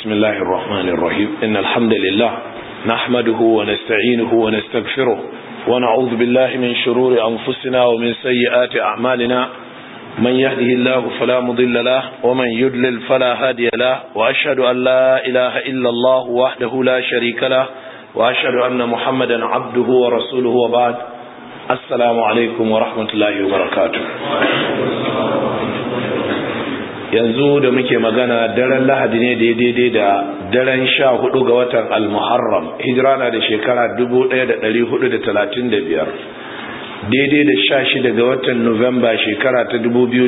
بسم الله الرحمن الرحيم إن الحمد لله نحمده ونستعينه ونستغفره ونعوذ بالله من شرور أنفسنا ومن سيئات أعمالنا من يهده الله فلا مضل له ومن يدلل فلا هادي له وأشهد أن لا إله إلا الله وحده لا شريك له وأشهد أن محمدا عبده ورسوله وبعد السلام عليكم ورحمة الله وبركاته yanzu da muke magana daren lahadi ne da daidai da daren sha hudu ga watan al-muharram hijira na da shekara 1435 daidai da sha shida ga watan nuwamba shekara ta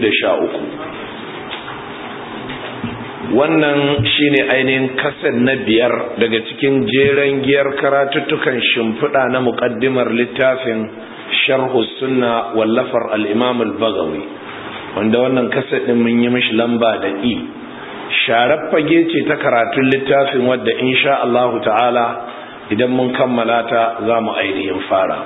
2013 wannan shine ainihin kasar na biyar daga cikin jeren giyar karatuttukan shimfiɗa na muƙaddimar littafin sharhu sunna wallafar al-imam al-bagawi wanda wannan kasar ɗin mun yi mishi lamba da i sharar fage ce ta karatun littafin wadda insha Allah ta'ala idan mun kammala ta za mu ainihin fara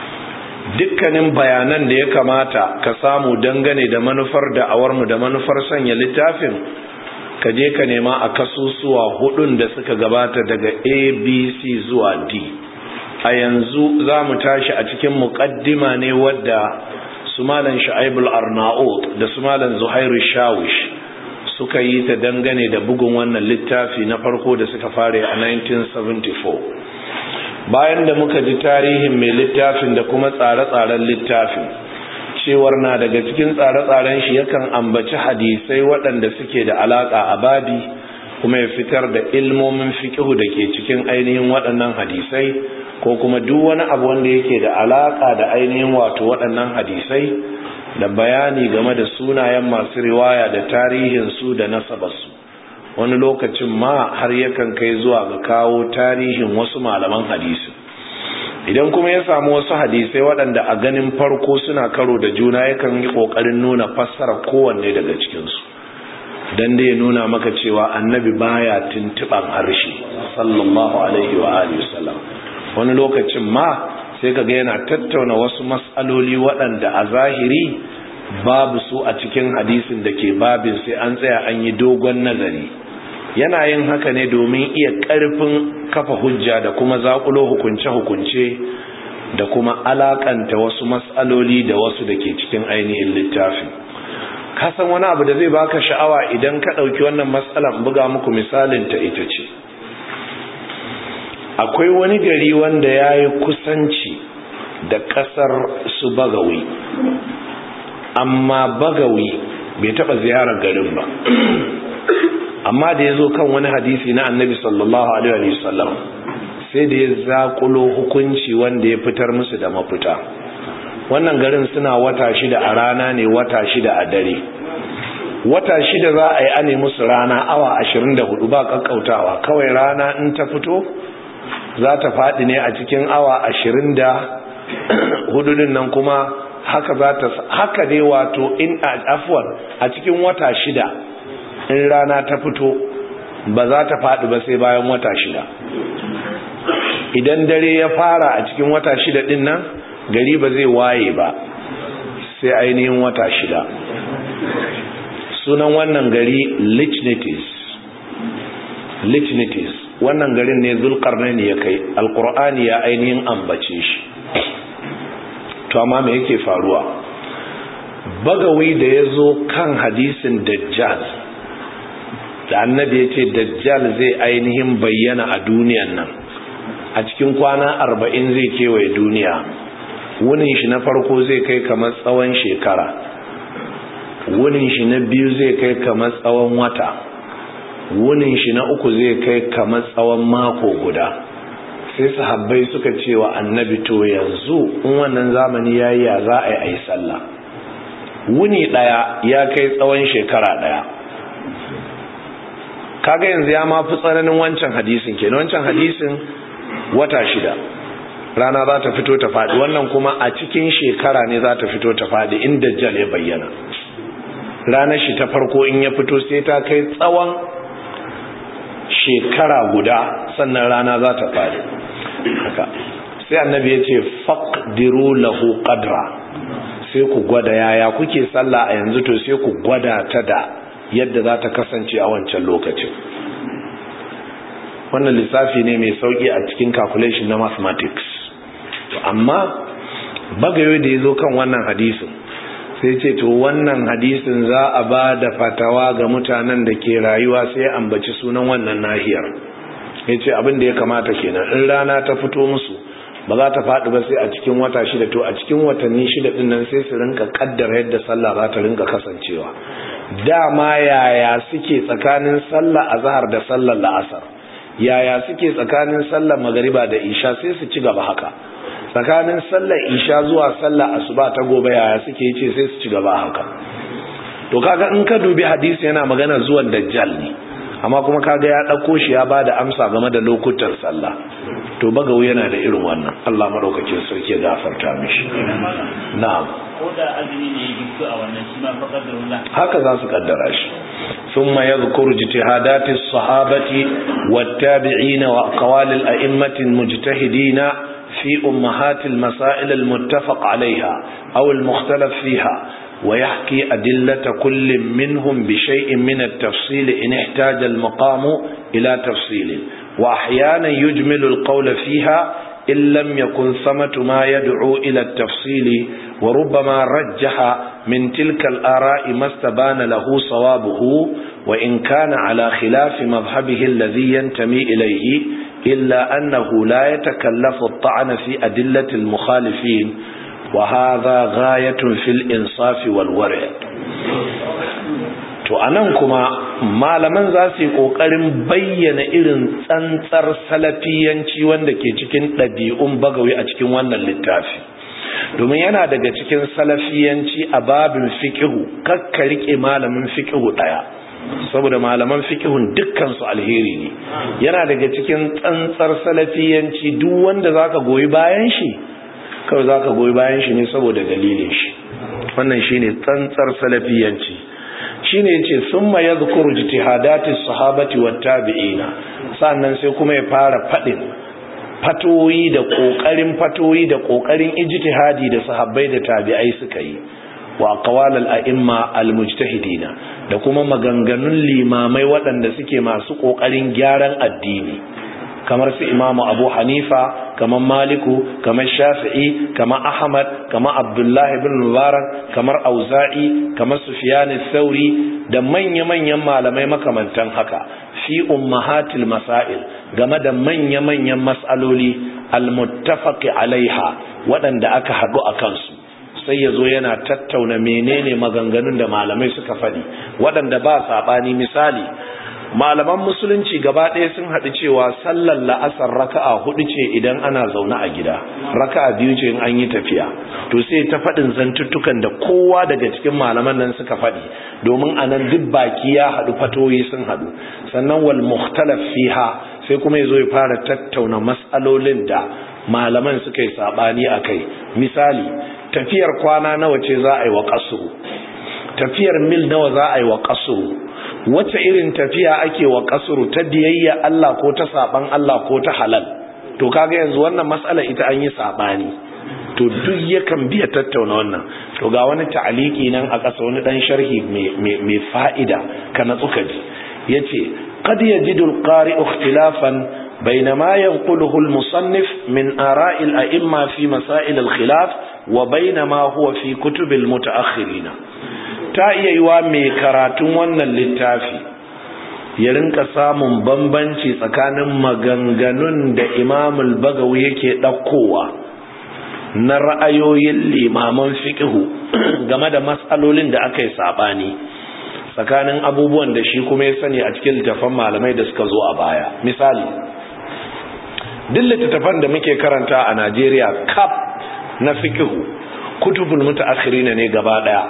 dukkanin bayanan da ya kamata ka samu dangane da manufar da'awarmu da manufar sanya littafin ka je ka nema a kasusuwa hudun da suka gabata daga abc zuwa d a yanzu za mu tashi a cikin muƙaddima ne wadda su malan sha'ibul arnaut da su malan zuhairu shawish suka yi ta dangane da bugun wannan littafi na farko da suka fara a 1974 bayan da muka ji tarihin mai littafin da kuma tsare-tsaren littafin cewar na daga cikin tsare-tsaren shi yakan ambaci hadisai waɗanda suke da alaƙa a babi kuma ya fitar da ilmomin fiƙihu da ke cikin ainihin waɗannan hadisai ko kuma duk wani abu wanda yake da alaka da ainihin wato waɗannan hadisai da bayani game da sunayen masu riwaya da tarihinsu da nasabarsu wani lokacin ma har yakan kai zuwa ga kawo tarihin wasu malaman hadisi idan kuma ya samu wasu hadisai waɗanda a ganin farko suna karo da juna yakan yi ƙoƙarin nuna fassara kowanne daga cikinsu don da ya nuna maka cewa annabi baya tuntuɓan harshe sallallahu alaihi wa alihi wasallam wani lokacin ma sai kaga yana tattauna wasu matsaloli waɗanda a zahiri babu su a cikin hadisin da ke babin sai an tsaya an yi dogon nazari yana yin haka ne domin iya ƙarfin kafa hujja da kuma zaƙulo hukunce-hukunce da kuma alaƙanta wasu matsaloli da wasu da ke cikin ainihin littafi kasan wani abu da zai baka sha'awa idan ka ɗauki wannan matsalan buga muku misalin ta ita ce akwai wani gari wanda ya yi kusanci da ƙasar su bagawi amma bagawi bai taɓa ziyarar garin ba amma da ya zo kan wani hadisi na annabi sallallahu alaihi wasallam sai da ya zaƙulo hukunci wanda ya fitar musu da mafita wannan garin suna wata shida a rana ne wata shida a dare wata shida za a yi ane musu rana awa ashirin da hudu ba ƙaƙƙautawa kawai rana in ta fito za ta faɗi ne a cikin awa ashirin da hududin nan kuma haka za ta haka dai wato in afwan a cikin wata shida in rana ta fito ba za ta faɗi ba sai bayan wata shida idan dare ya fara a cikin wata shida din nan gari ba zai waye ba sai ainihin wata shida sunan wannan gari lichnitis lichnitis wannan garin ne zulkarnaini ya kai alkur'ani ya ainihin ambace shi to amma me yake faruwa bagawi da ya zo kan hadisin dajjal da annabi ya ce dajjal zai ainihin bayyana a duniyan nan a cikin kwana arba'in zai kewaye duniya wunin shi na farko zai kai kamar tsawon shekara wunin shi na biyu zai kai kamar tsawon wata wunin shi na uku zai kai kamar tsawon mako guda sai sahabbai suka ce wa annabi to yanzu in wannan zamani ya yi ya za a yi a yi sallah wuni ɗaya ya kai tsawon shekara ɗaya kaga yanzu ya mafi tsananin wancan hadisin ke wancan hadisin wata shida rana za ta fito ta faɗi wannan kuma a cikin shekara ne za ta fito ta faɗi inda jal ya bayyana ranar shi ta farko in ya fito sai ta kai tsawon shekara guda sannan rana za ta faɗi haka sai annabi ya ce faqdiru lahu qadra sai ku gwada yaya kuke sallah a yanzu to sai ku gwada ta da yadda za ta kasance a wancan lokacin wannan lissafi ne mai sauki a cikin calculation na mathematics amma bagayo da ya zo kan wannan hadisin sai ce to wannan hadisin za a ba da fatawa ga mutanen da ke rayuwa sai ambaci sunan wannan nahiyar ya ce abin da ya kamata kenan in rana ta fito musu ba za ta faɗi ba sai a cikin wata shida to a cikin watanni shida ɗin nan sai su rinka kaddara yadda sallah za ta rinka kasancewa dama yaya suke tsakanin sallah azhar da sallar la'asar yaya suke tsakanin sallar magariba da isha sai su ci gaba haka tsakanin sallar isha zuwa sallar asuba ta gobe yaya suke ce sai su ci gaba haka to kaga in ka dubi hadisi yana magana zuwan dajjal ne amma kuma kaga ya ɗauko shi ya bada amsa game da lokutan sallah to bagawu yana da irin wannan Allah madaukakin sarki ya gafarta mishi na'am haka za su kaddara shi ثم يذكر اجتهادات الصحابة والتابعين وأقوال الأئمة المجتهدين في أمهات المسائل المتفق عليها أو المختلف فيها ويحكي أدلة كل منهم بشيء من التفصيل إن احتاج المقام إلى تفصيل وأحيانا يجمل القول فيها إن لم يكن ثمة ما يدعو إلى التفصيل وربما رجح من تلك الآراء ما استبان له صوابه وإن كان على خلاف مذهبه الذي ينتمي إليه إلا أنه لا يتكلف الطعن في أدلة المخالفين وهذا غاية في الإنصاف والورع to anan kuma malaman za su yi ƙoƙarin bayyana irin tsantsar salafiyanci wanda ke cikin ɗabi'un bagawi a cikin wannan littafi domin yana daga cikin salafiyanci a babin fikihu kakka rike malamin fikihu ɗaya saboda malaman fikihun dukkansu alheri ne yana daga cikin tsantsar salafiyanci duk wanda zaka goyi bayan shi kawai zaka goyi bayan shi ne saboda dalilin shi wannan shine tsantsar salafiyanci shine yace summa yadhkuru ijtihadati sahabati wat tabi'ina sannan sai kuma ya fara fadin fatoyi da kokarin fatoyi da kokarin ijtihadi da sahabbai da tabi'ai suka yi wa aqwalal a'imma almujtahidina da kuma maganganun limamai waɗanda suke masu kokarin gyaran addini kamar su imamu abu hanifa kamar maliku kamar shafi'i kamar ahmad kamar abdullahi bin mubarak kamar auza'i kamar sufyan sauri da manya-manyan malamai makamantan haka fi ummahatil masail game da manya-manyan mas'aloli almuttafaqi alaiha waɗanda aka haɗu a kansu sai ya zo yana tattauna menene maganganun da malamai suka faɗi waɗanda ba saɓani misali malaman musulunci gaba ɗaya sun haɗu cewa sallar la'asar raka'a hudu ce idan ana zaune a gida raka'a biyu ce in an yi tafiya to sai ta faɗin zantuttukan da kowa daga cikin malaman nan suka faɗi domin a nan duk baki ya haɗu fatoyi sun haɗu sannan wal mukhtalaf fiha sai kuma ya zo ya fara tattauna matsalolin da malaman suka yi saɓani a kai misali tafiyar kwana nawa ce za a yi wa kasuru tafiyar mil nawa za a yi wa kasuru wace irin tafiya ake wa kasuru ta biyayya Allah ko ta saban Allah ko ta halal to kaga yanzu wannan matsala ita an yi sabani to duk yakan biya tattauna wannan to ga wani ta'aliki nan a ƙasa wani dan sharhi mai fa'ida ka na tsuka ji yace qad yajidu al-qari'u ikhtilafan بين ما ينقله المصنف من آراء الأئمة في مسائل الخلاف وبين ما هو في كتب المتأخرين ta iya yiwa mai karatun wannan littafi ya rinka samun bambanci tsakanin maganganun da imamul bagawi yake ɗaukowa na ra'ayoyin limaman fiƙihu game da matsalolin da aka yi saɓani tsakanin abubuwan da shi kuma ya sani a cikin littafan malamai da suka zo a baya misali duk littattafan da muke karanta a najeriya kaf na fiƙihu kutubul mutaakhirina ne gaba ɗaya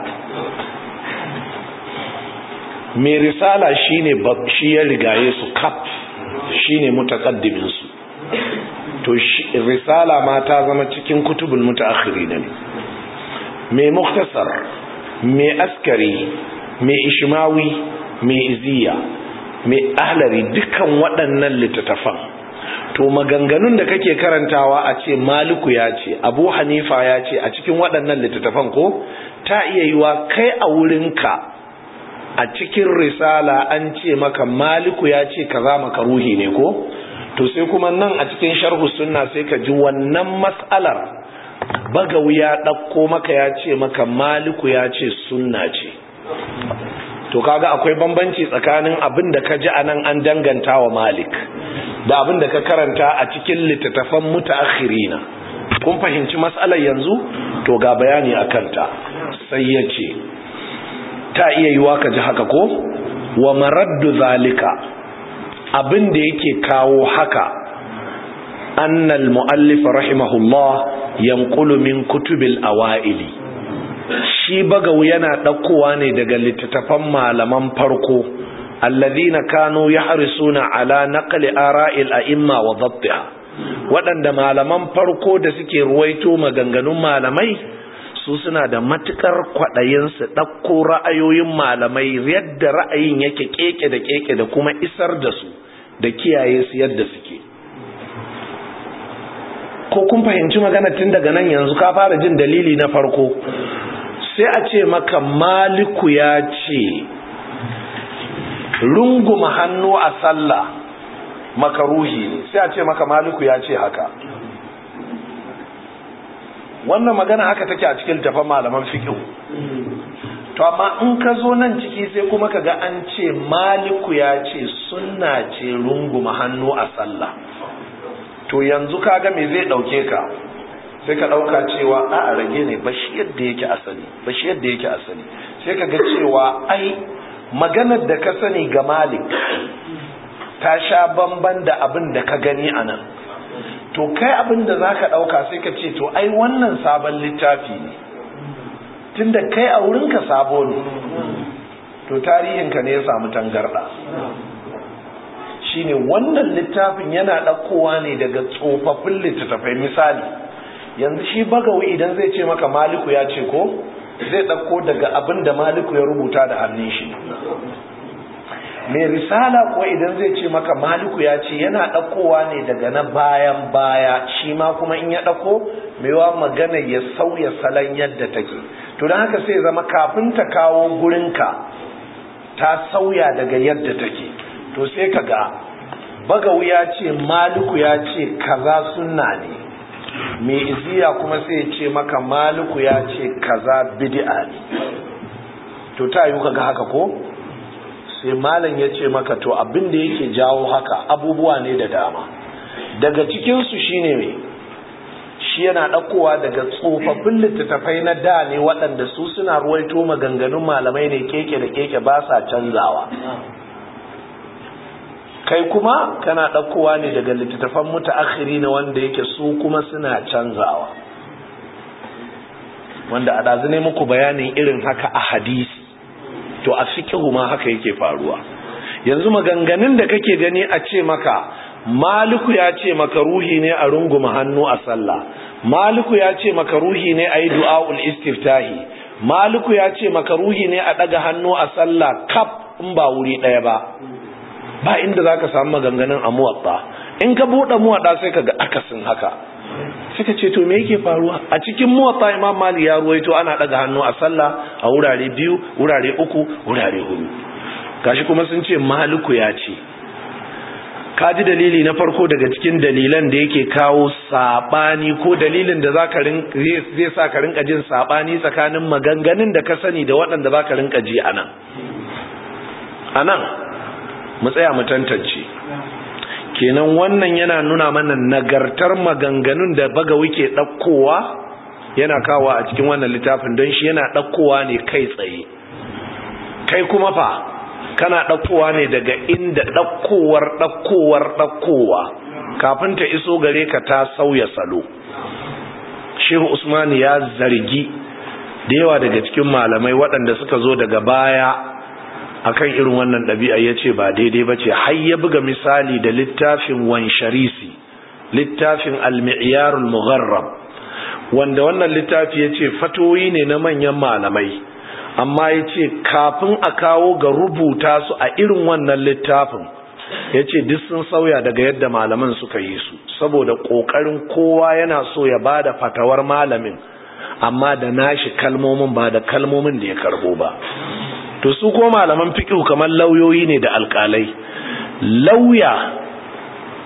mai risala shine shi ya rigaye su kaf shine mutakaddimin su to risala ma ta zama cikin kutubul mutaakhirin ne mai muktasar mai askari mai ishmawi mai iziya mai ahlari dukan waɗannan littattafan to maganganun da kake karantawa a ce maliku ya ce abu hanifa ya ce a cikin waɗannan littattafan ko ta iya yiwa kai a wurinka a cikin risala an ce maka maliku ya ce kaza maka ruhi ne ko to sai kuma nan a cikin sharhu sunna sai ka ji wannan mas'alar bagawi ya ɗauko maka ya ce maka maliku ya ce sunna ce to kaga akwai bambanci tsakanin abin da ka ji a nan an danganta wa malik da abin da ka karanta a cikin littattafan mutaakhirina kun fahimci mas'alar yanzu to ga bayani a kanta sai ya ce ta iya yiwa ka ji haka ko wa maraddu zalika abin da yake kawo haka annal mu'allif rahimahullah yanqulu min kutubil awaili shi bagawu yana ɗaukowa ne daga littattafan malaman farko alladhina kanu yahrisuna ala naqli ara'il a'imma wa dhabtiha waɗanda malaman farko da suke ruwaito maganganun malamai su suna da matukar kwaɗayin su ɗauko ra'ayoyin malamai yadda ra'ayin yake keke da keke da kuma isar da su da kiyaye su yadda suke ko kun fahimci magana tun daga nan yanzu ka fara jin dalili na farko sai a ce maka maliku ya ce runguma hannu a sallah makaruhi ne sai a ce maka maliku ya ce haka wannan magana haka take a cikin tafan malaman fiqh to amma in ka zo nan ciki sai kuma ka ga an ce maliku ya ce sunna ce runguma hannu a sallah to yanzu kaga me zai dauke ka sai ka dauka cewa a a rage ne ba shi yadda yake asali ba shi yadda yake asali sai ka ga cewa ai maganar da ka sani ga malik ta sha bamban da abin da ka gani a nan to kai abin da za ka dauka sai ka ce to ai wannan sabon littafi ne tunda kai a wurinka sabo ne to tarihinka ne ya samu tangarda shine wannan littafin yana ɗaukowa ne daga tsofaffin littattafai misali yanzu shi bagawi idan zai ce maka maliku ya ce ko zai ɗauko daga abin da maliku ya rubuta da hannun shi mai risala kuwa idan zai ce maka maliku ya ce yana ɗaukowa ne daga na bayan baya shi ma kuma in ya ɗauko maiwa magana ya sauya salon yadda take to don haka sai zama kafin ta kawo gurinka ta sauya daga yadda take to sai ka ga bagawu ya ce maliku ya ce kaza sunna ne mai iziya kuma sai ce maka maliku ya ce kaza bid'a ne to ta yi kaga haka ko sai malam ya ce maka to abin da yake jawo haka abubuwa ne da dama daga cikinsu shine mai shi yana ɗaukowa daga tsofaffin littattafai na da ne waɗanda su suna ruwaito maganganun malamai ne keke da keke ba sa canzawa kai kuma kana ɗaukowa ne daga littattafan mutaakhiri na wanda yake su kuma suna canzawa wanda a ɗazu ne muku bayanin irin haka a hadisi to a fikihu ma haka yake faruwa yanzu maganganun da kake gani a ce maka maliku ya ce maka ruhi ne a runguma hannu a sallah maliku ya ce maka ruhi ne a yi du'a'ul istiftahi maliku ya ce maka ruhi ne a ɗaga hannu a sallah kaf in ba wuri ɗaya ba ba inda za ka samu maganganun a muwatta in ka buɗe muwatta sai ka ga akasin haka suka ce to me yake faruwa a cikin muwatta imam mali ya ruwaito ana ɗaga hannu a sallah a wurare biyu wurare uku wurare hudu gashi kuma sun ce maliku ya ce ka ji dalili na farko daga cikin dalilan da yake kawo sabani ko dalilin da zaka zai sa ka rinka jin sabani tsakanin maganganun da ka sani da waɗanda zaka rinka ji anan anan mu tsaya mu tantance kenan wannan yana nuna mana nagartar maganganun da baga wike ɗaukowa yana kawo a cikin wannan littafin don shi yana ɗaukowa ne kai tsaye kai kuma fa kana ɗaukowa ne daga inda ɗaukowar ɗaukowar ɗaukowa kafin ta iso gare ka ta sauya salo shehu usman ya zargi da yawa daga cikin malamai waɗanda suka zo daga baya akan irin wannan ɗabi'a ya ce ba daidai ba ce har ya buga misali da littafin wansharisi littafin al-mi'yarul mugharrab wanda wannan littafi ya ce fatoyi ne na manyan malamai amma ya ce kafin a kawo ga rubuta su a irin wannan littafin ya ce duk sun sauya daga yadda malaman suka yi su saboda ƙoƙarin kowa yana so ya ba da fatawar malamin amma da nashi kalmomin ba da kalmomin da ya karbo ba to su ko malaman fiqh kamar lauyoyi ne da alƙalai lauya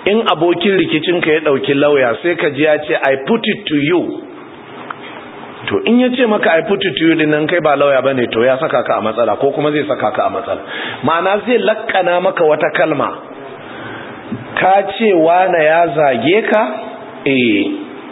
in abokin rikicinka ya ɗauki lauya sai ka ji ya ce i put it to you to in ya ce maka i put it to you dinnan kai ba lauya ba ne to ya saka ka a matsala ko kuma zai saka ka a matsala ma'ana zai lakkana maka wata kalma ka ce wane ya zage ka eh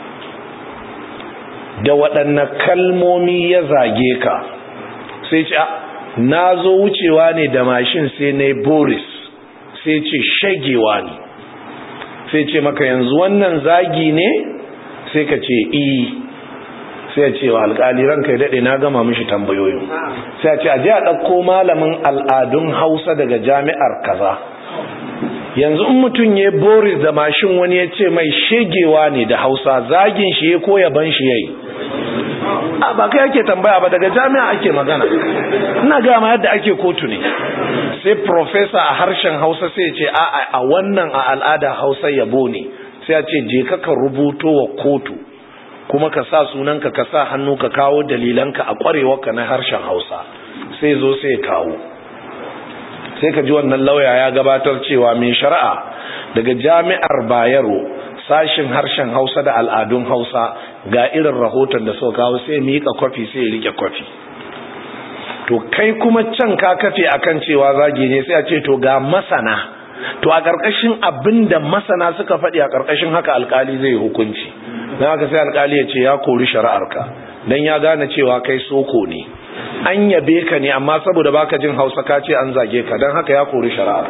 da waɗanne kalmomi ya zage ka sai ce na zo wucewa ne da mashin sai na boris sai ce shagewa ne sai ce maka yanzu wannan zagi ne sai ka ce i sai ce wa alƙali ranka ya daɗe na gama mishi tambayoyin sai a ce a je a ɗauko malamin al'adun hausa daga jami'ar kaza yanzu in mutum ya boris da mashin wani ya ce mai shegewa ne da hausa zagin shi ya koya ban shi ya yi a ba kai ake tambaya ba daga jami'a ake magana ina gama yadda ake kotu ne sai profesa a harshen hausa sai ce a a wannan a al'ada hausa yabo ne sai a ce je ka ka rubuto wa kotu kuma ka sa sunanka ka sa hannu ka kawo dalilanka a kwarewarka na harshen hausa sai zo sai kawo sai ka ji wannan lauya ya gabatar cewa mai shari'a daga jami'ar bayero sashin harshen hausa da al'adun hausa ga irin rahoton da suka kawo sai miƙa kwafi sai rike kwafi to kai kuma can ka kafe akan cewa zagi ne sai a ce to ga masana to a ƙarƙashin abin da masana suka faɗi a ƙarƙashin haka alƙali zai hukunci don haka sai alƙali ya ce ya kori shari'arka don ya gane cewa kai soko ne an yabe ka ne amma saboda baka jin hausa ka ce an zage ka don haka ya kori shari'ar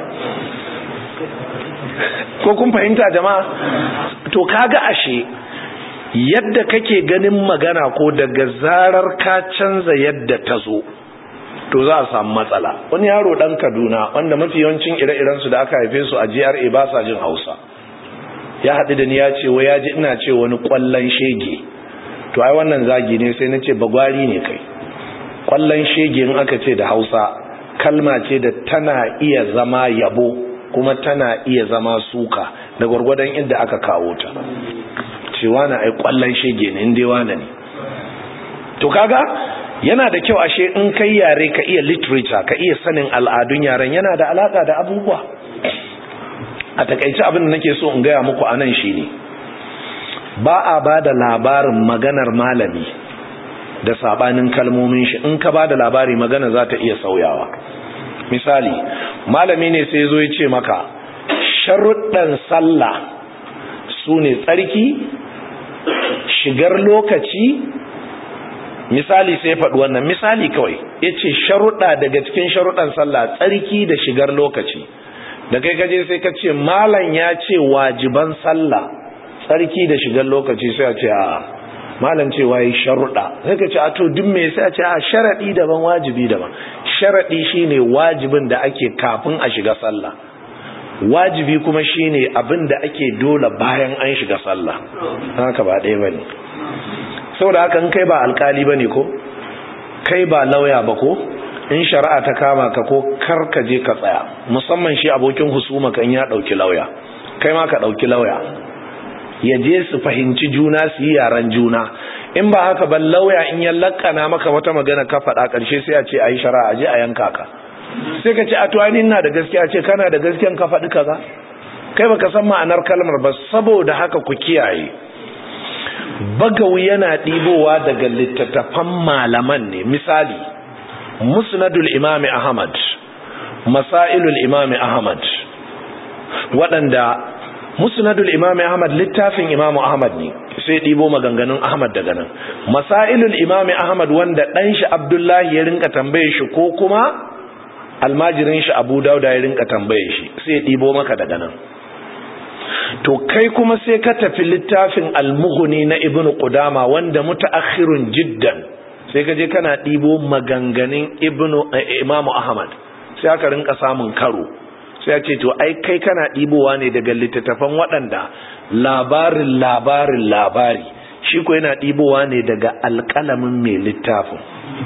ko kun fahimta jama'a to kaga ashe yadda kake ganin magana ko daga zarar ka canza yadda ta zo to za a samu matsala wani yaro dan kaduna wanda mafi yawancin ire-iren su da aka haife su a GRA ba sa jin hausa ya haɗu da ni ya ce wai ya ji ina ce wani ƙwallon shege to ai wannan zagi ne sai na ce bagwari ne kai ƙwallon shege in aka ce da hausa kalma ce da tana iya zama yabo kuma tana iya zama suka da gwargwadon inda aka kawo ta cewa na ai kwallon shege ne inda wane ne to kaga yana da kyau ashe in kai yare ka iya literature ka iya sanin al'adun yaren yana da alaka da abubuwa a takaice abin da nake so in gaya muku a nan shine ba a ba da labarin maganar malami da sabanin kalmomin shi in ka ba da labari magana za ta iya sauyawa misali malami ne sai zo ya ce maka sharuɗan sallah su ne tsarki shigar lokaci misali sai faɗi wannan misali kawai ya ce sharuɗa daga cikin sharuɗan sallah tsarki da shigar lokaci da kai kaje sai ka ce malam ya ce wajiban sallah tsarki da shigar lokaci sai a ce a malam cewa yi sharuɗa sai ka ce a to duk me sai a ce a sharaɗi daban wajibi daban sharaɗi shine wajibin da ake kafin a shiga sallah wajibi kuma shine abin da ake dole bayan an shiga sallah haka ba ɗaya bane saboda haka in kai ba alkali bane ko kai ba lauya ba ko in shari'a ta kama ka ko kar ka je ka tsaya musamman shi abokin husuma kan ya ɗauki lauya kai ma ka ɗauki lauya ya je su fahimci juna su yi yaran juna in ba haka ban lauya in ya lakana maka wata magana ka faɗa ƙarshe sai a ce a yi shari'a a je a yanka ka sai ka ce a tuwani na da gaskiya ce kana da gaskiyan ka faɗi kaza kai baka san ma'anar kalmar ba saboda haka ku kiyaye bagawi yana ɗibowa daga littattafan malaman ne misali musnadul imami ahmad masailul imami ahmad waɗanda musnadul imami ahmad littafin imamu ahmad ne sai ɗibo maganganun ahmad daga nan masailul imami ahmad wanda ɗan shi abdullahi ya rinka tambaye shi ko kuma almajirin shi abu dauda ya rinka tambaye shi sai ɗibo maka daga nan to kai kuma sai ka tafi littafin almughni na ibn qudama wanda mutaakhirun jiddan sai ka je kana ɗibo maganganun ibn imamu ahmad sai aka rinka samun karo sai ce to ai kai kana ɗibowa ne daga littattafan waɗanda labarin labarin labari shi ko yana ɗibowa ne daga alƙalamin mai littafin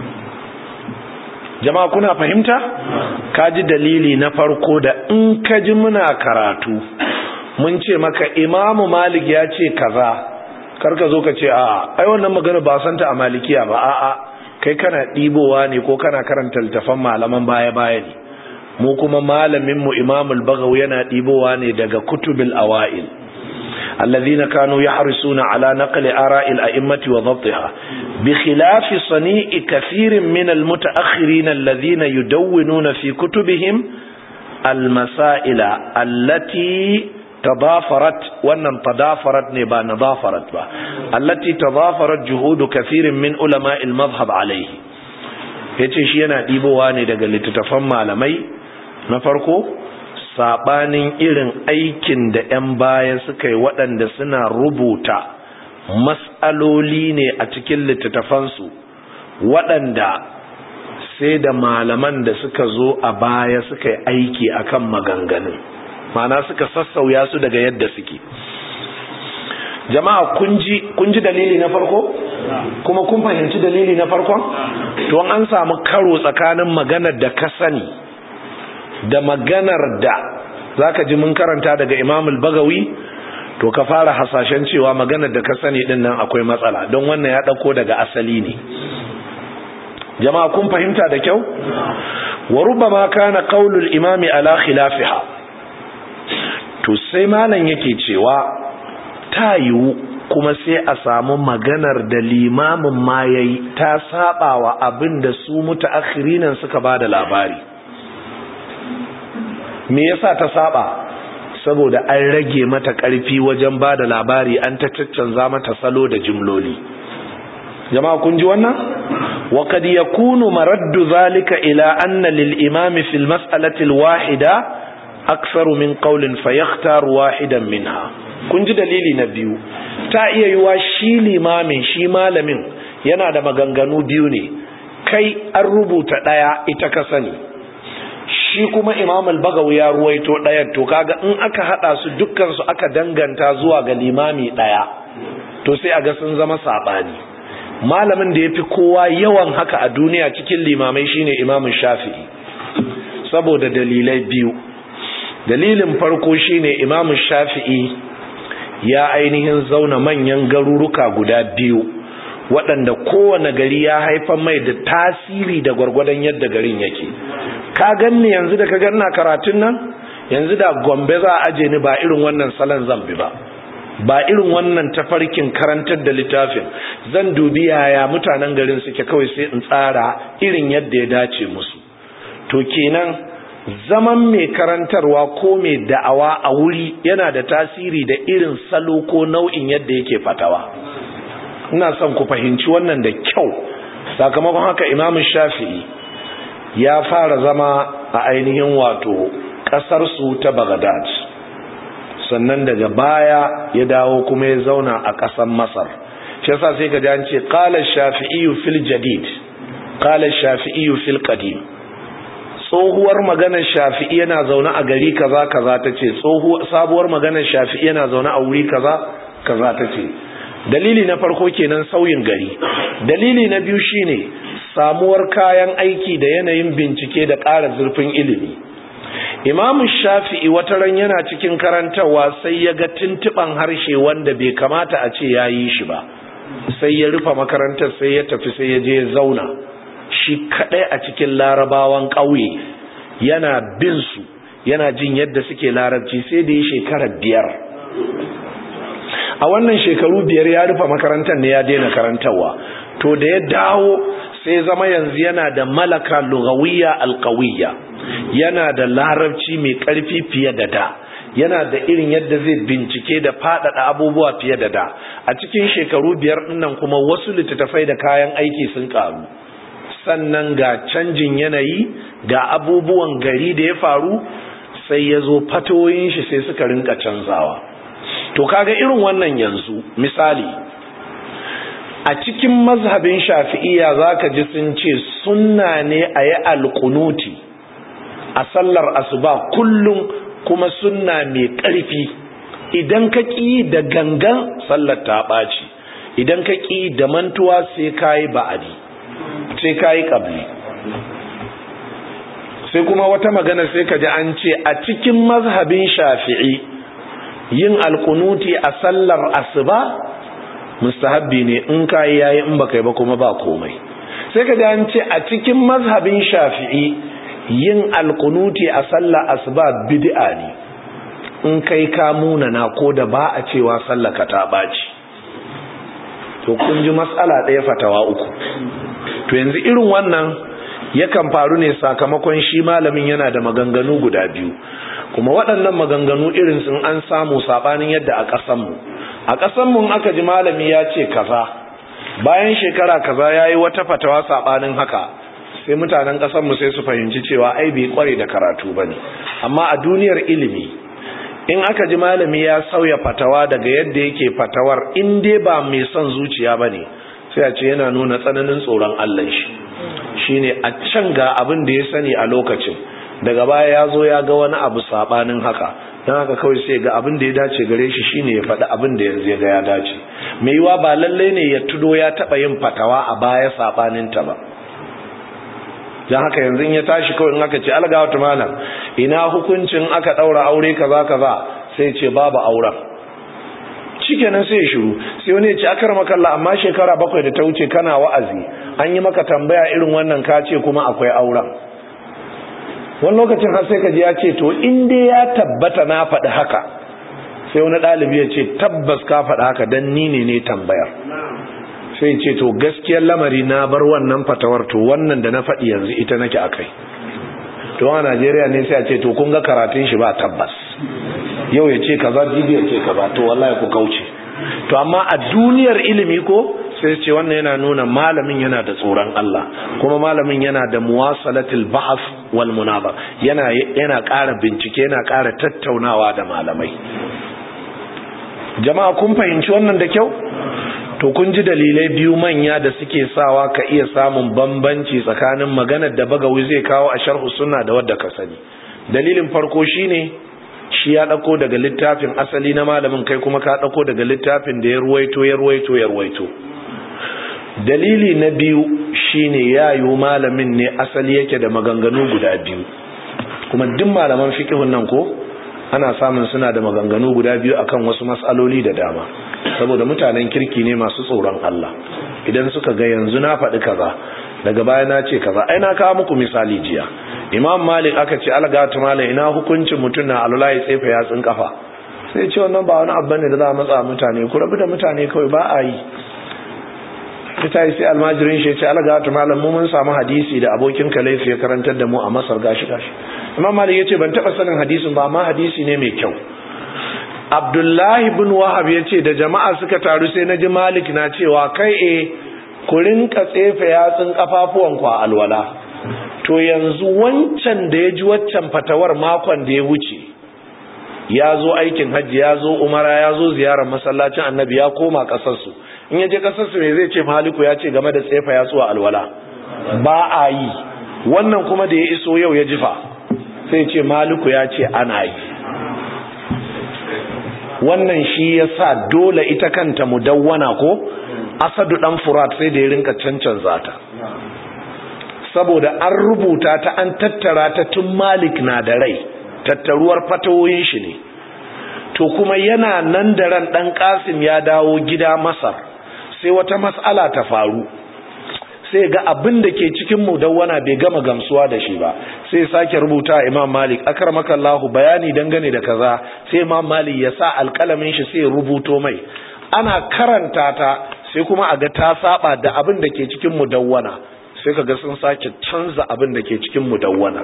jama'a kuna fahimta ka ji dalili na farko da in ka ji muna karatu mun ce maka imamu malik ya ce kaza karka zo ka ce a ai wannan magana ba santa a malikiya ba a'a kai kana ɗibowa ne ko kana karanta littafan malaman baya-baya ne mu kuma malamin mu Imam al-Baghawi yana dibowa ne daga kutubil awail alladhina kanu yahrisuna ala naqli ara'il a'immati wa dhabtiha bi khilafi sani'i kathirin min al-mutaakhirin alladhina yudawwinuna fi kutubihim al-masaila allati tadafarat wannan tadafarat ne ba nadafarat ba allati tadafarat juhudu kathirin min ulama al-madhhab alayhi yace shi yana dibowa ne daga littattafan malamai na farko sabanin irin aikin da 'yan baya suka yi waɗanda suna rubuta mas'aloli ne a cikin littattafansu waɗanda sai da malaman da suka zo a baya suka yi aiki akan maganganun mana suka sassauya su daga yadda suke jama'a kun ji dalili na farko kuma kun fahimci dalili na farkon to an samu karo tsakanin maganar da ka sani da maganar da zaka ji mun karanta daga Imam al-Bagawi to ka fara hasashen cewa maganar da ka sani din nan akwai matsala don wannan ya dauko daga asali ne jama'a kun fahimta da kyau wa rubbama kana qaulul imami ala khilafiha to sai malam yake cewa ta yiwu kuma sai a samu maganar da limamin ma yayi ta sabawa abin da su mutaakhirinan suka bada labari me yasa ta saba saboda an rage mata karfi wajen bada labari an ta caccanza mata salo da jimloli jama'a kun ji wannan wa kad yakunu maraddu zalika ila anna lil imami fil mas'alati al wahida aktharu min qawlin fayakhtar wahidan minha kun ji dalili na biyu ta iya yiwa shi limamin shi malamin yana da maganganu biyu ne kai an rubuta daya ita ka sani shi kuma imam al-bagawi ya ruwaito ɗayan to kaga in aka hada su dukkan su aka danganta zuwa ga limami ɗaya to sai a ga sun zama sabani malamin da yafi kowa yawan haka a duniya cikin limamai shine imam shafi'i saboda dalilai biyu dalilin farko shine imam shafi'i ya ainihin zauna manyan garuruka guda biyu waɗanda kowane gari ya haifar mai da tasiri da gwargwadon yadda garin yake ka ganni yanzu da ka ganna karatun nan yanzu da gombe za a aje ni ba irin wannan salon zan bi ba ba irin wannan tafarkin karantar da littafin zan dubi yaya mutanen garin suke kawai sai in tsara irin yadda ya dace musu to kenan zaman mai karantarwa ko mai da'awa a wuri yana da tasiri da irin salo ko nau'in yadda yake fatawa ina son ku fahimci wannan da kyau sakamakon haka imamu shafi'i ya fara zama a ainihin wato ƙasarsu ta Baghdad sannan daga baya ya dawo kuma ya zauna a ƙasar Masar shi yasa sai ka ji an ce qala shafi'i fil jadid qala shafi'i fil qadim tsohuwar maganar shafi'i yana zaune a gari kaza kaza tace tsohuwar sabuwar maganar shafi'i yana zaune a wuri kaza kaza tace dalili na farko kenan sauyin gari dalili na biyu shine samuwar kayan aiki da yanayin bincike da ƙara zurfin ilimi imamu shafi'i wata ran yana cikin karantarwa sai ya ga tuntuɓan harshe wanda bai kamata a ce ya yi shi ba sai ya rufe makarantar sai ya tafi sai ya je zauna shi kaɗai a cikin larabawan ƙauye yana bin su yana jin yadda suke larabci sai da ya shekara biyar a wannan shekaru biyar ya rufe makarantar ne ya daina karantarwa to da ya dawo sai zama yanzu yana da malaka lugawiyya alqawiyya yana da larabci mai karfi fiye da da yana da irin yadda zai bincike da faɗaɗa abubuwa fiye da da a cikin shekaru biyar dinnan kuma wasu littattafai da kayan aiki sun karu sannan ga canjin yanayi ga abubuwan gari da ya faru sai ya zo fatoyin shi sai suka rinka canzawa to kaga irin wannan yanzu misali a cikin mazhabin shafi'iyya zaka ji sun ce sunna ne a yi alkunuti a sallar asuba kullum kuma sunna mai ƙarfi idan ka ƙi da gangan sallar ta ɓaci idan ka ƙi da mantuwa sai ka yi ba'adi sai ka yi ƙabli sai kuma wata magana sai ka ji an ce a cikin mazhabin shafi'i yin alkunuti a sallar asuba mustahabbi ne in kayi yayi in baka yi ba kuma ba komai sai ka ji an ce a cikin mazhabin shafi'i yin alkunuti a sallah asuba bid'a ne in kai ka munana ko da ba a cewa sallaka ta baci to kun ji matsala ɗaya fatawa uku to yanzu irin wannan yakan faru ne sakamakon shi malamin yana da maganganu guda biyu kuma waɗannan maganganu irin sun an samu saɓanin yadda a ƙasanmu a ƙasanmu aka ji malami ya ce kaza bayan shekara kaza ya yi wata fatawa saɓanin haka sai mutanen ƙasanmu sai su fahimci cewa ai bai kware da karatu ba ne amma a duniyar ilimi in aka ji malami ya sauya fatawa daga yadda yake fatawar in dai ba mai son zuciya ba ne sai a ce yana nuna tsananin tsoron allah shi shine a can ga abin da ya sani a lokacin daga baya ya zo ya ga wani abu sabanin haka don haka kawai sai ga abin da ya dace gare shi shine ya faɗi abin da yanzu ya ga ya dace mai yiwa ba lallai ne ya tudo ya taɓa yin fatawa a baya sabanin ta ba don haka yanzu ya tashi kawai in aka ce algawa malam ina hukuncin aka ɗaura aure kaza kaza sai ce babu auren shikenan sai ya shiru sai wani ya ce akar makalla amma shekara bakwai da ta wuce kana wa'azi an yi maka tambaya irin wannan ka ce kuma akwai auren wani lokacin har sai ka ji ya ce to in dai ya tabbata na faɗi haka sai wani ɗalibi ya ce tabbas ka faɗi haka don ni ne ne tambayar sai ce to gaskiyar lamari na bar wannan fatawar to wannan da na faɗi yanzu ita nake a kai to a najeriya ne sai a ce to kun ga karatun shi ba tabbas yau ya ce kaza jibi ya ce kaza to wallahi ku kauce to amma a duniyar ilimi ko sai ce wannan yana nuna malamin yana da tsoron Allah kuma malamin yana da muwasalatul ba'as wal munaba yana yana ƙara bincike yana ƙara tattaunawa da malamai jama'a kun fahimci wannan da kyau to kun ji dalilai biyu manya da suke sawa ka iya samun bambanci tsakanin maganar da bagawi zai kawo a sharhu sunna da wadda ka sani dalilin farko shine shi ya dauko daga littafin asali na malamin kai kuma ka dauko daga littafin da ya ruwaito ya ruwaito ya ruwaito dalili na biyu shine yayo malamin ne asali yake da maganganu guda biyu kuma duk malaman fiqhun nan ko ana samun suna da maganganu guda biyu akan wasu mas'aloli da dama saboda mutanen kirki ne masu tsoron Allah idan suka ga yanzu na faɗi kaza daga baya na ce kaza ai na kawo muku misali jiya imam malik aka ce algatu malam ina hukuncin mutum na alula ya tsefa yatsun kafa sai ce wannan ba wani abu ne da za a matsa mutane ku rabu da mutane kawai ba a yi ta yi sai almajirin shi ce algatu malam mu mun samu hadisi da abokin kalaifi ya karantar da mu a masar gashi gashi imam malik ya ce ban taɓa sanin hadisin ba amma hadisi ne mai kyau abdullahi bin wahab ya ce da jama'a suka taru sai na ji malik na cewa kai e ku rinka tsefe yatsun kafafuwanku a alwala to yanzu wancan da ya ji waccan fatawar makon da ya wuce ya zo aikin hajji ya zo umara ya zo ziyarar masallacin annabi ya koma kasarsu in ya je kasarsu me zai ce maliku ya ce game da tsefa yatsu a alwala ba a yi wannan kuma da ya iso yau ya jifa sai ce maliku ya ce ana yi wannan shi ya sa dole ita kanta mudawwana ko asadu dan furat sai da ya rinka cancanza ta saboda an rubuta ta an tattara ta tun malik na da rai tattaruwar fatawoyin shi ne to kuma yana nan da ran dan kasim ya dawo gida masar sai wata mas'ala ta faru sai ga abin da ke cikin mudawwana bai gama gamsuwa da shi ba sai sake rubuta imam malik akarmakallahu bayani dangane da kaza sai imam malik ya sa alkalamin shi sai rubuto mai ana karanta ta sai kuma a ga ta saba da abin da ke cikin mudawwana sai kaga sun sake canza abin da ke cikin mudawwana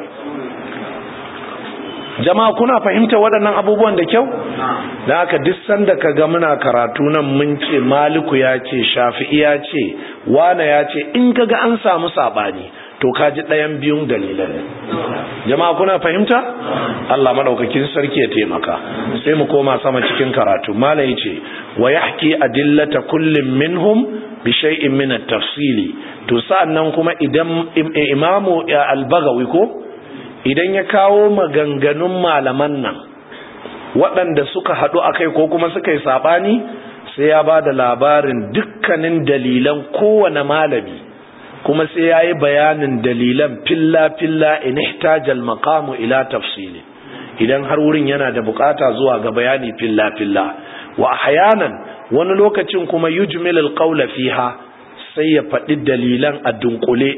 jama'a kuna fahimta waɗannan abubuwan da kyau da haka duk sanda ka ga muna karatu nan mun ce maliku ya ce shafi'i ya ce wane ya ce in ka ga an samu saɓani to ka ji ɗayan biyun dalilan jama'a kuna fahimta Allah madaukakin sarki ya taimaka sai mu koma sama cikin karatu malam yace wa yahki adillata kullin minhum bi shay'in min at-tafsili to sa'annan kuma idan imamu al-bagawi ko idan ya kawo maganganun malaman nan waɗanda suka haɗu a kai ko kuma suka yi saɓani sai ya ba da labarin dukkanin dalilan kowane malami kuma sai ya yi bayanin dalilan filla-filla in ihtajal maqamu ila tafsili idan har wurin yana da bukata zuwa ga bayani filla-filla wa ahyanan wani lokacin kuma yujmil alqawla fiha sai ya faɗi dalilan a dunkule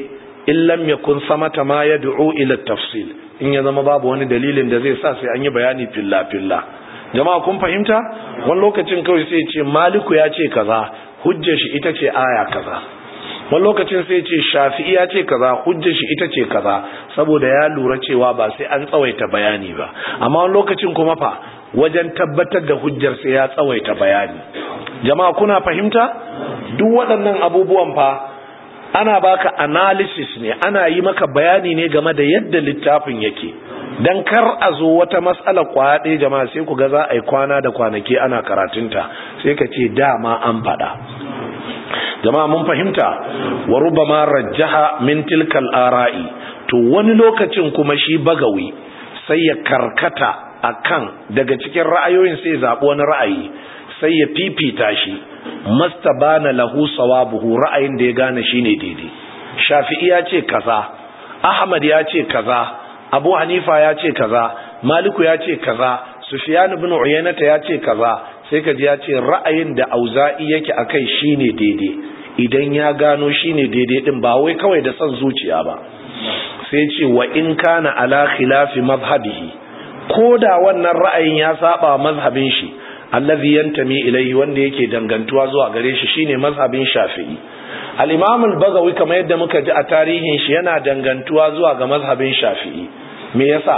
in lam yakun samata ma yad'u ila tafsil in ya zama babu wani dalilin da zai sa sai an yi bayani filla filla jama'a kun fahimta wani lokacin kawai sai ce maliku ya ce kaza hujjar shi ita ce aya kaza wani lokacin sai ce shafi'i ya ce kaza hujjar shi ita ce kaza saboda ya lura cewa ba sai an tsawaita bayani ba amma wani lokacin kuma fa wajen tabbatar da hujjar sai ya tsawaita bayani jama'a kuna fahimta duk waɗannan abubuwan fa ana baka analysis ne ana yi maka bayani ne game da yadda littafin yake dan kar a zo wata mas'alar kwaya ɗaya jama'a sai ku ga za a yi kwana da kwanaki ana karatunta sai ka ce dama an faɗa jama'a mun fahimta wa rubama rajjaha min tilkal ara'i to wani lokacin kuma shi bagawi sai ya karkata akan daga cikin ra'ayoyin sai zaɓi wani ra'ayi sai ya fifita shi mastabana lahu sawabuhu ra'ayin da ya gane shine daidai shafi'i ya ce kaza ahmad ya ce kaza abu hanifa ya ce kaza maliku ya ce kaza sufyan ibn uyaynata ya ce kaza sai ka ji ya ce ra'ayin da auza'i yake akai shine daidai idan ya gano shine daidai din ba wai kawai da son zuciya ba sai ce wa in kana ala khilafi mazhabihi ko da wannan ra'ayin ya saba mazhabin shi allazi yantami ilayhi wanda yake dangantuwa zuwa gare shi shine mazhabin shafi'i al-imam al-bagawi kamar yadda muka ji a tarihin shi yana dangantuwa zuwa ga mazhabin shafi'i me yasa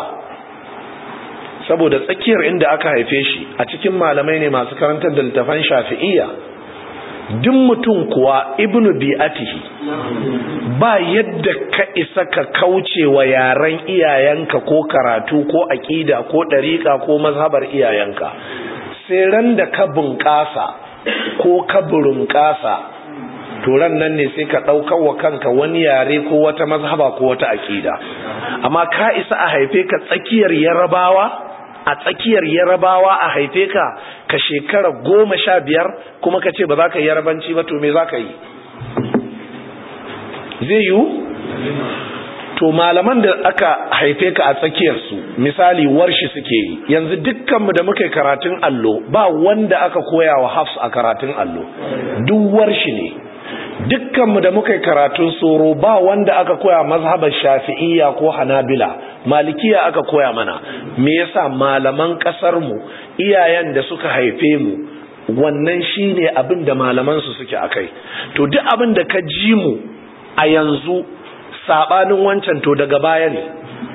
saboda tsakiyar inda aka haife shi a cikin malamai ne masu karantar da littafan shafi'iyya duk mutum kuwa ibnu bi'atihi ba yadda ka isa ka kauce wa yaren iyayenka ko karatu ko aƙida ko ɗariƙa ko mazhabar iyayenka sai ran da ka bunƙasa ko ka burunƙasa to ran nan ne sai ka ɗaukar wa kanka wani yare ko wata mazhaba ko wata aƙida amma ka isa a haife ka tsakiyar yarabawa a tsakiyar yarabawa a haife ka ka shekara goma sha biyar kuma ka ce ba za ka yi yarabanci ba to me za ka yi zai yiwu to malaman da aka haife ka a tsakiyarsu misali warshi suke yi yanzu dukkanmu da muka yi karatun allo ba wanda aka koya wa hafs a karatun allo duk warshi ne dukkanmu da muka yi karatun soro ba wanda aka koya mazhabar shafi'iyya ko hanabila malikiya aka koya mana me yasa malaman kasar mu iyayen da suka haife mu wannan shine abin da malaman su suke akai to duk abin da ka ji mu a yanzu sabanin wancan to daga baya ne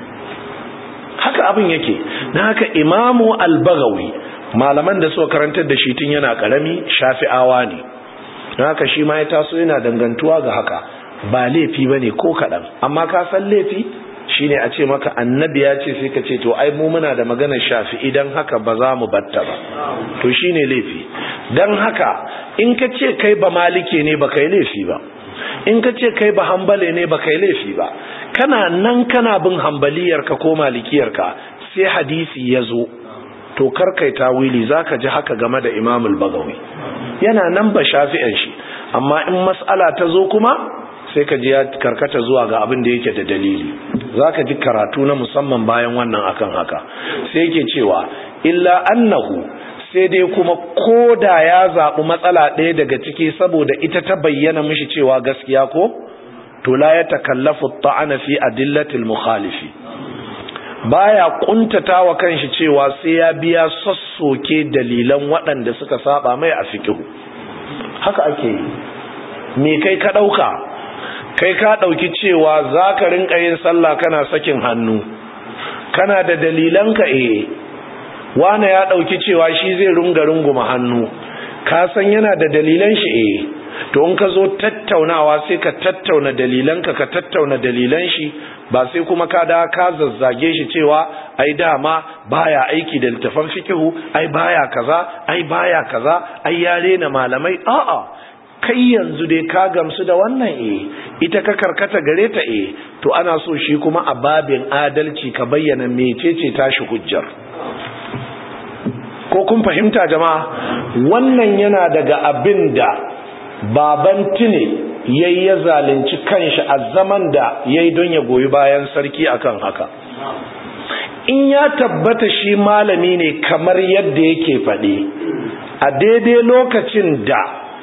haka abin yake na haka imamu al-bagawi malaman da suka karantar da shi tun yana karami shafi'awa ne na haka shi ma ya taso yana dangantuwa ga haka ba laifi bane ko kaɗan amma ka san laifi shine a ce maka annabi ya ce sai ka ce to ai mu muna da maganar shafi idan haka ba za mu batta ba to shine laifi dan haka in ka ce kai ba malike ne ba kai laifi ba in ka ce kai ba hambale ne ba kai laifi ba kana nan kana bin hambaliyar ka ko malikiyar ka sai hadisi ya zo to kar kai tawili zaka ji haka game da Imam al-Bagawi yana nan ba shafi'an shi amma in mas'ala ta zo kuma sai ka ji ya karkata zuwa ga abin da yake da dalili zaka ji karatu na musamman bayan wannan akan haka sai yake cewa illa annahu sai dai kuma koda ya zaɓi matsala ɗaya daga ciki saboda ita ta bayyana mishi cewa gaskiya ko to la ya takallafu ta'ana fi adillatil mukhalifi baya kuntata wa kanshi cewa sai ya biya sassoke dalilan waɗanda suka saba mai a fikihu haka ake yi me kai ka ɗauka kai ka ɗauki cewa za ka rinka yin sallah kana sakin hannu kana da dalilanka eh wane ya ɗauki cewa shi zai runga runguma hannu ka san yana da dalilan shi eh to in ka zo tattaunawa sai ka tattauna dalilanka ka tattauna dalilan shi ba sai kuma ka da ka zazzage shi cewa ai dama baya aiki da littafan fikihu ai baya kaza ai baya kaza ai ya rena malamai a'a kai yanzu dai ka gamsu da wannan eh ita ka karkata gare ta eh to ana so shi kuma a babin adalci ka bayyana mecece tashi hujjar ko kun fahimta jama'a wannan yana daga abin da baban tine yayi ya zalunci kanshi a zaman da yayi don ya goyi bayan sarki akan haka in ya tabbata shi malami ne kamar yadda yake faɗi a daidai lokacin da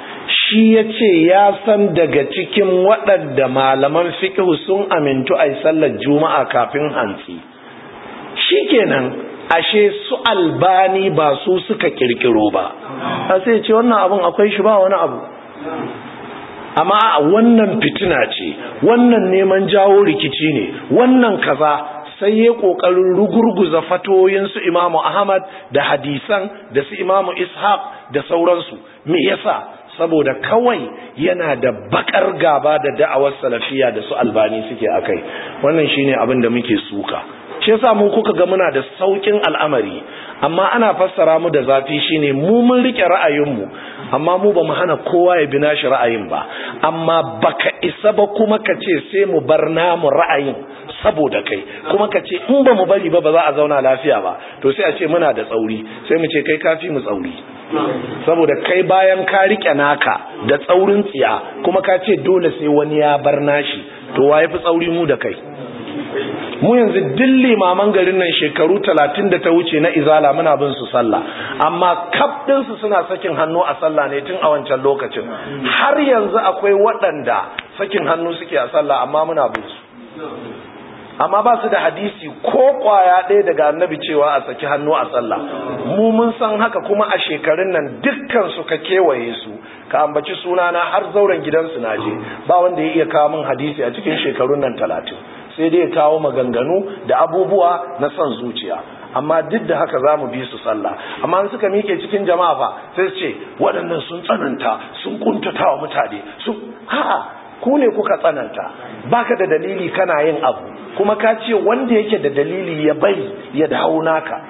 shi ya ce ya san daga cikin waɗanda malaman fiƙihu sun amintu a sallar juma'a kafin hantsi shi kenan ashe su albani ba su suka kirkiro ba a sai ce wannan abin akwai shi ba wani abu amma wannan fitina ce wannan neman jawo rikici ne wannan kaza sai ya kokarin rugurguza fatoyin su imamu ahmad da hadisan da su imamu ishaq da sauransu me yasa saboda kawai yana da bakar gaba da da'awar salafiya da su albani suke akai wannan shine abin da muke suka shi yasa mu kuka ga muna da saukin al'amari amma ana fassara mu da zafi shine mu mun rike ra'ayinmu amma mu ba mu hana kowa ya bi nashi ra'ayin ba amma baka isa ba kuma ka ce sai mu bar namu ra'ayin saboda kai kuma ka ce in ba mu bari ba ba za a zauna lafiya ba to sai a ce muna da tsauri sai mu ce kai kafi mu tsauri saboda kai bayan ka rike naka da tsaurin tsiya kuma ka ce dole sai wani ya bar nashi to wa fi tsauri mu da kai mu yanzu duk limaman garin nan shekaru talatin da ta wuce na izala muna bin su sallah amma kaf su suna sakin hannu a sallah ne tun a wancan lokacin har yanzu akwai waɗanda sakin hannu suke a sallah amma muna bin su amma ba su da hadisi ko kwaya ɗaya daga annabi cewa a saki hannu a sallah mu mun san haka kuma a shekarun nan dukkan su ka kewaye su ka ambaci sunana har zauren gidansu na je ba wanda ya iya kawo min hadisi a cikin shekarun nan talatin sai dai ya kawo maganganu da abubuwa na son zuciya amma duk da haka za mu bi su sallah amma in suka mike cikin jama'a fa sai su ce waɗannan sun tsananta sun kuntata wa mutane su a'a ku ne kuka tsananta baka da dalili kana yin abu kuma ka ce wanda yake da dalili ya bari ya dawo naka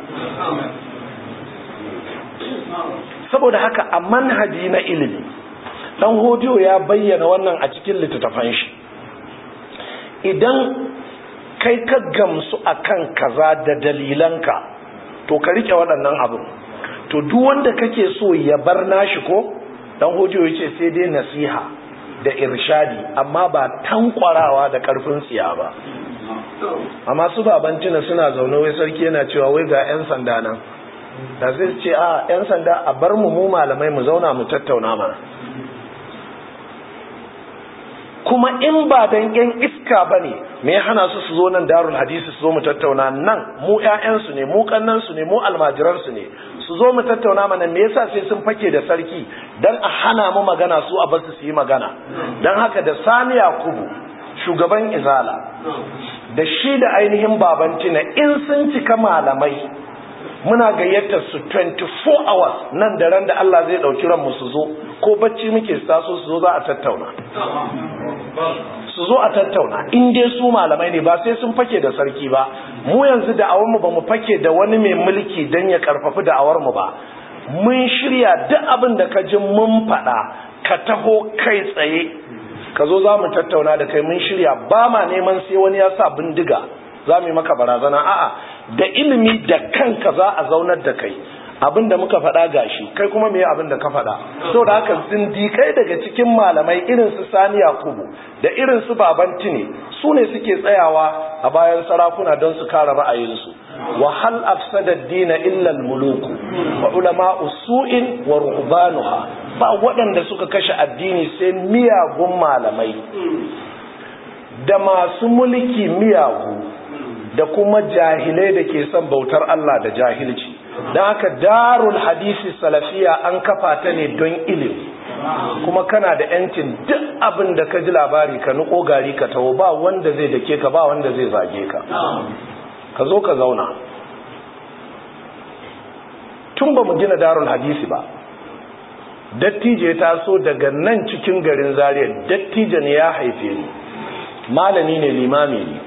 saboda haka a manhaji na ilimi dan hodiyo ya bayyana wannan a cikin littattafan shi idan kai ka gamsu akan kaza da dalilanka to ka rike waɗannan abin to duk wanda kake so ya bar nashi ko dan hodiyo yace sai dai nasiha da irshadi amma ba tankwarawa da karfin tsiya ba amma su babantina suna zaune wai sarki yana cewa wai ga 'yan sanda nan da zai ce a 'yan sanda a bar mu mu malamai mu zauna mu tattauna mana kuma in ba dan 'yan iska ba ne me ya hana su su zo nan darul hadisi su zo mu tattauna nan mu 'ya'yansu ne mu kannansu ne mu almajiransu ne su zo mu tattauna mana me yasa sai sun fake da sarki dan a hana mu magana su a basu su yi magana dan haka da sani yakubu shugaban izala da shi da ainihin babantina in sun cika malamai muna gayyatar su 24 hours nan da ran da Allah zai dauki ranmu su zo ko bacci muke taso su zo za a tattauna su zo a tattauna in dai su malamai ne ba sai sun fake da sarki ba mu yanzu da'awar mu ba mu fake da wani mai mulki dan ya karfafi da'awar mu ba mun shirya duk abin da ka ji mun faɗa ka taho kai tsaye ka zo za mu tattauna da kai mun shirya ba ma neman sai wani ya sa bindiga za mu yi maka barazana a'a da ilimi da kanka za a zaunar da kai abin da muka faɗa gashi kai kuma me abin da ka faɗa so da haka zindikai daga cikin malamai irin su sani yakubu da irin su baban tine su ne suke tsayawa a bayan sarakuna don su kare ra'ayinsu wa hal afsada dina illa al-muluku wa ulama usu'in wa ruhbanuha ba waɗanda suka kashe addini sai miyagun malamai da masu mulki miyagu da kuma jahilai da ke son bautar Allah da jahilci don haka darul hadisi salafiya an kafa ta ne don ilimi kuma kana da yancin duk abin da ka ji labari ka nuko gari ka taho ba wanda zai dake ka ba wanda zai zage ka ka zo ka zauna tun ba mu gina darul hadisi ba dattijo ya taso daga nan cikin garin zariya dattijo ne ya haife ni malami ne limami ne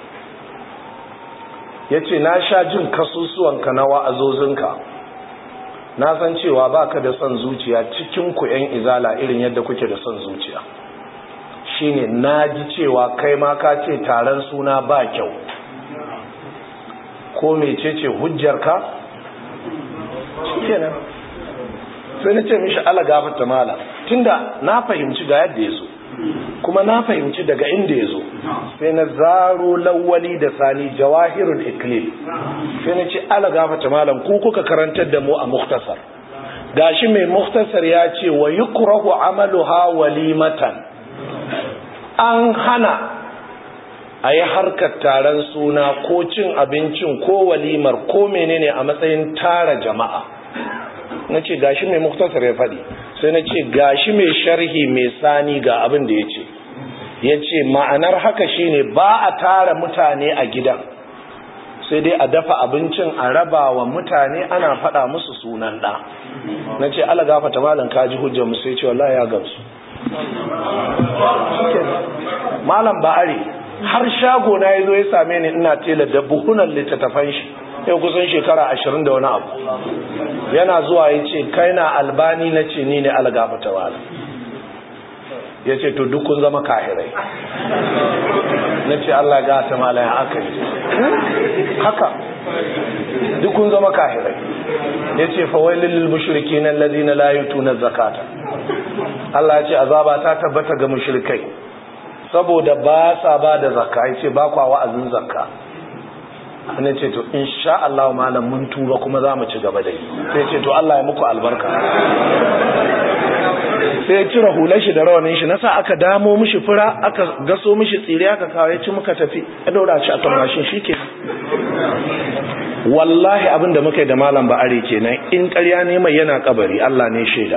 ya ce na sha jin kasusuwanka na wa'azozinka na san cewa ba ka da son zuciya cikin ku 'yan izala irin yadda kuke da son zuciya shine na ji cewa kai ma ka ce taron suna ba kyau ko mecece hujjarka kenan sai na ce mishi ala gafata mala tunda na fahimci ga yadda ya zo kuma na fahimci daga inda ya zo sai na zaro lawali da sani jawahirul iklil sai na ce ala gafata malam ku kuka karantar da mu a muktasar gashi mai muktasar ya ce wa yukrahu amaluha walimatan an hana a yi harkar taron suna ko cin abincin ko walimar ko menene a matsayin tara jama'a na ce gashi mai muktasar ya faɗi sai na ce gashi mai sharhi mai sani ga abin da ya ce ya ce ma'anar haka shine ba a tara mutane a gidan sai dai a dafa abincin a raba wa mutane ana faɗa musu sunan ɗa na ce ala gafata malam kaji hujjar mu sai ce wallahi ya gamsu malam ba'ari har shago na yazo ya same ni ina tela da buhunan littattafan shi yau kusan shekara ashirin da wani abu yana zuwa ya ce kai na albani na ce ni ne ala gafata malam ya ce to duk kun zama kahirai na ce Allah ga ta malaya aka yi haka duk kun zama kahirai ya ce fawailin lilmushiriki nan ladina layutu na zakata Allah ya ce azaba ta tabbata ga mushrikai saboda ba sa ba da zakka ya ce ba kwa wa'azin zakka ne ce to insha Allah malam mun tuba kuma za mu ci gaba da yi sai ce to Allah ya muku albarka sai ya cire hular shi da rawanin shi nasa aka damo mishi fura aka gaso mishi tsire aka kawo ya ci muka tafi ya daura shi a kan mashin shike wallahi abin da muka yi da malam ba'are kenan in ƙarya ne mai yana kabari Allah ne shaida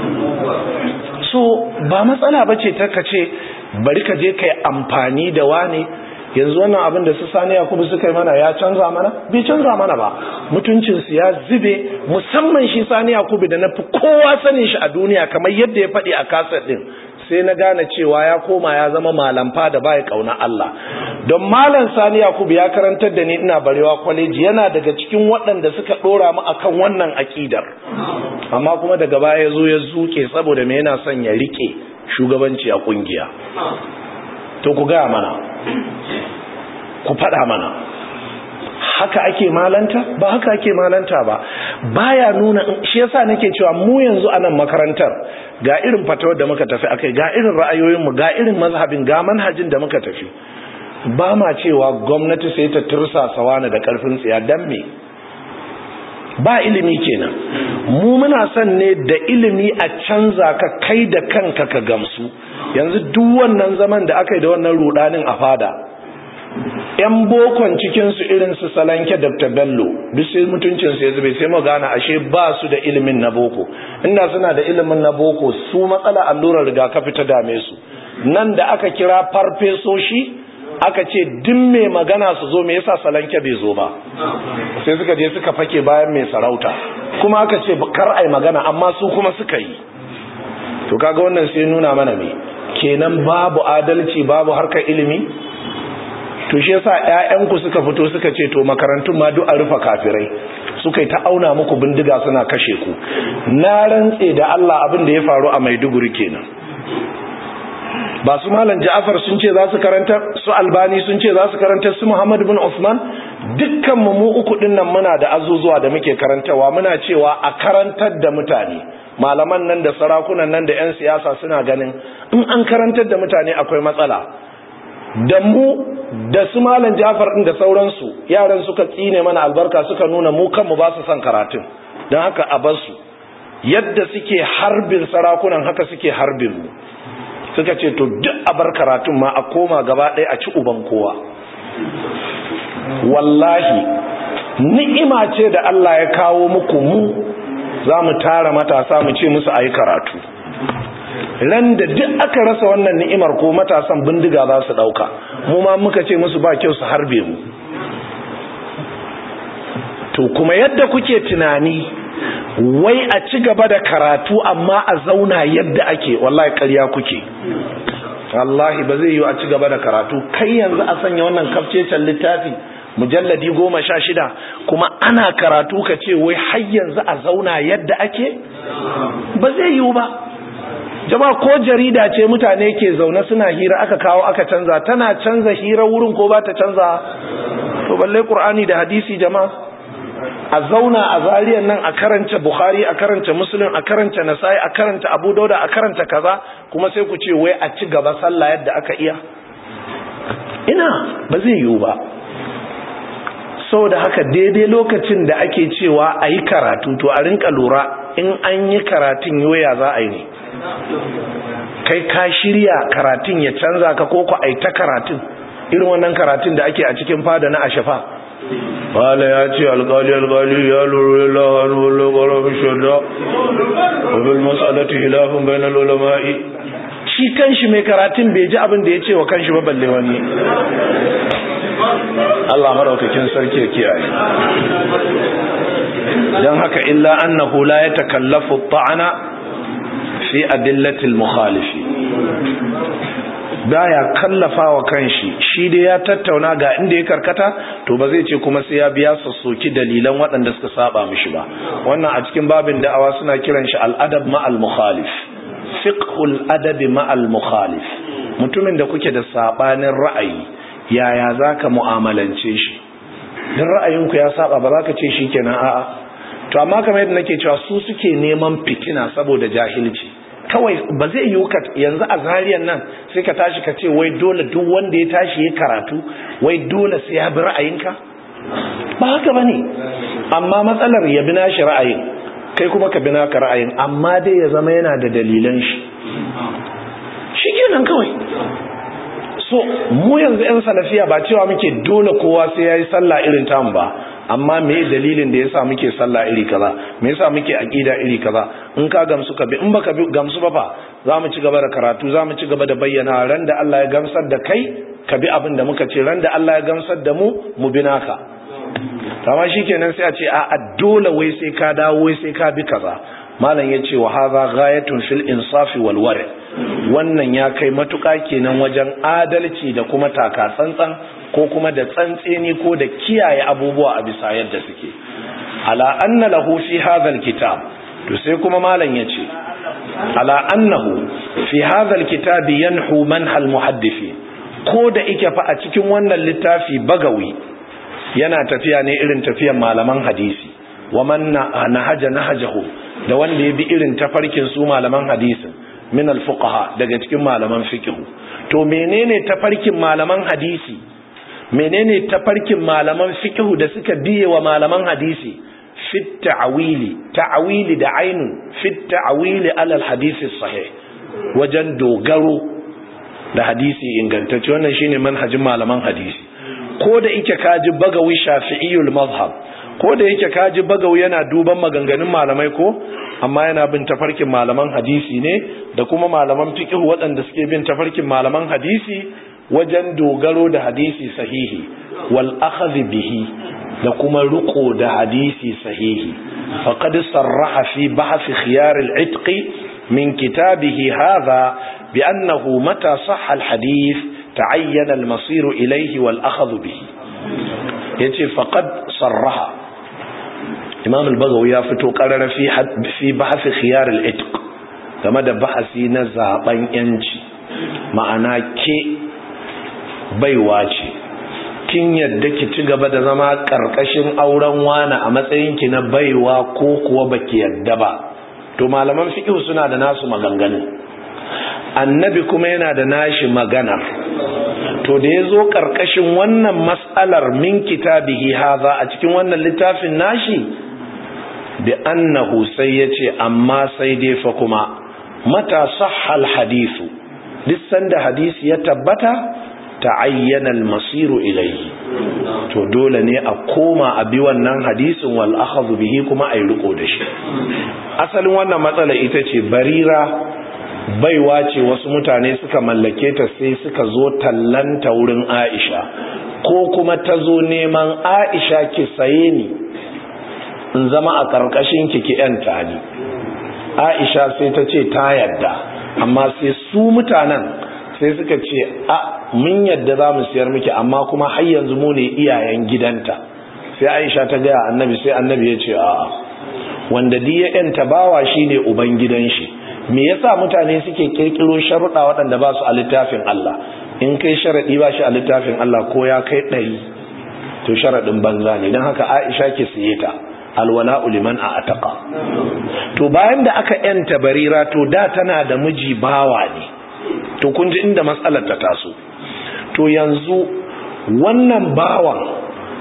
so ba matsala bace ta kace bari ka je kai amfani da wane yanzu wannan abin da su sani yakubu suka yi mana ya canza mana bai canza mana ba mutuncinsu ya zube musamman shi sani yakubu da na fi kowa sanin shi a duniya kamar yadda ya faɗi a kasar ɗin sai na gane cewa ya koma ya zama malamfa da baya kauna Allah don malam sani yakubu ya karantar da ni ina barewa kwaleji yana daga cikin waɗanda suka ɗora mu akan wannan aƙidar amma kuma daga baya ya zo ya zuke saboda me yana son ya rike shugabanci a ƙungiya to ku gaya mana ku faɗa mana haka ake malanta ba haka ake malanta ba baya nuna shi yasa nake cewa mu yanzu a nan makarantar ga irin fatawar da muka tafi akai ga irin ra'ayoyinmu ga irin mazhabin ga manhajin da muka tafi ba ma cewa gwamnati sai ta tursasa wani da karfin tsiya dan me ba ilimi kenan mu muna son ne da ilimi a canza ka kai da kanka ka gamsu yanzu duk wannan zaman da aka yi da wannan rudanin a fada yan bokon cikinsu irin su salanke dr bello duk sai mutuncinsu ya zube sai mu gane ashe ba su da ilimin na boko inda suna da ilimin na boko su matsala allurar rigakafi ta dame su nan da aka kira farfesoshi aka ce duk mai magana su zo me yasa salanke bai zo ba sai suka je suka fake bayan mai sarauta kuma aka ce kar ai magana amma su kuma suka yi to kaga wannan sai nuna mana me kenan babu adalci babu harkar ilimi to shi yasa ƴaƴanku suka fito suka ce to makarantun ma duk a rufe kafirai suka yi ta auna muku bindiga suna kashe ku na rantse da Allah abin da ya faru a Maiduguri kenan ba su malam Ja'far sun ce za su karanta su Albani sun ce za su karanta su Muhammad bin Usman dukkan mu mu uku din nan muna da azuzuwa da muke karantawa muna cewa a karantar da mutane malaman nan da sarakunan nan da 'yan siyasa suna ganin in an karantar da mutane akwai matsala da mu da su malam jafar din da sauransu yaran suka tsine mana albarka suka nuna mu kanmu ba su son karatun don haka a bar su yadda suke harbin sarakunan haka suke harbin mu suka ce to duk a bar karatun ma a koma gaba ɗaya a ci uban kowa wallahi ni'ima ce da Allah ya kawo muku mu za mu tara matasa mu ce musu a yi karatu ran da duk aka rasa wannan ni'imar ko matasan bindiga za su ɗauka mu ma muka ce musu ba kyau su harbe mu to kuma yadda kuke tunani wai a ci gaba da karatu amma a zauna yadda ake wallahi ƙarya kuke wallahi ba zai yi a ci gaba da karatu kai yanzu a sanya wannan kafcecen littafi mujalladi goma sha shida kuma ana karatu ka ce wai har yanzu a zauna yadda ake ba zai yiwu ba jama'a ko jarida ce mutane ke zaune suna hira aka kawo aka canza tana canza hira wurin ko ba ta canza to balle qur'ani da hadisi jama'a a zauna a zariyan nan a karanta bukhari a karanta muslim a karanta nasai a karanta abu dauda a karanta kaza kuma sai ku ce wai a ci gaba sallah yadda aka iya ina ba zai yiwu ba saboda haka daidai lokacin da ake cewa a yi karatu to a rinka lura in an yi karatun yoya za a yi ne kai ka shirya karatun ya canza ka ko ku aita karatun irin wannan karatun da ake a cikin fada na ashafa wala ya ce alkali alkali ya lura lahan wala ƙwararri shadda wabil matsalati hilafin bayan ulama'i shi kanshi mai karatun bai ji abin da ya ce wa kanshi ba balle wani Allah maraukakin sarki ya kiyaye don haka illa annahu la ya takallafu ta'ana fi adillatil mukhalifi baya kallafa wa kanshi shi dai ya tattauna ga inda ya karkata to ba zai ce kuma sai ya biya sassoki dalilan waɗanda suka saba mishi ba wannan a cikin babin da'awa suna kiran shi al'adab ma'al mukhalif fiqhul adabi ma'al mukhalif mutumin da kuke da sabanin ra'ayi yaya zaka mu'amalance shi dan ra'ayinku ya saba ba za ka ce shikenan a'a to amma kamar yadda nake cewa su suke neman fitina saboda jahilci kawai ba zai yi ka yanzu a zariyan nan sai ka tashi ka ce wai dole duk wanda ya tashi ya karatu wai dole sai ya bi ra'ayinka ba haka bane amma matsalar ya bi nashi ra'ayin kai kuma ka bi naka ra'ayin amma dai ya zama yana da dalilan shi shikenan kawai so mu yanzu yan salafiya ba cewa muke dole kowa sai yayi sallah irin tamu ba amma me dalilin da yasa muke sallah iri kaza me yasa muke aqida iri kaza in ka gamsu ka bi in baka bi gamsu ba fa zamu ci gaba da karatu zamu ci gaba da bayyana ran da Allah ya gamsar da kai ka bi abin da muka ce ran da Allah ya gamsar da mu mu bi naka amma shikenan sai a ce a dole wai sai ka dawo wai sai ka bi kaza malam yace wa hadha ghayatun fil insafi wal wara wannan ya kai matuka kenan wajen adalci da kuma taka tsantsan ko kuma da tsantseni ko da kiyaye abubuwa a bisa yadda suke ala anna lahu fi hadha kitab to sai kuma malam yace ala annahu fi hadha alkitab yanhu manhal muhaddisi ko da ike fa a cikin wannan littafi bagawi yana tafiya ne irin tafiyan malaman hadisi wa man nahaja nahajahu da wanda ya bi irin tafarkin su malaman hadisin min alfuqaha daga cikin malaman fiqh to menene tafarkin malaman hadisi menene tafarkin malaman fiqhu da suka biye wa malaman hadisi fit ta'wili ta'wili da ainun fit ta'wili ala hadisi sahih wajen dogaro da hadisi ingantacce wannan shine manhajin malaman hadisi ko da yake kaji bagawi shafi'iyul mazhab ko da yake kaji bagawi yana duban maganganun malamai ko amma yana bin tafarkin malaman hadisi ne da kuma malaman fiqh waɗanda suke bin tafarkin malaman hadisi wajen dogaro da hadisi sahihi wal akhadhi bihi da kuma riko da hadisi sahihi faqad sarraha fi bahth khiyar al-itq min kitabihi hadha bi annahu mata sahha al-hadith ta'ayyana al-masir ilayhi wal akhadh bihi yace faqad sarraha imam al-bagawi ya fito qarara fi fi bahth khiyar al-itq game da bahasi na zaben yanci ma'ana ke baiwa ce kin yadda ki ci gaba da zama karkashin auren wani a matsayinki na baiwa ko kuwa baki yadda ba to malaman fiqh suna da nasu maganganu annabi kuma yana da nashi maganar to da yazo karkashin wannan mas'alar min kitabihi hadha a cikin wannan littafin nashi bi annahu sai yace amma sai dai fa kuma mata sahhal hadithu duk sanda hadisi ya tabbata ta'ayyana al-masiru ilayhi to dole ne a koma a bi wannan hadisin wal akhadhu bihi kuma ayi riko da shi asalin wannan matsala ita ce barira baiwa ce wasu mutane suka mallake ta sai suka zo tallanta wurin Aisha ko kuma ta zo neman Aisha ki saye ni in zama a karkashin ki ki yanta ni Aisha sai ta ce ta yadda amma sai su mutanen sai suka ce a mun yadda za mu siyar miki amma kuma har yanzu mu ne iyayen gidanta sai aisha ta gaya annabi sai annabi ya ce a'a wanda diya yanta bawa shine uban gidan shi me yasa mutane suke kirkiro sharuɗa waɗanda ba su a littafin Allah in kai sharaɗi ba shi a littafin Allah ko ya kai ɗari to sharaɗin banza ne don haka aisha ke siye ta alwala'u liman a ataka to bayan da aka yanta barira to da tana da miji bawa ne to kun ji inda matsalar ta taso to yanzu wannan bawan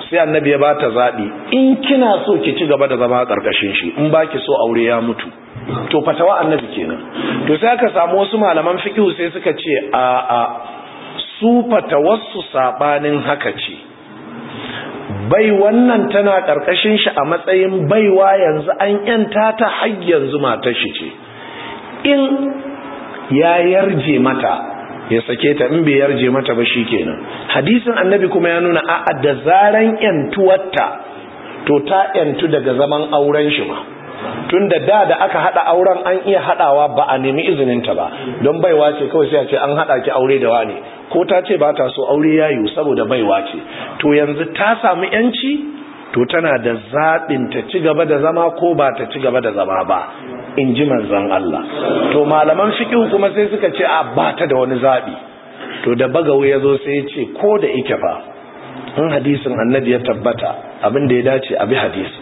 sai annabi ya ba ta zaɓi in kina so ki ci gaba da zama a ƙarƙashin shi in ba ki so aure ya mutu to fatawa annabi kenan to sai aka samu wasu malaman fiqh sai suka ce a a su fatawarsu sabanin haka ce bai wannan tana ƙarƙashin shi a matsayin baiwa yanzu an yanta ta har yanzu matar shi ce in ya yarje mata ya sake ta in bai yarje mata ba kenan hadisin annabi kuma ya nuna a'a da zaran yantuwarta to ta yantu daga zaman auren shi ma tunda da da aka hada auren an iya hadawa ba a nemi izinin ta ba don baiwa ce kawai sai a ce an hada ki aure da wani ko ta ce ba ta so aure ya yiwu saboda baiwa ce to yanzu ta samu yanci to tana da zaɓin ta ci gaba da zama ko ba ta ci gaba da zama ba in ji manzan Allah to malaman fiqh kuma sai suka ce a ba ta da wani zaɓi to da bagawo ya zo sai ya ce ko da ike fa in hadisin annabi ya tabbata abin da ya dace a bi hadisi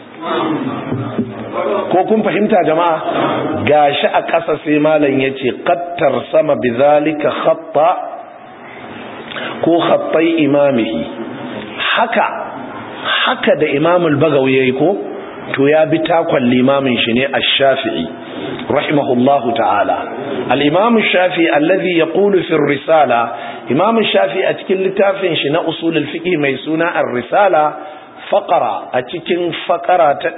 ko kun fahimta jama'a gashi a ƙasa sai malam ya ce kattar sama bi zalika khatta ko khattai imamihi haka haka da imamul bagawi yayi ko to ya bi takon limamin shi ne ash-shafi'i rahimahullahu ta'ala al-imam ash-shafi'i alladhi yaqulu fi ar-risala imam ash-shafi'i a cikin littafin shi na usul al-fiqh mai suna ar-risala faqara a cikin faqara ta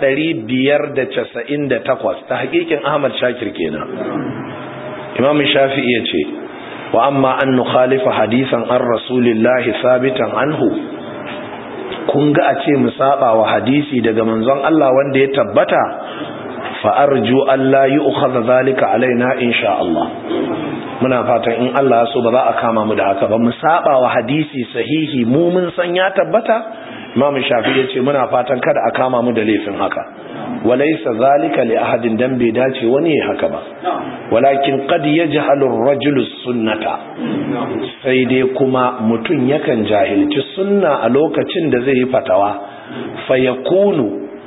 598 ta hakikin Ahmad Shakir kenan imam ash-shafi'i yace wa amma an nukhalifa hadisan an rasulillahi sabitan anhu kun ga a ce mu saba wa hadisi daga manzon Allah wanda ya tabbata fa arju Allah yu'khadha zalika alaina insha Allah muna fatan in Allah so ba za a kama mu da haka ba mu saba wa hadisi sahihi mu mun san ya tabbata Imam Shafi ya ce muna fatan kada a kama mu da laifin haka walaysa zalika li ahadin dan bai dace wani ya haka ba walakin qad yajhalu ar-rajulu sunnata sai dai kuma mutum yakan jahilci sunna a lokacin da zai yi fatawa fayakunu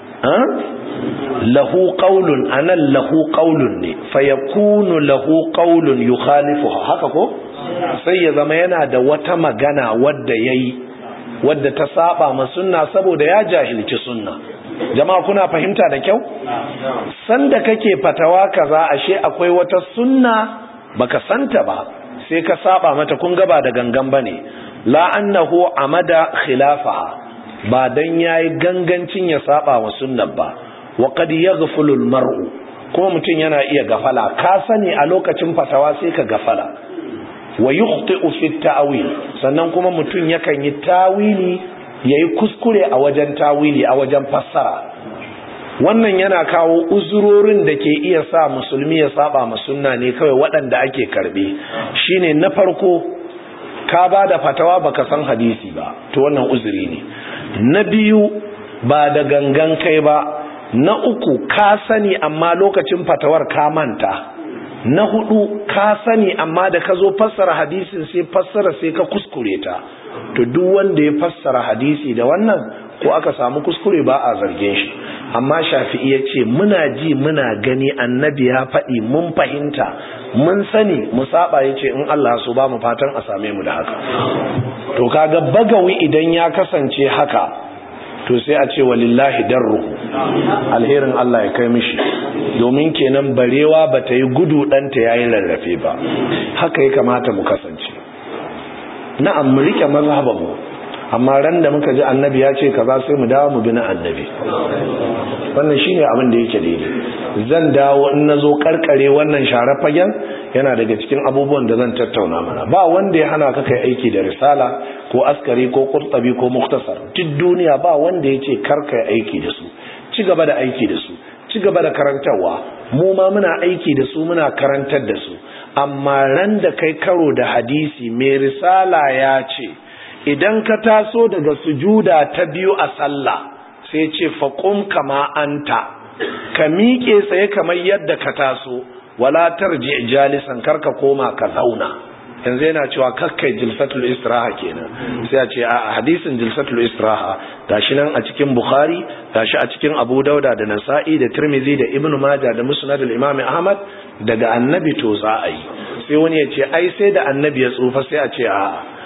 lahu qaulun anan lahu qaulun ne fayakunu lahu qaulun yukhalifu haka ko sai ya zama yana da wata magana wadda yayi wadda ta saba ma sunna saboda ya jahilci sunna jama'a kuna fahimta da kyau sanda kake fatawa kaza ashe akwai wata sunna baka santa ba sai ka saba mata kun gaba da gangan bane la annahu amada khilafaha ba dan yayi gangancin ya saba wa sunnar ba wa qad yaghfulu almar'u kuma mutum yana iya gafala ka sani a lokacin fatawa sai ka gafala wa yukhti'u fi ta'wil sannan kuma mutum yakan yi tawili yayi kuskure a wajen tawili a wajen fassara wannan yana kawo uzurorin da ke iya sa musulmi ya saba ma sunna ne kawai waɗanda ake karbe shine na farko ka ba da fatawa baka san hadisi ba to wannan uzuri ne na biyu ba da gangan kai ba na uku ka sani amma lokacin fatawar ka manta na hudu ka sani amma da ka zo fassara hadisin sai fassara sai ka kuskure ta to duk wanda ya fassara hadisi da wannan ko aka samu kuskure ba a zargin shi amma shafi'i ya ce muna ji muna gani annabi ya faɗi mun fahimta mun sani mu saba ya ce in Allah so ba mu fatan a same mu da haka to kaga bagawi idan ya kasance haka to sai a ce walillahi darru alherin Allah ya kai mishi domin kenan barewa ba ta yi gudu ɗanta ya yi rarrafe ba haka ya kamata mu kasance na'am mu rike mazhabanmu amma ran da muka ji annabi ya ce kaza sai mu dawo mu bi na annabi wannan shine abin da yake daidai zan dawo in nazo karkare wannan share fagen yana daga cikin abubuwan da zan tattauna mana ba wanda ya hana ka kai aiki da risala ko askari ko qurtabi ko muktasar duk duniya ba wanda ya ce kar kai aiki da su ci gaba da aiki da su ci gaba da karantarwa mu ma muna aiki da su muna karantar da su amma ran da kai karo da hadisi mai risala ya ce idan ka taso daga sujuda ta biyu a sallah sai ce faƙum kama anta ka miƙe tsaye kamar yadda ka taso wala tarji jalisan karka koma ka zauna yanzu yana cewa kakkai jilsatul istiraha kenan sai a ce a hadisin jilsatul istiraha gashi nan a cikin bukhari gashi a cikin abu dauda da nasa'i da tirmidhi da ibnu majah da musnad al-imam ahmad daga annabi to za a yi sai wani ya ce ai sai da annabi ya tsufa sai a ce a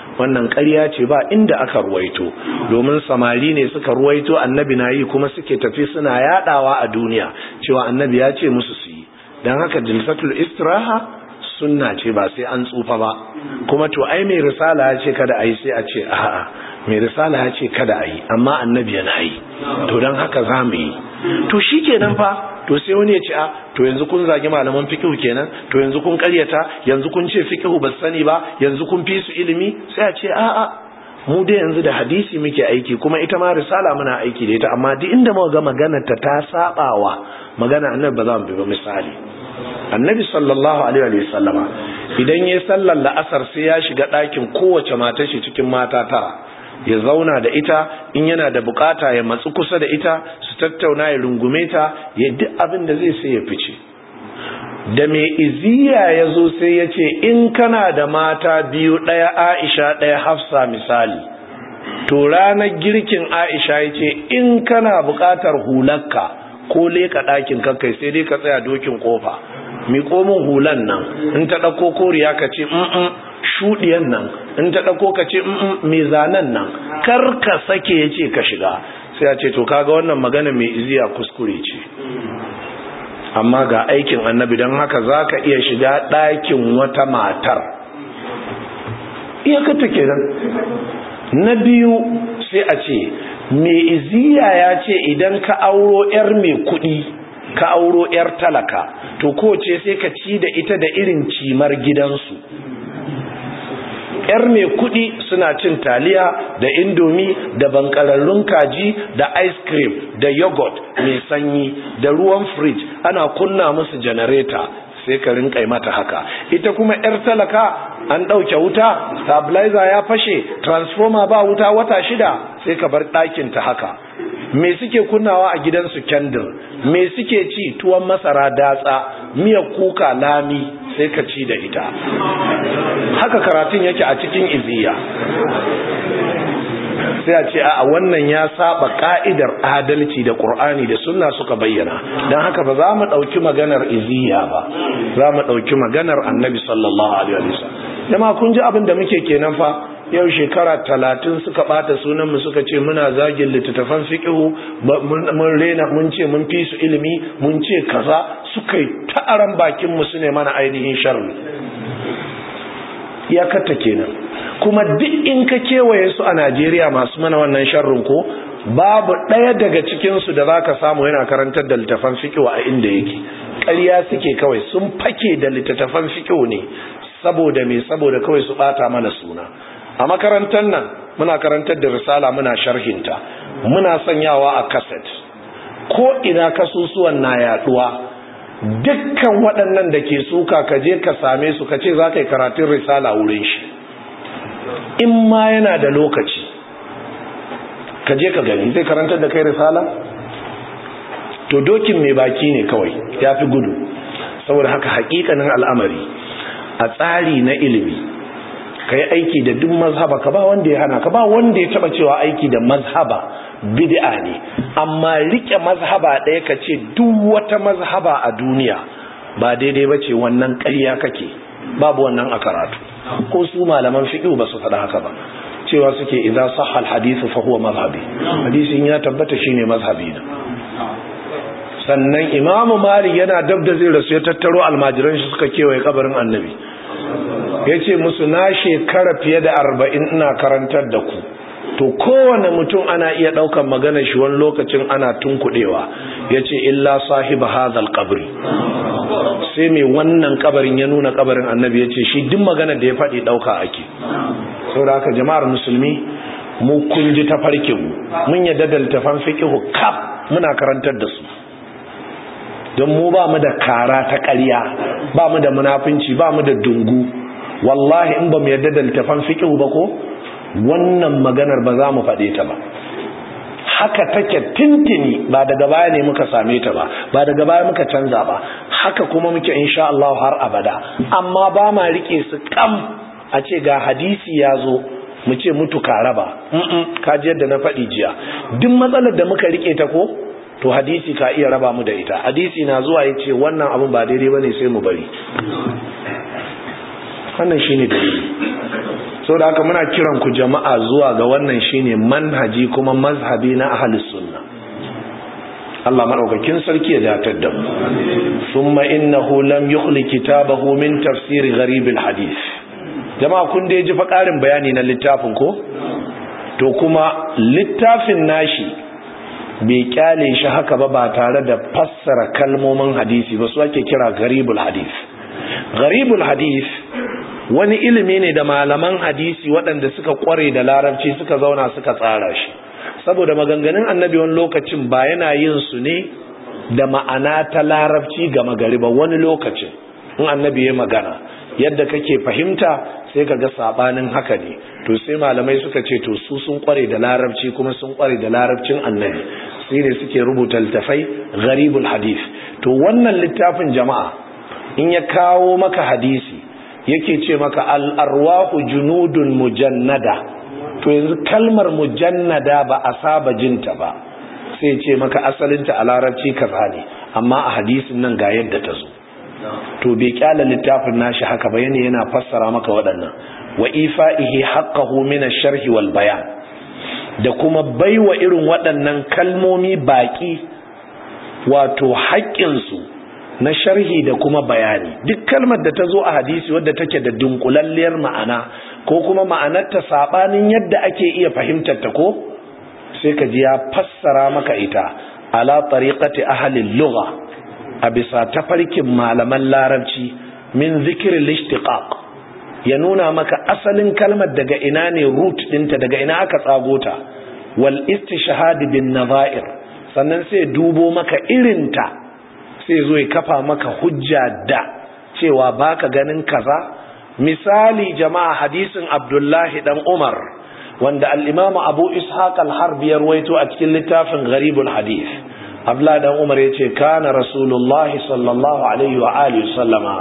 wannan ƙarya ce ba inda aka ruwaito domin samari ne suka ruwaito annabi na yi kuma suke tafi suna yadawa a duniya cewa annabi ya ce musu su yi don haka jilsatul istiraha sunna ce ba sai an tsufa ba kuma to ai mai risala ya ce kada a yi sai a ce a'a mai risala ya ce kada a yi amma annabi yana yi to don haka za mu yi to shi kenan fa to sai wani ya ce a to yanzu kun zagi malaman fikihu kenan to yanzu kun karyata yanzu kun ce fikihu ba sani ba yanzu kun fi su ilimi sai a ce a'a mu dai yanzu da hadisi muke aiki kuma ita ma risala muna aiki da ita amma duk inda muka ga maganar ta ta sabawa magana annabi ba za mu bi ba misali annabi sallallahu alaihi wa sallama idan ya sallar la'asar sai ya shiga ɗakin kowace mata shi cikin mata tara ya zauna da ita in yana da bukata ya matsu kusa da ita su tattauna ya rungume ta ya duk abin da zai sai ya fice da mai iziya ya zo sai ya ce in kana da mata biyu ɗaya aisha ɗaya hafsa misali to ranar girkin aisha ya ce in kana bukatar hularka ko leka ɗakin kakai sai dai ka tsaya dokin kofa mi komin hulan nan in ta ɗauko koriya ka ce shuɗiyan nan in ta ɗauko ka ce mai zanen nan kar ka sake ya ce ka shiga sai a ce to kaga wannan magana mai iziya kuskure ce amma ga aikin annabi don haka za ka iya shiga ɗakin wata matar iyakata kenan na biyu sai a ce mai iziya ya ce idan ka auro 'yar mai kuɗi ka auro 'yar talaka to kowace sai ka ci da ita da irin cimar gidansu yar mai kudi suna cin taliya da indomi da bankararrun kaji da ice cream da yogurt mai sanyi da ruwan fridge ana kunna musu janareta sai ka rinka mata haka ita kuma yar talaka an ɗauke wuta stabilizer ya fashe transformer ba wuta wata shida sai ka bar ɗakin ta haka me suke kunnawa a gidansu kendir me suke ci tuwon masara datsa miyar kuka lami sai ka ci da ita haka karatun yake a cikin iziya sai a ce a wannan ya saba ka'idar adalci da ƙur'ani da sunna suka bayyana don haka ba za mu ɗauki maganar iziya ba za mu ɗauki maganar annabi sallallahu alaihi wasallam jama'a kun ji abin da muke kenan fa yau shekara talatin suka bata sunanmu suka ce muna zagin littattafan fiƙihu mun rena mun ce mun fi su ilimi mun ce kaza suka yi ta'aran bakinmu su ne mana ainihin sharri ya katta kenan kuma duk in ka kewaye su a najeriya masu mana wannan sharrin ko babu ɗaya daga cikinsu da za ka samu yana karantar da littattafan fiƙihu a inda yake ƙarya suke kawai sun fake da littattafan fiƙihu ne saboda me saboda kawai su ɓata mana suna a makarantar nan muna karantar da risala muna sharhinta muna sanyawa a kaset ko ina kasusuwan na yaduwa dukkan waɗannan da ke suka ka je ka same su ka ce za ka yi karatun risala wurin shi in ma yana da lokaci ka je ka gani zai karantar da kai risala to dokin mai baki ne kawai ya fi gudu saboda haka hakikanin al'amari a tsari na ilimi ka yi aiki da duk mazhaba ka ba wanda ya hana ka ba wanda ya taba cewa aiki da mazhaba bid'a ne amma rike mazhaba ɗaya ka ce duk wata mazhaba a duniya ba daidai ba ce wannan ƙarya kake babu wannan a karatu ko su malaman fiqh ba su faɗa haka ba cewa suke idza sahha al-hadith fa huwa mazhabi hadisin ya tabbata shine mazhabi na sannan imamu malik yana dab da zai rasu ya tattaro almajiran shi suka kewaye kabarin annabi ya ce musu na shekara fiye da arba'in ina karantar da ku to kowane mutum ana iya ɗaukan magana shi wani lokacin ana tunkuɗewa ya ce illa sahiba hazal kabri sai mai wannan kabarin ya nuna kabarin annabi ya ce shi duk magana da ya faɗi ɗauka ake saboda haka jama'ar musulmi mu kun ji ta farke mu mun yadda da littafan fiqihu kaf muna karantar da su don mu ba mu da kara ta ƙarya ba mu da munafunci ba mu da dungu wallahi in ba mu yarda da littafan fiqh ba ko wannan maganar ba za mu faɗe ta ba haka take tintini ba daga baya ne muka same ta ba ba daga baya muka canza ba haka kuma muke insha Allah har abada amma ba ma rike su kam a ce ga hadisi ya zo mu ce mutu ka raba ka ji yadda na faɗi jiya duk matsalar da muka rike ta ko to hadisi ka iya raba mu da ita hadisi na zuwa ya ce wannan abin ba daidai ba ne sai mu bari wannan shi ne dalili sau da haka muna kiran ku jama'a zuwa ga wannan shine manhaji kuma mazhabi na ahlus sunna Allah madaukakin sarki ya datar da mu thumma innahu lam yukhli kitabahu min tafsir gharib alhadith jama'a kun da ji fa karin bayani na littafin ko to kuma littafin nashi bai kyale shi haka ba ba tare da fassara kalmomin hadisi ba su ake kira gharibul hadith gharibul hadith wani ilimi ne da malaman hadisi waɗanda suka kware da larabci suka zauna suka tsara shi saboda maganganun annabi wani lokacin ba yana yin su ne da ma'ana ta larabci ga magari ba wani lokacin in annabi ya magana yadda kake fahimta sai ka ga sabanin haka ne to sai malamai suka ce to su sun kware da larabci kuma sun kware da larabcin annabi sai ne suke rubuta littafai gharibul hadith to wannan littafin jama'a in ya kawo maka hadisi yake ce maka al-arwahu junudun mujannada to yanzu kalmar mujannada ba a saba jinta ba sai ce maka asalinta a larabci kaza ne amma a hadisin nan ga yadda ta zo to bai kyala littafin nashi haka ba yana yana fassara maka waɗannan wa ifa'ihi haqqahu min ash-sharhi wal bayan da kuma baiwa irin waɗannan kalmomi baki wato haƙƙin su na sharhi da kuma bayani duk kalmar da ta zo a hadisi wadda take da dunkulalliyar ma'ana ko kuma ma'anarta sabanin yadda ake iya fahimtar ta ko sai ka ji ya fassara maka ita ala tariqati ahli lugha a bisa tafarkin malaman larabci min zikirin lishtiqaq ya nuna maka asalin kalmar daga ina ne root dinta daga ina aka tsago ta wal istishhad bin nazair sannan sai dubo maka irinta sai zo ya kafa maka hujja da cewa baka ganin kaza misali jama'a hadisin abdullahi dan umar wanda al-imam abu ishaq al-harbi ya ruwaito a cikin littafin gharibul hadith abdullahi dan umar yace kana rasulullah sallallahu alaihi wa alihi sallama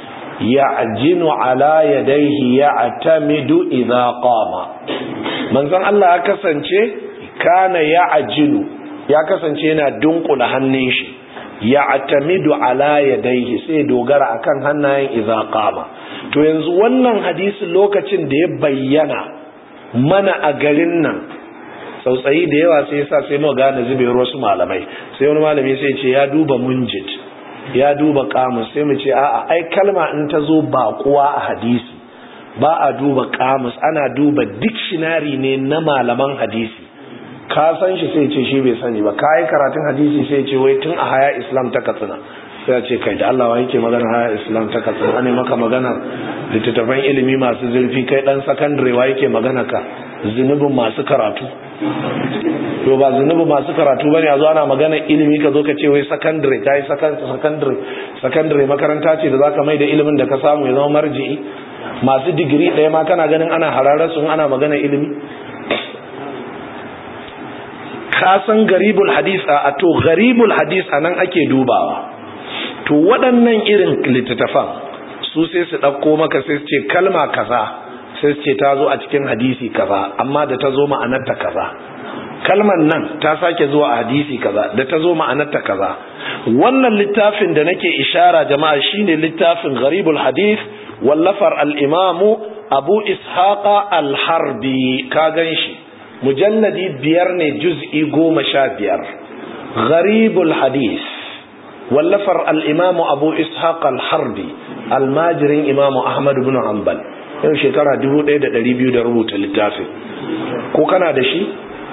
ya'jinu ala yadayhi ya'tamidu idha qama manzon Allah ya kasance kana ya'jinu ya kasance yana dunkula hannun shi ya'tamidu ala yadayhi sai dogara akan hannayen idha qama to yanzu wannan hadisin lokacin da ya bayyana mana a garin nan tsautsayi da yawa sai yasa sai mu gane zubewar wasu malamai sai wani malami sai ce ya duba munjid ya duba kamus sai mu ce a'a ai kalma in ta zo baƙuwa a hadisi ba a duba kamus ana duba dictionary ne na malaman hadisi ka san shi sai ce shi bai sani ba ka yi karatun hadisi sai ce wai tun a haya islam ta katsina sai ya ce kai da Allah wa yake magana haya islam ta katsina ne maka magana littattafan ilimi masu zurfi kai dan sakandare wa yake magana ka zunubin masu karatu to ba zunubin masu karatu bane a zo ana magana ilimi ka zo ka ce wai sakandare kai sakandare sakandare makaranta ce da zaka mai da ilimin da ka samu ya zama marji'i masu digiri ɗaya ma kana ganin ana hararar su ana magana ilimi ka san garibul hadis a to garibul hadis anan ake dubawa to waɗannan irin littattafan su sai su ɗauko maka sai su ce kalma kaza sai su ce ta zo a cikin hadisi kaza amma da ta zo ma'anarta kaza kalman nan ta sake zuwa a hadisi kaza da ta zo ma'anarta kaza wannan littafin da nake ishara jama'a shine littafin gharibul hadith wallafar al-imamu abu ishaqa al-harbi ka gan shi mujalladi biyar ne juz'i goma sha biyar gharibul hadith wallafar al'imamu abu ishaq al-harbi almajirin imamu ahmad bin hanbal yau shekara 1200 da rubuta littafin ko kana da shi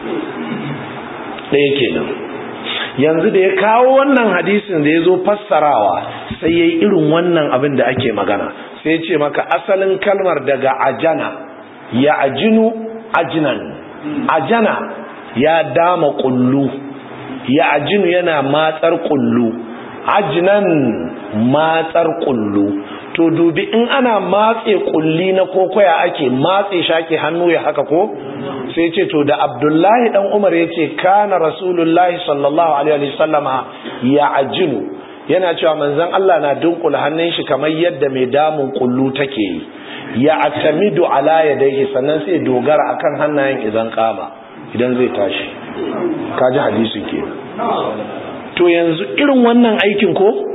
ɗaya kenan yanzu da ya kawo wannan hadisin da ya zo fassarawa sai ya yi irin wannan abin da ake magana sai ce maka asalin kalmar daga ajana ya ajinu ajinan ajana ya dama kullu ya ajinu yana matsar kullu ajinan matsar kullu to dubi in ana matse kulli na kokoya ake matse shake hannu ya haka ko sai ce to da abdullahi dan umar ya ce kana rasulullahi sallallahu alaihi wasallama ya ajinu yana cewa manzon Allah na dunkula hannun shi kamar yadda mai damun kullu take yi ya atamidu ala yadayhi sannan sai dogara akan hannayen idan kama idan zai tashi kaji hadisin ke to yanzu irin wannan aikin ko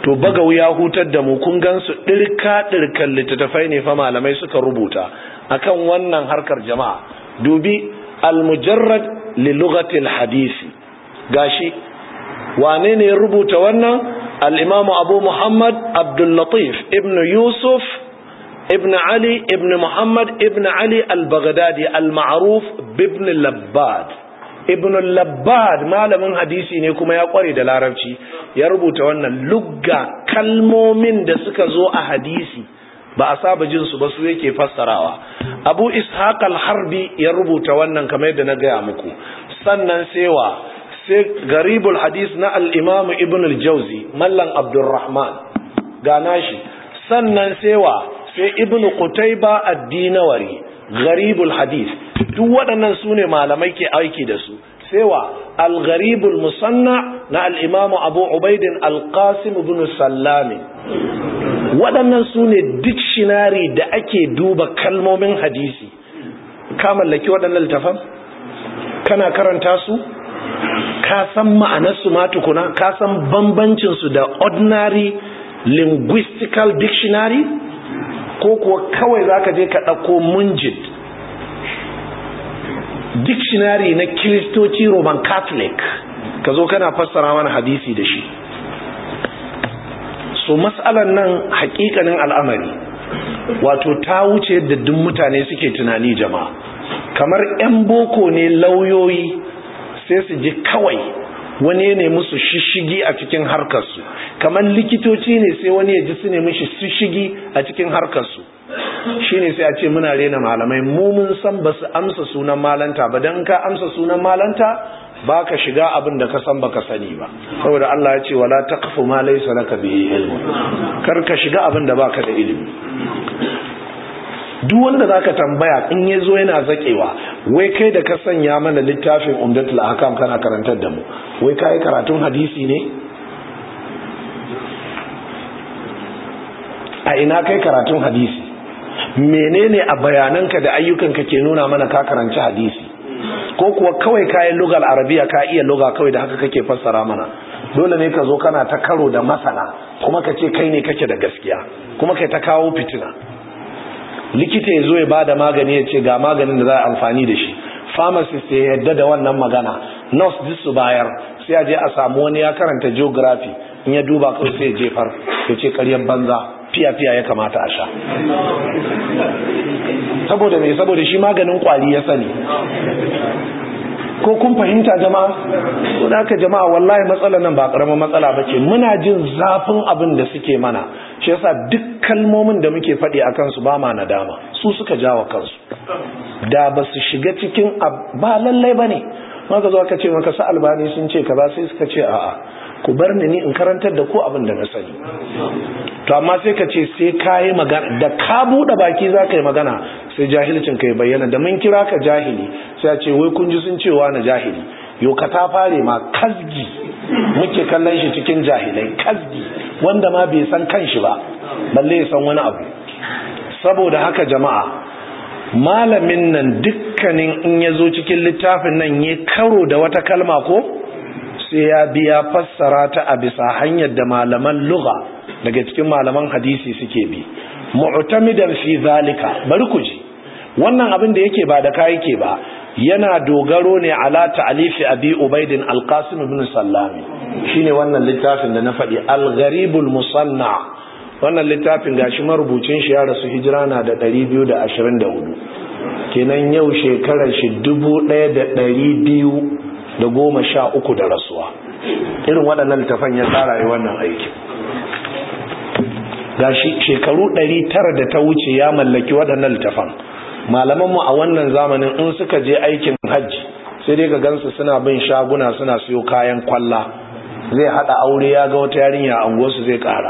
to bagawu ya hutar da mu kun gansu ɗirka ɗirkan littattafai ne fa malamai suka rubuta akan wannan harkar jama'a dubi al-mujarrad li lughatil hadisi gashi wane ne ya rubuta wannan al-imamu abu muhammad abdul latif ibn yusuf ibn ali ibn muhammad ibn ali al-baghdadi al-ma'ruf ibn labbad ibn labbad malamin hadisi ne kuma ya kware da larabci ya rubuta wannan lugga kalmomin da suka zo a hadisi ba a saba jin su ba su yake fassarawa abu ishaq al-harbi ya rubuta wannan kamar yadda na gaya muku sannan sewa sai garibul hadis na al-imam ibn al-jawzi mallan abdurrahman ga nashi sannan sewa sai ibn qutayba ad-dinawari garibul hadis duk waɗannan su ne malamai ke aiki da su sewa al-gharibul musanna na al-imam abu ubaidin al-qasim ibn sallami waɗannan su ne dictionary da ake duba kalmomin hadisi ka mallaki waɗannan littafan kana karanta su ka san ma'anarsu ma tukuna ka san bambancinsu da ordinary linguistical dictionary ko kuwa kawai za ka je ka ɗauko munjid dictionary na kiristoci roman catholic ka zo kana fassara mana hadisi da shi so matsalan nan hakikanin al'amari wato ta wuce yadda duk mutane suke tunani jama'a kamar 'yan boko ne lauyoyi sai su ji kawai wani ne musu shishigi a cikin harkarsu kamar likitoci ne sai wani ya ji su ne mishi shishigi a cikin harkarsu shine sai a ce muna rena malamai mu mun san ba su amsa sunan malanta ba don ka amsa sunan malanta ba ka shiga abin da ka san baka sani ba saboda Allah ya ce wala taqfu ma laysa laka bihi ilmu kar ka shiga abin da baka da ilimi duk wanda zaka tambaya in yazo yana zakewa wai kai da ka sanya mana littafin umdatul ahkam kana karantar da mu wai kai karatun hadisi ne a ina kai karatun hadisi menene a bayananka da ayyukanka ke nuna mana ka karanci hadisi ko kuwa kawai kayan lugal arabiya ka iya luga kawai da haka kake fassara mana dole ne ka zo kana ta karo da masana kuma ka ce kai ne kake da gaskiya kuma kai ta kawo fitina likita ya zo ya ba da magani ya ce ga maganin da za a amfani da shi pharmacist ya yadda da wannan magana nurse duk su bayar sai a je a samu wani ya karanta geography in ya duba kawai sai ya jefar ya ce karyar banza fiya-fiya ya kamata a sha saboda mai saboda shi maganin kwari ya sani ko kun fahimta jama'a ko da haka jama'a wallahi matsalar nan ba karamar matsala ba ce muna jin zafin abin da suke mana shi yasa duk kalmomin da muke faɗi a kansu ba ma nadama su suka jawa kansu da ba su shiga cikin ba lallai ba ne maka zo aka ce maka sa albani sun ce ka ba sai suka ce a'a ku bar ni ni in karantar da ku abin da na sani to amma sai ka ce sai ka yi magana da ka buɗe baki za ka yi magana sai jahilcin ka yi bayyana da mun kira ka jahili sai a ce wai kun ji sun cewa na jahili yau ka ta fare ma kasgi muke kallon shi cikin jahilai kasgi wanda ma bai san kanshi ba balle ya san wani abu saboda haka jama'a malamin nan dukkanin in ya zo cikin littafin nan ya karo da wata kalma ko sai ya biya fassara ta a bisa hanyar da malaman lugha daga cikin malaman hadisi suke bi mu'tamidan fi zalika bari ku ji wannan abin da yake ba da kai yake ba yana dogaro ne ala ta'alifi abi ubaidin alqasim ibn sallami shine wannan littafin da na faɗi al-gharibul musanna wannan littafin gashi marubucin shi ya rasu hijira na da 224 kenan yau shekarar shi 1200 da goma sha uku da rasuwa irin waɗannan littafan ya tsara yi wannan aiki ga shekaru ɗari tara da ta wuce ya mallaki waɗannan littafan malamanmu a wannan zamanin in suka je aikin hajji sai dai ga gansu suna bin shaguna suna siyo kayan kwalla zai haɗa aure ya ga wata yarinya a unguwarsu zai ƙara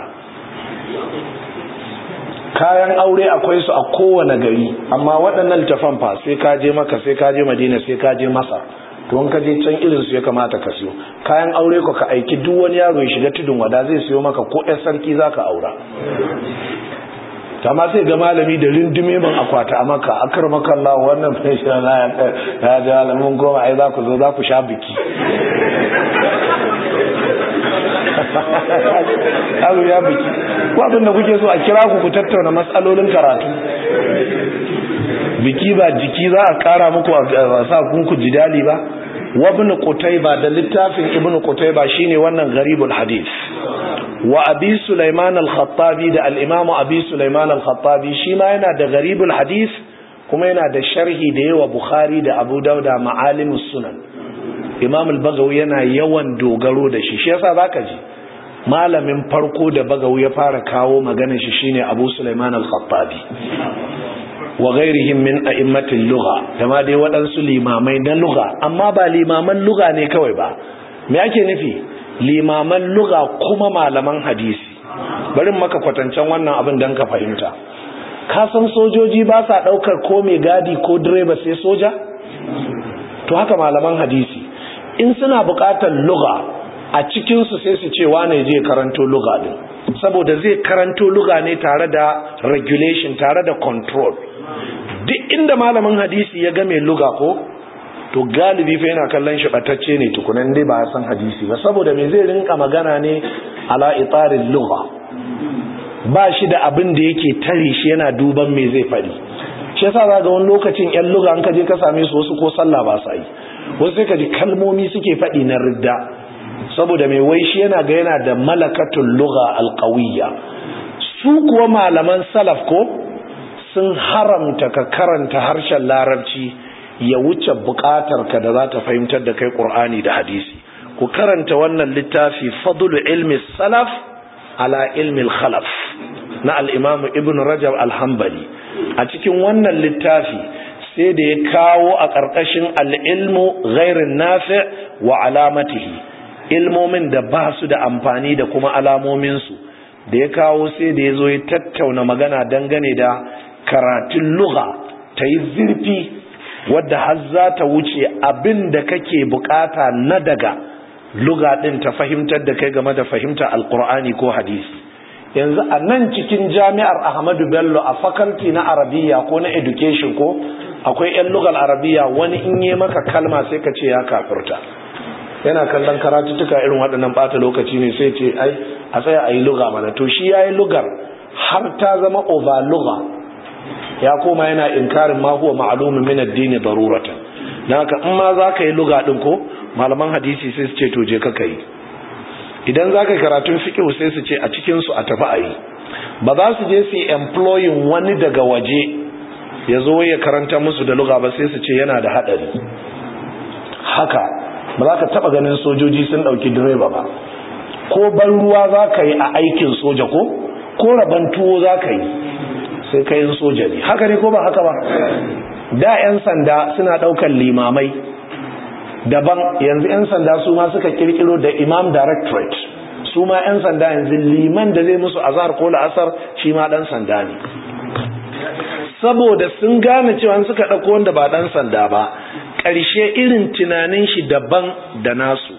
kayan aure akwai su a kowane gari amma waɗannan littafan fa sai ka je maka sai ka je madina sai ka je masar to in ka je can irin su ya kamata ka siyo kayan aure ko ka aiki duk wani yaro ya shiga tudun wada zai siyo maka ko ɗan sarki zaka aura amma sai ga malami da rindume man akwata a maka akar maka Allah wannan fashin na ya ji alamun goma ai za ku zo za ku sha biki yaro ya biki ko abin da kuke so a kira ku ku tattauna matsalolin karatu biki ba jiki za a kara muku a sa kunku jidali ba wabin qutayba da littafin ibn qutayba shine wannan gharibul hadith wa abi sulaiman al-khattabi da al-imam abi sulaiman al-khattabi shi ma yana da gharibul hadith kuma yana da sharhi da yawa bukhari da abu dauda ma'alimus sunan imam al-bagawi yana yawan dogaro da shi shi yasa zaka ji malamin farko da bagawi ya fara kawo maganar shi shine abu sulaiman al-khattabi wa ghairihim min a'immatil lugha dama dai waɗansu limamai na lugha amma ba limaman lugha ne kawai ba me ake nufi limaman lugha kuma malaman hadisi bari maka kwatancen wannan abin dan ka fahimta ka san sojoji ba sa daukar ko mai gadi ko direba sai soja to haka malaman hadisi in suna buƙatar lugha a cikin su sai su ce wane je karanto lugha din saboda zai karanto lugha ne tare da regulation tare da control duk inda malamin hadisi ya ga mai luga ko to galibi fa yana kallon shi batacce ne tukunan dai ba san hadisi ba saboda me zai rinka magana ne ala itarin lugha ba shi da abin da yake tare shi yana duban me zai fadi shi yasa za ga wani lokacin yan luga an ka je ka same su wasu ko sallah ba sa yi wasu sai ka ji kalmomi suke fadi na ridda saboda mai wai shi yana ga yana da malakatul lugha alqawiyya su kuwa malaman salaf ko sun haramta ka karanta harshen larabci ya wuce bukatar ka da za ta fahimtar da kai qur'ani da hadisi ku karanta wannan littafi fadlu ilmi salaf ala ilmi khalaf na al-imam ibn rajab al-hanbali a cikin wannan littafi sai da ya kawo a ƙarƙashin al-ilmu ghairin nafi' wa alamatihi ilmomin da ba su da amfani da kuma alamominsu da ya kawo sai da ya zo ya tattauna magana dangane da karatun lugha ta yi zurfi wadda har za ta wuce abin da kake bukata na daga lugha din ta fahimtar da kai game da fahimtar alkur'ani ko hadisi yanzu a nan cikin jami'ar ahmadu bello a faculty na arabiya ko na education ko akwai 'yan lugal arabiya wani in yi maka kalma sai ka ce ya kafirta yana kallon karatuttuka irin waɗannan ɓata lokaci ne sai ce ai a tsaya a yi luga mana to shi ya yi lugar har ta zama over luga ya koma yana inkarin ma huwa ma'lumun min ad-din daruratan dan haka in ma zaka yi luga din ko malaman hadisi sai su ce to je ka kai idan zaka yi karatun fiqh sai su ce a cikin su a tafi ayi ba za su je su employing wani daga waje ya zo ya karanta musu da luga ba sai su ce yana da hadari haka ba za ka taba ganin sojoji sun dauki direba ba ko ban ruwa za ka yi a aikin soja ko ko raban tuwo za ka yi sai kayan soja ne haka ne ko ba haka ba da 'yan sanda suna daukan limamai daban yanzu 'yan sanda su ma suka kirkiro da imam directorate su ma 'yan sanda yanzu liman da zai musu azhar ko la'asar shi ma dan sanda ne saboda sun gane cewa suka ɗauko wanda ba dan sanda ba ƙarshe irin tunanin shi daban da nasu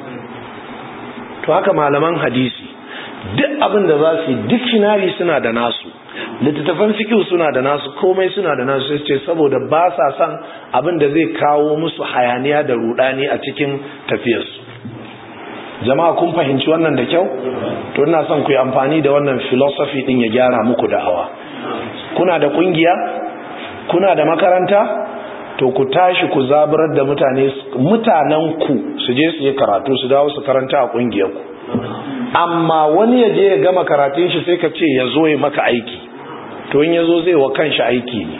to haka malaman hadisi duk abin da za su yi dictionary suna da nasu littattafan fikihu suna da nasu komai suna da nasu sai ce saboda ba sa son abin da zai kawo musu hayaniya da rudani a cikin tafiyarsu jama'a kun fahimci wannan da kyau to ina son ku yi amfani da wannan philosophy din ya gyara muku da'awa kuna da kungiya kuna da makaranta to ku tashi ku zaburar da mutane mutanen ku su je su yi karatu su dawo su karanta a kungiyar ku amma wani ya je ya gama karatun shi sai ka ce ya zo ya maka aiki to in ya zo zai wa kanshi aiki ne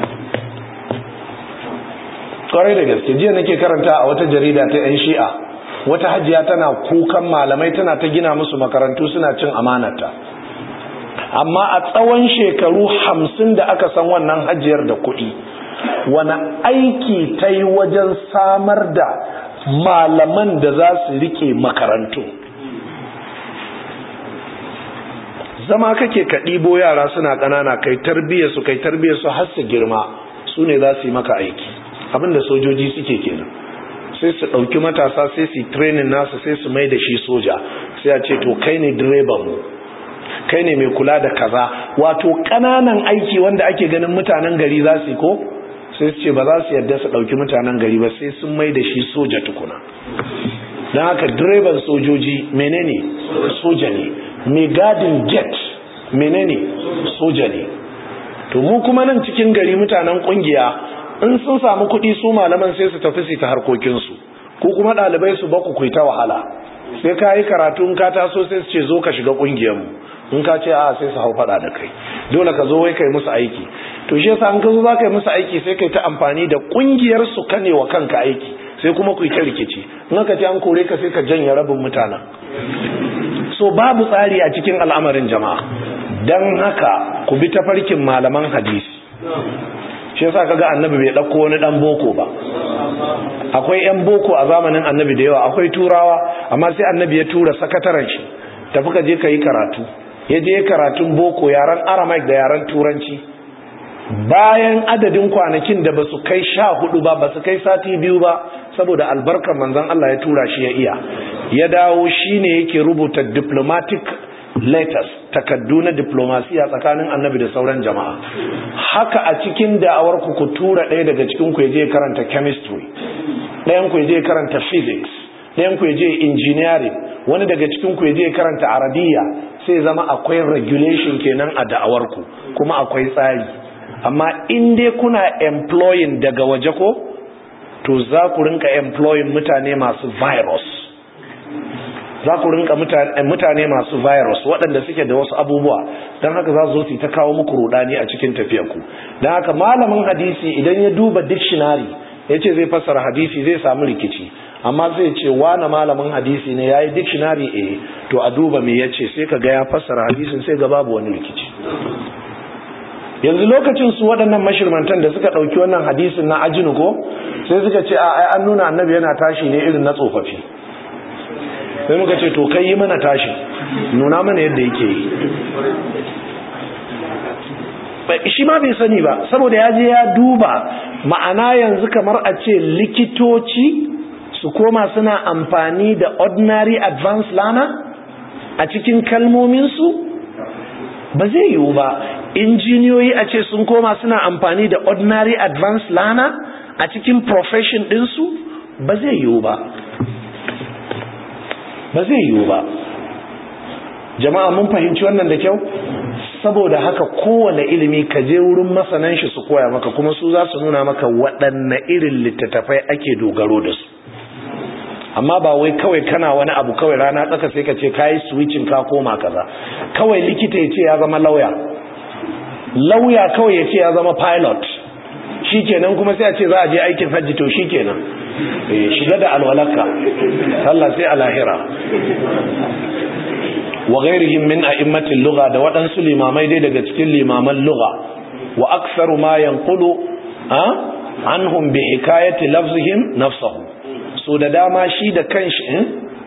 kwarai da gaske jiya nake karanta a wata jarida ta 'yan shi'a wata hajiya tana kukan malamai tana ta gina musu makarantu suna cin amanata amma a tsawon shekaru hamsin da aka san wannan hajiyar da kuɗi wani aiki ta yi wajen samar da malaman da za su rike makarantu zama kake ka ɗibo yara suna ƙanana kai tarbiyyar su kai tarbiyyar su har su girma su ne za su yi maka aiki abinda sojoji suke kenan sai su ɗauki matasa sai su yi training nasa sai su mai da shi soja sai a ce to kai ne direban mu kai ne mai kula da kaza wato ƙananan aiki wanda ake ganin mutanen gari za su yi ko sai su ce ba za su yarda su ɗauki mutanen gari ba sai sun mai da shi soja tukuna don haka direban sojoji menene soja ne mai gadin gate menene soja ne to mu kuma nan cikin gari mutanen kungiya in sun samu kuɗi su malaman sai su tafi su ta harkokinsu ko kuma ɗalibai su baku ku ta wahala sai ka yi karatu in ka taso sai su ce zo ka shiga ƙungiyarmu in ka ce a sai su hau faɗa da kai dole ka zo wai kai musu aiki to shi yasa in ka zo za ka yi musu aiki sai kai ta amfani da ƙungiyar su kane wa kanka aiki sai kuma ku yi ta rikici in aka ce an kore ka sai ka janye rabin mutanen so babu tsari a cikin al'amarin jama'a don haka ku bi tafarkin malaman hadisi shi yasa kaga annabi bai dauko wani dan boko ba akwai yan boko a zamanin annabi da yawa akwai turawa amma sai annabi ya tura sakataren shi tafi ka je ka yi karatu ya je karatun boko yaren aramaic da yaren turanci bayan adadin kwanakin da ba su kai sha hudu ba ba su kai sati biyu ba saboda albarkar manzon Allah ya tura shi ya iya ya dawo shine yake rubuta diplomatic letters takaddu na diplomasiya tsakanin annabi da sauran jama'a haka a cikin da'awar ku ku tura ɗaya daga cikin ku je karanta chemistry ɗayan ku je karanta physics ɗayan ku je engineering wani daga cikin ku je karanta arabiya sai zama akwai regulation kenan a da'awar ku kuma akwai tsari amma in dai kuna employing daga waje ko to za ku rinka employing mutane masu virus za ku rinka mutane masu virus waɗanda suke da wasu abubuwa don haka za su zo su ta kawo muku rudani a cikin tafiyarku don haka malamin hadisi idan ya duba dictionary ya ce zai fassara hadisi zai samu rikici amma zai ce wane malamin hadisi ne ya yi dictionary a to a duba me ya ce sai ka ga ya fassara hadisin sai ga babu wani rikici yanzu lokacin su waɗannan mashirmantan da suka ɗauki wannan hadisin na ajinu ko sai suka ce a an nuna annabi yana tashi ne irin na tsofaffi sai muka ce to kai yi mana tashi nuna mana yadda yake yi shi ma bai sani ba saboda ya je ya duba ma'ana yanzu kamar a ce likitoci su koma suna amfani da ordinary advanced learner a cikin kalmominsu ba zai yiwu ba injiniyoyi a ce sun koma suna amfani da ordinary advanced learner a cikin profession ɗinsu ba zai yiwu ba ba zai yiwu ba jama'a mun fahimci wannan da kyau saboda haka kowane ilimi ka je wurin masanan shi su koya maka kuma su za su nuna maka waɗanne irin littattafai ake dogaro da su amma ba wai kawai kana wani abu kawai rana tsaka sai ka ce kayi switching ka koma kaza kawai likita ya ce ya zama lauya lauya kawai ya ce ya zama pilot shikenan kuma sai a ce za a je aikin hajji to shikenan shiga da alwalaka sallah sai a lahira wa ghairihim min a'immatil lugha da waɗansu limamai dai daga cikin limaman lugha wa aktharu ma yanqulu ha anhum bi hikayati lafzihim nafsuhu so da dama shi da kanshi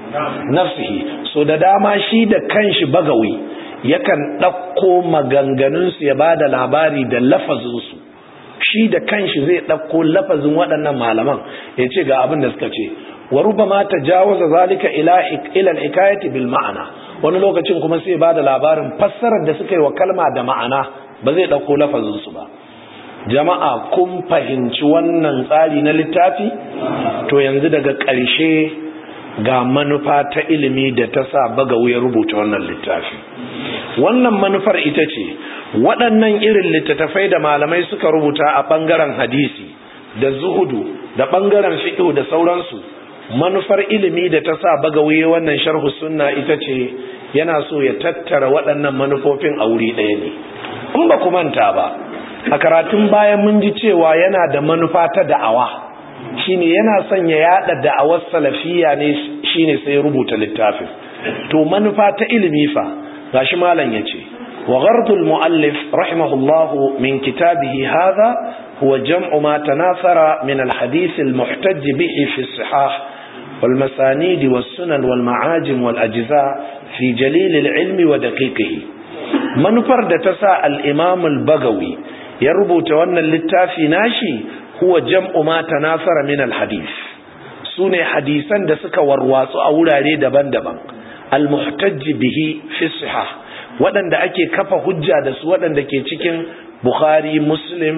nafsihi so da dama shi da kanshi bagawi yakan ɗauko maganganunsu ya ba da labari da lafazinsu shi da kanshi zai ɗauko lafazin waɗannan malaman ya ce ga abin da suka ce wa rubama tajawaza zalika ila ila al-hikayati bil ma'ana wani lokacin kuma sai ba da labarin fassarar da suka yi wa kalma da ma'ana ba zai ɗauko lafazin su ba jama'a kun fahimci wannan tsari na littafi to yanzu daga ƙarshe ga manufa ta ilimi da ta sa bagawu ya rubuta wannan littafi wannan manufar ita ce waɗannan irin littattafai da malamai suka rubuta a ɓangaren hadisi da zuhudu da ɓangaren fiƙo da sauransu manufar ilimi da ta sa bagawe wannan sharhu sunna ita ce yana so ya tattara waɗannan manufofin a wuri ɗaya ne in ba ku manta ba a karatun bayan mun ji cewa yana da manufa ta da'awa shine yana son ya yada da'awar salafiya ne shine sai rubuta littafin to manufa ta ilimi fa gashi malam yace wa ghardul muallif rahimahullahu min kitabihi hadha huwa jam'u ma tanasara min al-hadith al-muhtaj bihi fi as-sihah والمسانيد والسنن والمعاجم والأجزاء في جليل العلم ودقيقه منفر دتسا الإمام البغوي يربط وأن اللتافي ناشي هو جمع ما تناثر من الحديث سنة حديثا دسك ورواس أولا دبن دبن المحتج به في الصحة waɗanda ake kafa hujja da su waɗanda ke cikin Bukhari, Muslim,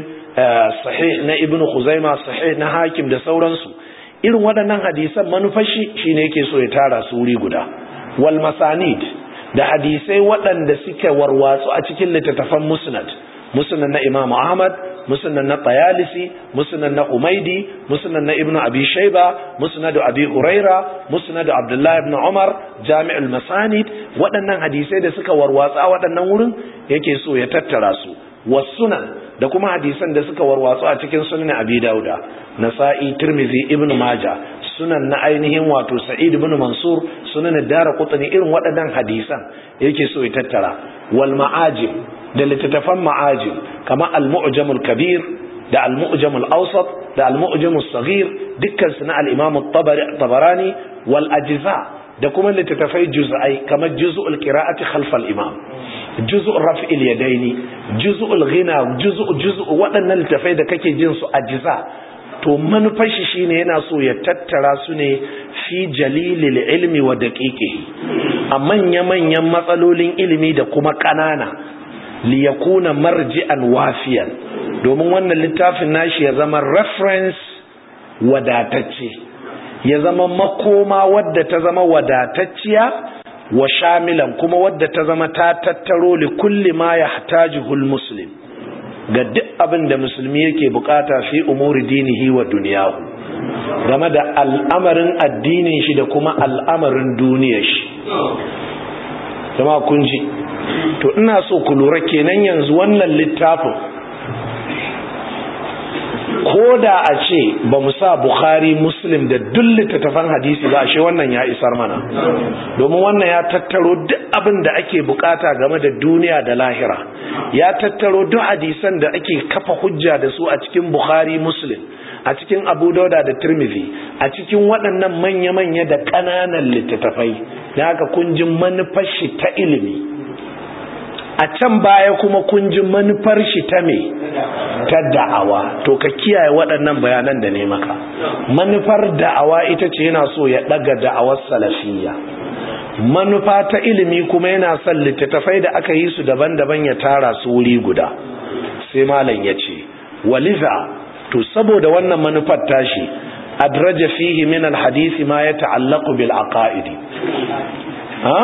sahih na Ibn Khuzaima, sahih na Hakim da sauransu. Irin waɗannan hadisan manufashi shine yake so ya tara su wuri guda. Wal masanid da hadisai waɗanda suke warwatsu a cikin littattafan musnad musnad na Imam Ahmad musnad na Tayalisi musnad na Umaidi musnad na Ibn Abi Shayba musnad Abi Huraira musnad Abdullah ibn Umar Jami'ul Masanid waɗannan hadisai da suka warwatsa waɗannan wurin yake so ya tattara su wasunan da kuma hadisan da suka warwatsu a cikin sunan Abi Dauda Nasa'i Tirmidhi Ibn Majah sunan na ainihin wato Sa'id ibn Mansur sunan Daraqutni irin waɗannan hadisan yake so ya tattara wal ma'ajib da littattafan ma'ajib kama al-mu'jam al-kabir da al-mu'jam al-awsat da al-mu'jam al-saghir dukkan su na al-imam at-tabarani wal ajza da kuma littattafai juz'ai kamar juz'ul qira'ati khalf al-imam juz'ul raf'il yadaini juz'ul ghina juz'u juz'u waɗannan littattafai da kake jin su ajza to manufar shi shine yana so ya tattara su ne fi jalilil ilmi wa daqiqihi a manya-manyan matsalolin ilimi da kuma ƙanana liyakuna marji'an wafiyan domin wannan littafin nashi ya zama reference wadatacce ya zama makoma wadda ta zama wadatacciya wa shamilan kuma wadda ta zama ta tattaro li kulli ma yahtajuhul muslim ga duk abin da musulmi yake bukata fi umuri dinihi wa duniyahu game da al'amarin addinin shi da kuma al'amarin duniyar shi jama'a kun ji to ina so ku lura kenan yanzu wannan littafin ko da a ce ba mu sa bukhari muslim da duk littattafan hadisi ba ashe wannan ya isar mana domin wannan ya tattaro duk abin da ake bukata game da duniya da lahira ya tattaro duk hadisan da ake kafa hujja da su a cikin bukhari muslim a cikin abu dauda da tirmidhi a cikin waɗannan manya-manya da ƙananan littattafai da haka kun ji manufar shi ta ilimi a can baya kuma kun ji manufar shi ta me ta da'awa to ka kiyaye waɗannan bayanan da ne maka manufar da'awa ita ce yana so ya ɗaga da'awar salafiyya manufa ta ilimi kuma yana son littattafai da aka yi su daban-daban ya tara su wuri guda sai malam ya ce waliza to saboda wannan manufar tashi adraja fihi min alhadisi ma ya ta'allaqu bil aqaidi ha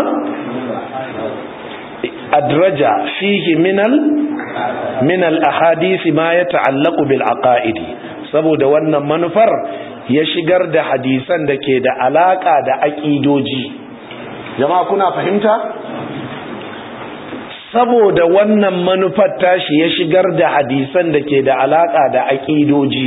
adraja fihi min al min al ahadisi ma ya ta'allaqu bil aqaidi saboda wannan manufar ya shigar da hadisan da ke da alaka da aqidoji jama'a kuna fahimta saboda wannan manufar tashi ya shigar da hadisan da ke da alaka da aƙidoji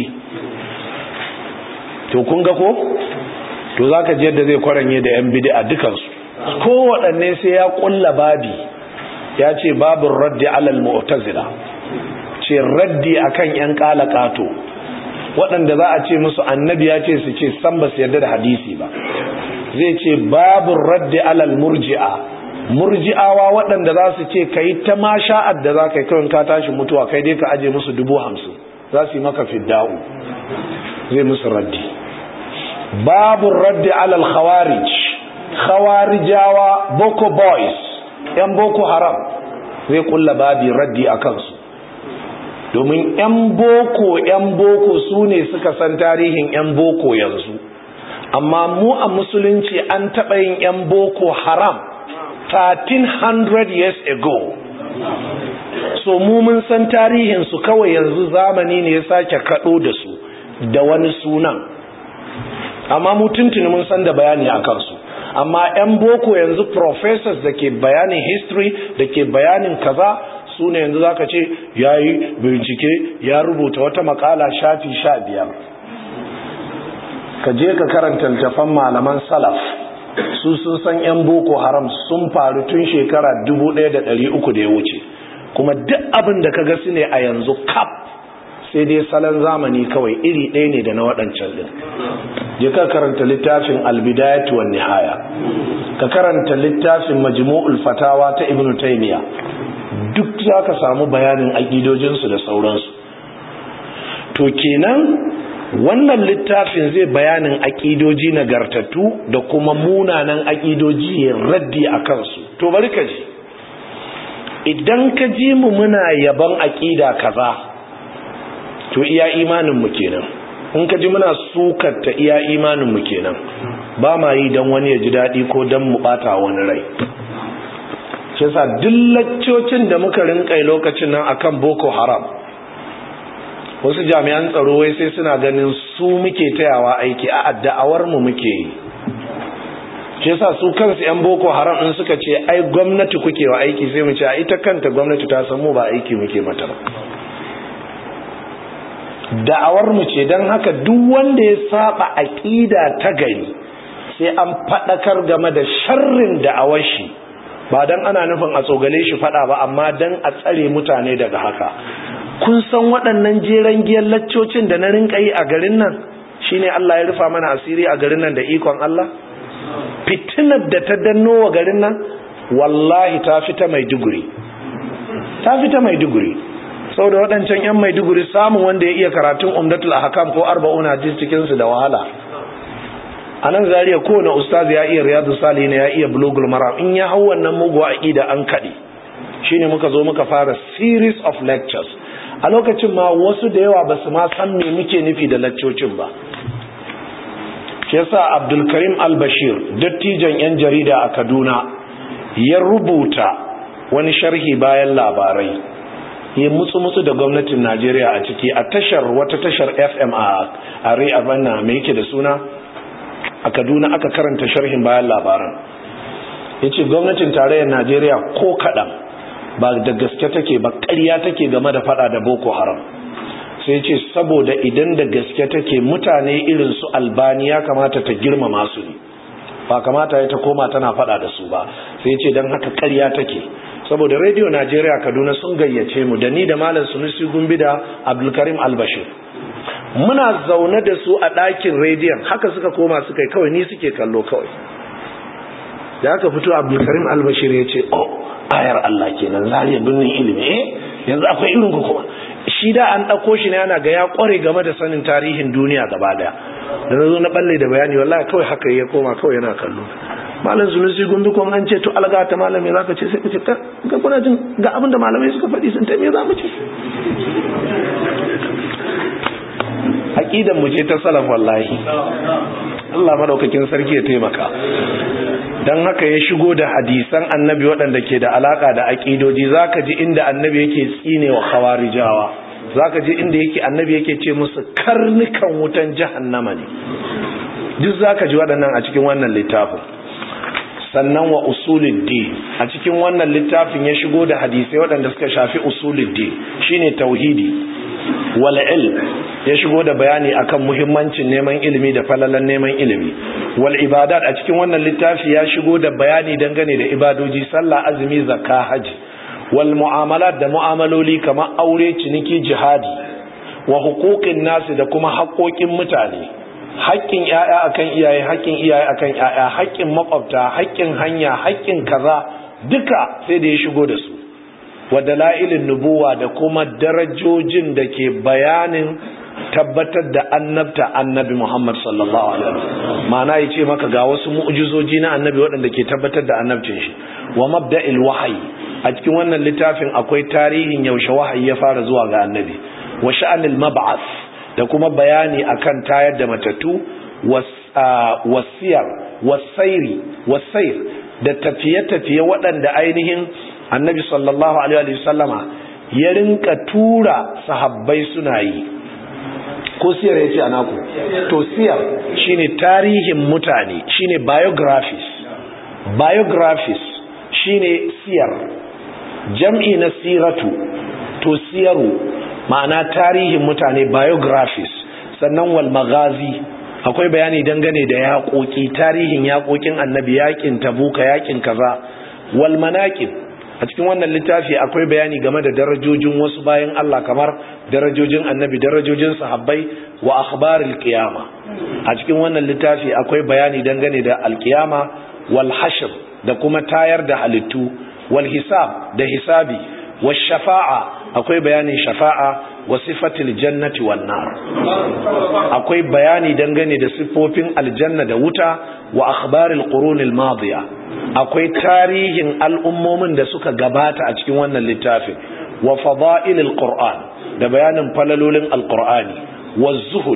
to kun ga ko to zaka ji yadda zai kwaranye da yan bid'a dukansu ko waɗanne sai ya kulla babi ya ce babin raddi alal mu'tazila ce raddi akan yan kalakato waɗanda za a ce musu annabi ya ce su ce san ba su yarda da hadisi ba zai ce babin raddi alal murji'a murji'awa waɗanda za su ce ka yi ta ma sha'ad da za ka yi kawai ka tashi mutuwa kai dai ka aje musu dubu hamsin za su yi maka fidda'u zai musu raddi babu raddi alal khawarij khawarijawa boko boys yan boko haram zai kulla babi raddi a kansu domin yan boko yan boko su ne suka san tarihin yan boko yanzu amma mu a musulunci an taɓa yin yan boko haram 1300 years ago so mu mun san tarihinsu kawai yanzu zamani ne ya sake kaɗo da su da wani sunan amma mu tuntuni mun san da bayani a kansu amma 'yan boko yanzu professors da ke bayanin history da ke bayanin kaza su ne yanzu zaka ce ya yi bincike ya rubuta wata makala shafi sha biyar ka je ka karanta littafan malaman salaf su sun san 'yan boko haram sun faru tun shekara 1300 da ya wuce kuma duk abin da ka ga su ne a yanzu kap sai dai salon zamani kawai iri ɗaya ne da na waɗancan ɗin je ka karanta littafin albidayatu wan nihaya ka karanta littafin majmu'ul fatawa ta ibnu taymiya duk za ka samu bayanin aƙidojinsu da sauransu to kenan wannan littafin zai bayanin aƙidoji nagartattu da kuma munanan aƙidoji ya raddi a kansu to bari ka ji idan ka ji mu muna yaban aƙida kaza to iya imaninmu kenan in ka ji muna sukarta iya imaninmu kenan ba ma yi don wani ya ji daɗi ko don mu ɓata wani rai shi yasa duk laccocin da muka rinkai lokacin nan akan boko haram wasu jami'an tsaro wai sai suna ganin su muke tayawa aiki a da'awar mu muke yi shi yasa su kansu yan boko haram din suka ce ai gwamnati kuke wa aiki sai mu ce a ita kanta gwamnati ta san mu ba aiki muke mata ba da'awar mu ce don haka duk wanda ya saba aqida ta gari sai an fadakar game da sharrin da'awar shi ba dan ana nufin a tsogale shi fada ba amma dan a tsare mutane daga haka kun san waɗannan jeren giyar laccocin da na rinka yi a garin nan shine Allah ya rufa mana asiri a garin nan da ikon Allah fitinar da ta danno wa garin nan wallahi ta fita maiduguri ta fita maiduguri saboda waɗancan 'yan maiduguri samun wanda ya iya karatun umdatul ahkam ko arba'una hadis cikin su da wahala a nan zariya kowane ustaz ya iya riyadu salihin ya iya bulugul maram in ya hau wannan mugu aqida an kaɗe shine muka zo muka fara series of lectures a lokacin ma wasu da yawa ba su ma san me muke nufi da laccocin ba shi yasa abdulkarim al-bashir dattijan 'yan jarida a kaduna ya rubuta wani sharhi bayan labarai ya mutsu-mutsu da gwamnatin najeriya a ciki a tashar wata tashar fm a are abanna mai yake da suna a kaduna aka karanta sharhin bayan labaran ya ce gwamnatin tarayyar najeriya ko kaɗan ba da gaske take ba ƙarya take game da fada da boko haram sai ce saboda idan da gaske take mutane irin su albani ya kamata ta girmama su ne ba kamata ya ta koma tana fada da su ba sai ce don haka karya take saboda radio najeriya kaduna sun gayyace mu da ni da malam sunusi gumbi da abdulkarim albashir muna zaune da su a ɗakin rediyon haka suka koma suka yi kawai ni suke kallo kawai da aka fito abdulkarim albashir ya ce oh ayar allah kenan zariya birnin ilimi eh yanzu akwai irin ku kuma shi da an ɗauko shi ne yana ga ya ƙware game da sanin tarihin duniya gaba daya da na zo na balle da bayani wallahi kawai haka ya koma kawai yana kallo malam sunusi gumbi kuma an ce to alga ta malam me zaka ce sai ka ce ga kuna jin ga abin da malamai suka faɗi sun ta me za mu ce aqidan mu ce ta salaf wallahi Allah madaukakin sarki ya taimaka dan haka ya shigo da hadisan annabi waɗanda ke da alaka da aqidoji zaka ji inda annabi yake tsinewa khawarijawa zaka ji inda yake annabi yake ce musu karnukan wutan jahannama ne duk zaka ji waɗannan a cikin wannan littafin sannan wa usuluddin a cikin wannan littafin ya shigo da hadisai waɗanda suka shafi usuluddin shine tauhidi wal ilm ya shigo da bayani akan muhimmancin neman ilimi da falalan neman ilimi wal ibadat a cikin wannan littafi ya shigo da bayani dangane da ibadoji sallah azumi zakka haji wal mu'amalat da mu'amaloli kamar aure ciniki jihadi wa huquqin nasi da kuma haƙoƙin mutane haƙƙin ƴaƴa akan iyaye haƙƙin iyaye akan ƴaƴa haƙƙin makwabta haƙƙin hanya haƙƙin kaza duka sai da ya shigo da su wa dalailin nubuwa da kuma darajojin da ke bayanin tabbatar da annabta annabi Muhammad sallallahu alaihi wasallam ma'ana yace maka ga wasu mu'jizoji na annabi waɗanda ke tabbatar da annabcin shi wa mabda'il wahyi a cikin wannan littafin akwai tarihin yaushe wahayi ya fara zuwa ga annabi wa sha'anil mab'ath da kuma bayani akan tayar da matattu wasiyar wasairi wasair da tafiye-tafiye waɗanda ainihin annabi sallallahu alaihi wasallama ya rinka tura sahabbai suna yi ko siyar ya ce a naku to siyar shine tarihin mutane shine biographies biographies shine siyar jam'i na siratu to siyaru ma'ana tarihin mutane biographies sannan wal magazi akwai bayani dangane da yaƙoƙi tarihin yaƙoƙin annabi yaƙin tabuka yaƙin kaza wal manaqib a cikin wannan littafi akwai bayani game da darajojin wasu bayan Allah kamar darajojin annabi darajojin sahabbai wa akhbaril qiyama a cikin wannan littafi akwai bayani dangane da alqiyama wal hashr da kuma tayar da halittu wal hisab da hisabi wash shafa'a akwai bayanin shafa'a wa sifatil jannati wan nar akwai bayani dangane da sifofin aljanna da wuta wa akhbaril qurunil madiya akwai tarihin al'ummomin da suka gabata a cikin wannan littafin wa fada'ilil qur'an da bayanin falalolin alqur'ani wa zuhud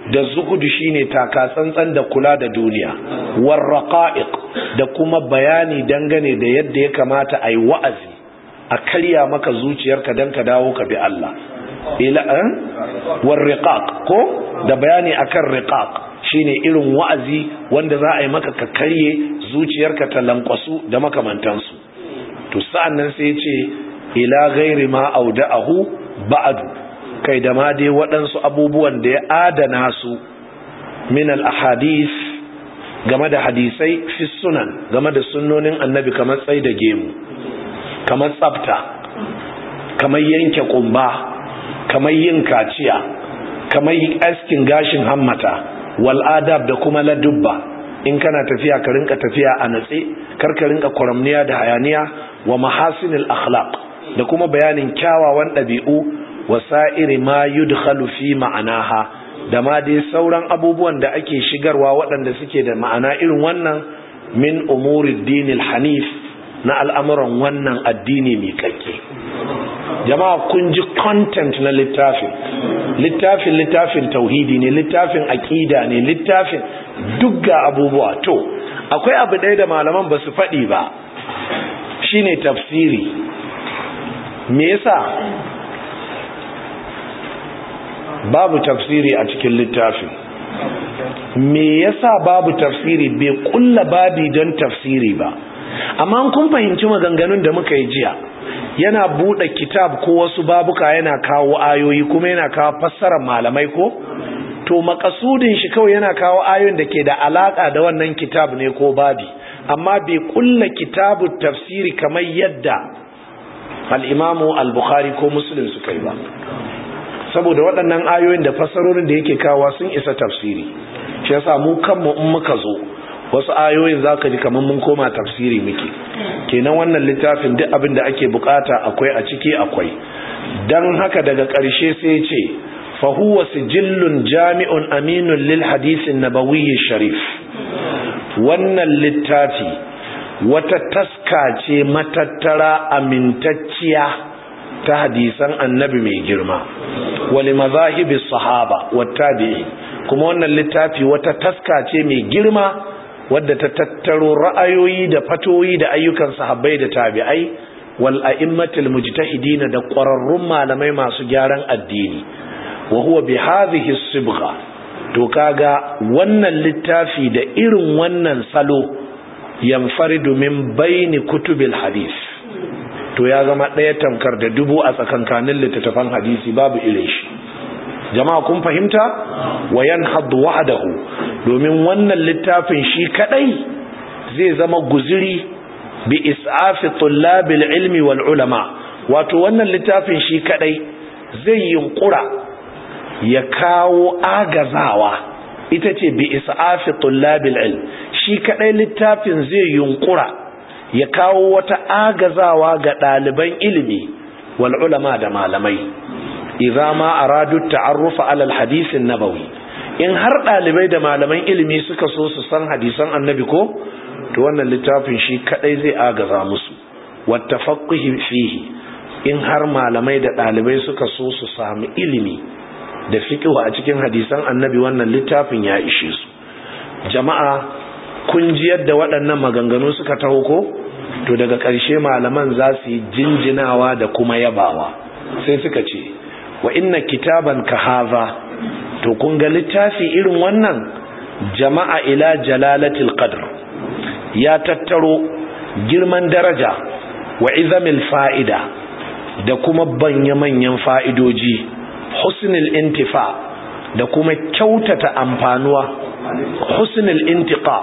da zuhudu shine taka tsantsan da kula da duniya war raqa'iq da kuma bayani dangane da yadda ya kamata a yi wa'azi a karya maka zuciyarka dan ka dawo ka bi Allah ila an war riqaq ko da bayani akan riqaq shine irin wa'azi wanda za a yi maka ka karye zuciyarka ta lankwasu da makamantansu to sa'an nan sai ce ila ghairi ma auda'ahu ba'du kai da ma dai waɗansu abubuwan da ya adana su min al-ahadith game da hadisai fi sunan game da sunnonin annabi kamar tsai da gemu kamar tsafta kamar yanke kumba kamar yin kaciya kamar yin askin gashin hammata wal adab da kuma ladubba in kana tafiya ka rinka tafiya a natse kar ka rinka kwaramniya da hayaniya wa mahasinil akhlaq da kuma bayanin kyawawan ɗabi'u wasa'iri ma yudkhalu fi ma'anaha da ma dai sauran abubuwan da ake shigarwa waɗanda suke da ma'ana irin wannan min umuri dinil hanif na al'amuran wannan addini mai kakke jama'a kun ji content na littafin littafin littafin tauhidi ne littafin aƙida ne littafin duk ga abubuwa to akwai abu ɗaya da malaman ba su faɗi ba shine tafsiri me yasa babu tafsiri a cikin littafin me yasa babu tafsiri bai kulla babi don tafsiri ba amma kun fahimci maganganun da muka yi jiya yana buɗe kitab ko wasu babuka yana kawo ayoyi kuma yana kawo fassarar malamai ko to makasudin shi kawai yana kawo ayoyin da ke da alaka da wannan kitab ne ko babi amma bai kulla kitabu tafsiri kamar yadda al-imamu al-bukhari ko muslim suka yi ba saboda waɗannan ayoyin da fassarorin da yake kawo sun isa tafsiri shi yasa mu kanmu in muka zo wasu ayoyin zaka ji kamar mun koma tafsiri muke kenan wannan littafin duk abin da ake bukata akwai a ciki akwai dan haka daga ƙarshe sai ce fa huwa sijillun jami'un aminun lil hadisin nabawiyyi sharif wannan littafi wata taska ce matattara amintacciya ta hadisan annabi mai girma wali mazahibis sahaba wattabi'i kuma wannan littafi wata taska ce mai girma wadda ta tattaro ra'ayoyi da fatoyi da ayyukan sahabbai da tabi'ai wal a'immatil mujtahidin da ƙwararrun malamai masu gyaran addini wa huwa bi hadhihi sibgha to kaga wannan littafi da irin wannan salo yanfaridu min baini kutubil hadith to ya zama ɗaya tamkar da dubu a tsakankanin littattafan hadisi babu irin shi jama'a kun fahimta wa yanhaddu wahdahu domin wannan littafin shi kadai zai zama guziri bi is'afi tullabil ilmi wal ulama wato wannan littafin shi kadai zai yunkura ya kawo agazawa ita ce bi is'afi tullabil ilm shi kadai littafin zai yunkura ya kawo wata agazawa ga ɗaliban ilimi wal ulama da malamai idza ma aradu ta'arrufa ala al-hadith an-nabawi in har dalibai da malaman ilimi suka so su san hadisan annabi ko to wannan littafin shi kadai zai agaza musu wattafaqqihi fihi in har malamai da dalibai suka so su samu ilimi da fiqh a cikin hadisan annabi wannan littafin ya ishe su jama'a kun ji yadda waɗannan maganganu suka taho ko to daga ƙarshe malaman za su yi jinjinawa da kuma yabawa sai suka ce wa inna kitaban ka haza to kun ga littafi irin wannan jama'a ila jalalatil qadr ya tattaro girman daraja wa izamil fa'ida da kuma banya manyan fa'idoji husnul intifa da kuma kyautata amfanuwa husnul intiqa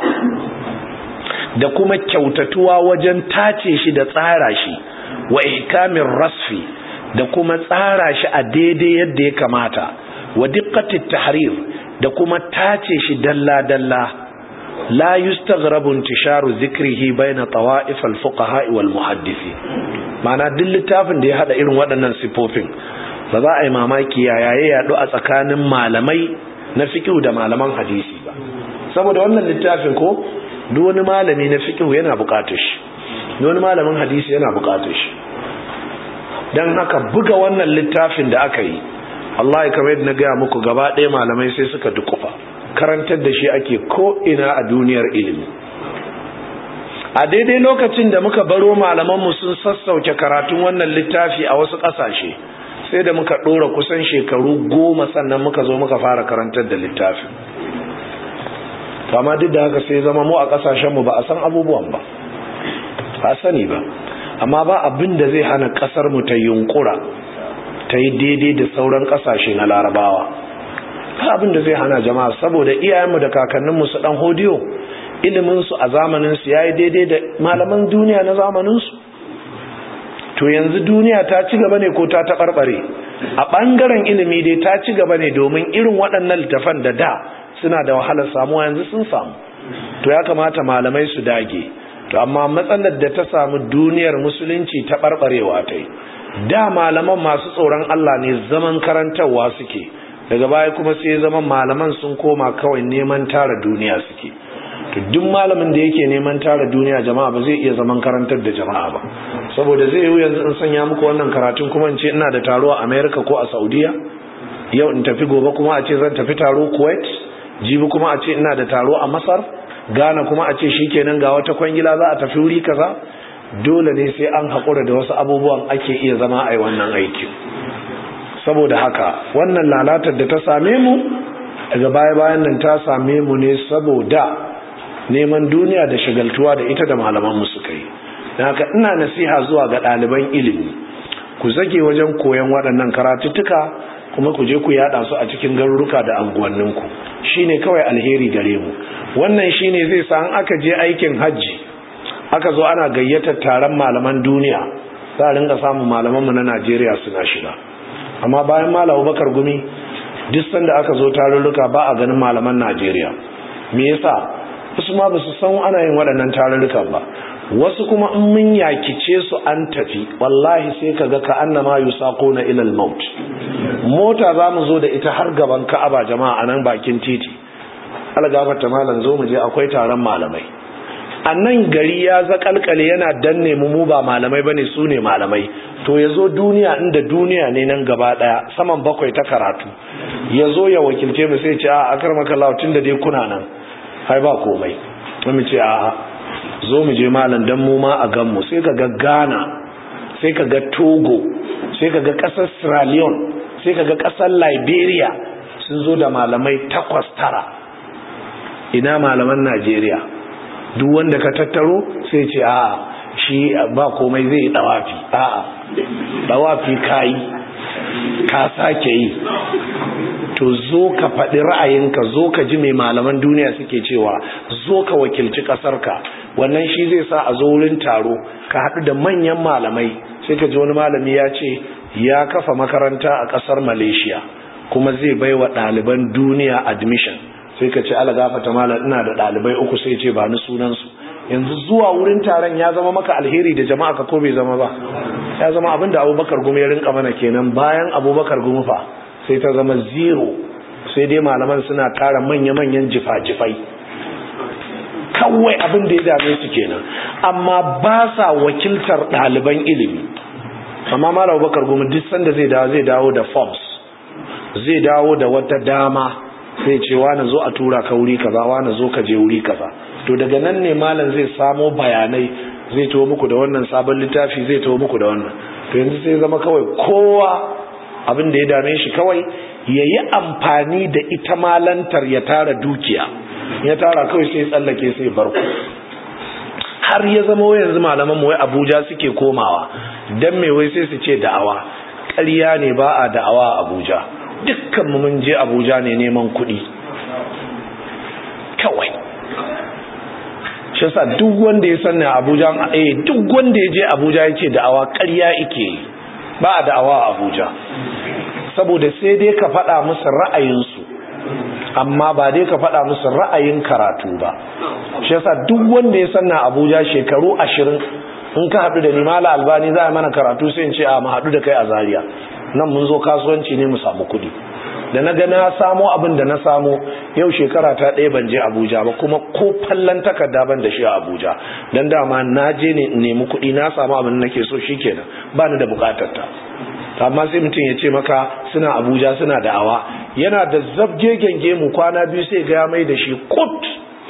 da kuma kyautatuwa wajen tace shi da tsara shi wa ihkamin rasfi da kuma tsara shi a daidai yadda ya kamata wa diqqatit tahrir da kuma tace shi dalla dalla la yustaghrabu intisharu dhikrihi baina tawa'if al-fuqaha wal muhaddisi ma'ana duk littafin da ya hada irin waɗannan sifofin ba za a yi mamaki yaya ya yadu a tsakanin malamai na fiqh da malaman hadisi ba saboda wannan littafin ko duk wani malami na fiqh yana buƙatar shi duk wani malamin hadisi yana buƙatar shi dan haka buga wannan littafin da aka yi Allah ya kamar yadda na gaya muku gaba ɗaya malamai sai suka dukufa karantar da shi ake ko ina a duniyar ilimi a daidai lokacin da muka baro malamanmu sun sassauke karatun wannan littafi a wasu ƙasashe sai da muka ɗora kusan shekaru goma sannan muka zo muka fara karantar da littafin amma duk da haka sai zama mu a ƙasashenmu ba a san abubuwan ba ba sani ba amma ba abin da zai hana ƙasarmu ta yunkura ta yi daidai da sauran ƙasashe na larabawa ba abin da zai hana jama'a saboda iyayenmu da kakanninmu su ɗan hodiyo iliminsu a zamaninsu ya yi daidai da malaman duniya na zamaninsu to yanzu duniya ta ci gaba ne ko ta taɓarɓare a ɓangaren ilimi dai ta ci gaba ne domin irin waɗannan littafan da da suna da wahalar samuwa yanzu sun samu to ya kamata malamai su dage to amma matsalar da ta samu duniyar musulunci ta ɓarɓarewa ta yi da malaman masu tsoron Allah ne zaman karantarwa suke daga baya kuma sai zaman malaman sun koma kawai neman tara duniya suke to duk malamin da yake neman tara duniya jama'a ba zai iya zaman karantar da jama'a ba saboda zai yi yanzu in sanya muku wannan karatun kuma in ce ina da taro a America ko a Saudiya yau in tafi gobe kuma a ce zan tafi taro Kuwait jibi kuma a ce ina da taro a Masar Ghana kuma a ce shikenan ga wata kwangila za a tafi wuri kaza dole ne sai an haƙura da wasu abubuwan ake iya zama a yi wannan aikin saboda haka wannan lalatar da ta same mu daga baya-bayan nan ta same mu ne saboda neman duniya da shagaltuwa da ita da malaman mu suka yi don haka ina nasiha zuwa ga ɗaliban ilimi ku zage wajen koyon waɗannan karatuttuka kuma ku je ku yada su a cikin garuruka da anguwanninku shine kawai alheri gare mu wannan shine zai sa an aka je aikin hajji aka zo ana gayyatar taron malaman duniya za a ringa samun malamanmu na Najeriya suna shiga amma bayan malam Bakar Gumi duk sanda aka zo tarurruka ba a ganin malaman Najeriya me yasa wasu ma ba su san ana yin waɗannan tarurrukan ba wasu kuma in mun yakice su an tafi wallahi sai ka ga ka annama yusaquna ila al-maut mota za mu zo da ita har gaban Ka'aba jama'a anan bakin titi algafarta malam zo mu je akwai taron malamai a nan gari ya zakalkale yana danne mu mu ba malamai bane su ne malamai to ya zo duniya inda duniya ne nan gaba daya saman bakwai ta karatu ya zo ya wakilce mu sai ce a akar makalla tun da dai kuna nan hai ba komai mu ce a zo mu je malam dan mu ma a gan mu sai ka ga Ghana sai ka ga Togo sai ka ga kasar Sierra Leone sai ka ga kasar Liberia sun zo da malamai takwas tara ina malaman Najeriya duk wanda ka tattaro sai ce a shi ba komai zai dawafi a dawafi kayi ka sake yi to zo ka faɗi ra'ayinka zo ka ji mai malaman duniya suke cewa zo ka wakilci ƙasarka wannan shi zai sa a zo wurin taro ka haɗu da manyan malamai sai ka ji wani malami ya ce ya kafa makaranta a ƙasar malaysia kuma zai bai wa ɗaliban duniya admission sai ka ce ala gafata malam ina da ɗalibai uku sai ce ba ni sunansu yanzu zuwa wurin taron ya zama maka alheri da jama'a ka ko bai zama ba ya zama abin da abubakar gumi ya rinka mana kenan bayan abubakar gumi fa sai ta zama zero sai dai malaman suna tara manya-manyan jifa-jifai kawai abin da ya dame su kenan amma ba sa wakiltar ɗaliban ilimi amma malam abubakar gumi duk sanda zai dawo zai dawo da forms zai dawo da wata dama sai ce wani zo a tura ka wuri kaza wani zo ka je wuri kaza to daga nan ne malam zai samo bayanai zai tawo muku da wannan sabon littafi zai tawo muku da wannan to yanzu sai zama kawai kowa abin da ya dame shi kawai ya yi amfani da ita malantar ya tara dukiya ya tara kawai sai tsallake sai barku har ya zama yanzu malaman mu wai abuja suke komawa dan me wai sai su ce da'awa ƙarya ne ba a da'awa a abuja dukkan mu mun je abuja ne neman kuɗi kawai shi sa duk wanda ya sanna abuja eh duk wanda ya je abuja ya ce da'awa ƙarya ike ba a da'awa a abuja saboda sai dai ka faɗa musu ra'ayinsu amma ba dai ka faɗa musu ra'ayin karatu ba shi yasa duk wanda ya sanna abuja shekaru ashirin in ka haɗu da ni mala albani za a mana karatu sai in ce a mu haɗu da kai a zaria nan mun zo kasuwanci ne mu samu kuɗi da na ga na samo abin da na samo yau shekara ta ɗaya ban je abuja ba kuma ko fallon takarda ban da shi a abuja don dama na je ne in nemi kuɗi na samu abin da nake so shikenan ba ni da buƙatar ta amma sai mutum ya ce maka suna abuja suna da'awa yana da zabge genge mu kwana biyu sai ga ya mai da shi kut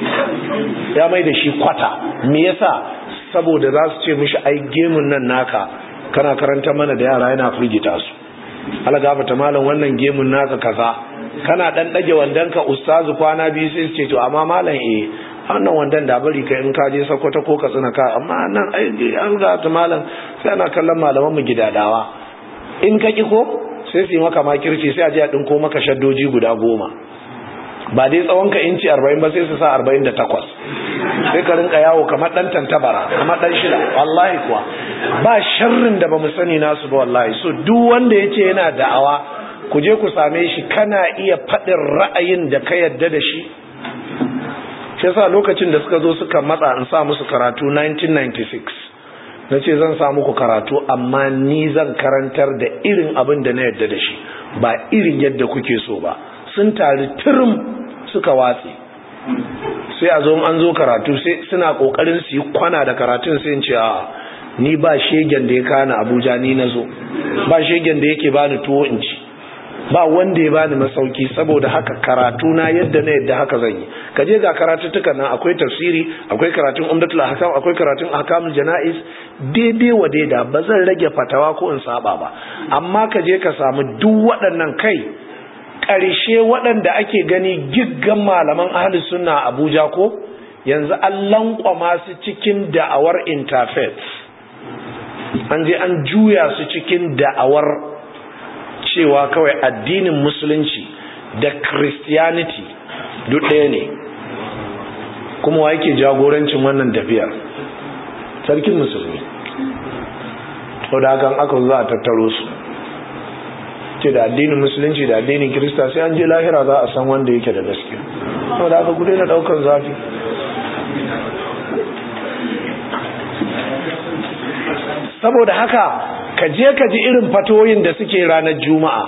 ya mai da shi kwata me yasa saboda za su ce mishi ai gemun nan naka kana karanta mana da yara yana firgita su algafata malam wannan gemun naka kaza kana dan dage wandanka ustazu kwana biyu sai su ce to amma malam eh wannan wandan da bari ka in ka je Sokoto ko ka tsina ka amma nan ai algafata malam sai ana kallon malaman mu gidadawa in ka ki ko sai su yi maka makirci sai a je a dinko maka shaddoji guda goma ba dai tsawon ka inci 40 ba sai su sa 48 sai ka rinka yawo kamar dan tantabara kamar dan shida wallahi kuwa ba sharrin da bamu sani nasu ba wallahi so duk wanda yace yana da'awa ku je ku same shi kana iya fadin ra'ayin da ka yadda da shi shi yasa lokacin da suka zo suka matsa in sa musu karatu 1996 na ce zan sa muku karatu amma ni zan karantar da irin abin da na yadda da shi ba irin yadda kuke so ba sun tari turum suka watse sai a zo an zo karatu sai suna kokarin su yi kwana da karatun sai ce a ni ba shegen da ya kana abuja ni na zo ba shegen da yake bani tuwo in ci ba wanda ya bani masauki saboda haka karatu na yadda na yadda haka zan yi ka je ga karatuttukan nan akwai tafsiri akwai karatun umdatul ahkam akwai karatun ahkamul janaiz daidai wa daida ba zan rage fatawa ko in saba ba amma ka je ka samu duk waɗannan kai ƙarshe waɗanda ake gani giggan malaman ahli sunna Abuja ko yanzu an lankwama su cikin da'awar interfaith an je an juya su cikin da'awar cewa kawai addinin musulunci da christianity duk ɗaya ne kuma wa yake jagorancin wannan tafiyar sarkin musulmi to da hakan aka za a tattaro su ce da addinin musulunci da addinin kirista sai an je lahira za a san wanda yake da gaskiya to da aka gudu na daukan zafi saboda haka ka je ka ji irin fatoyin da suke ranar juma'a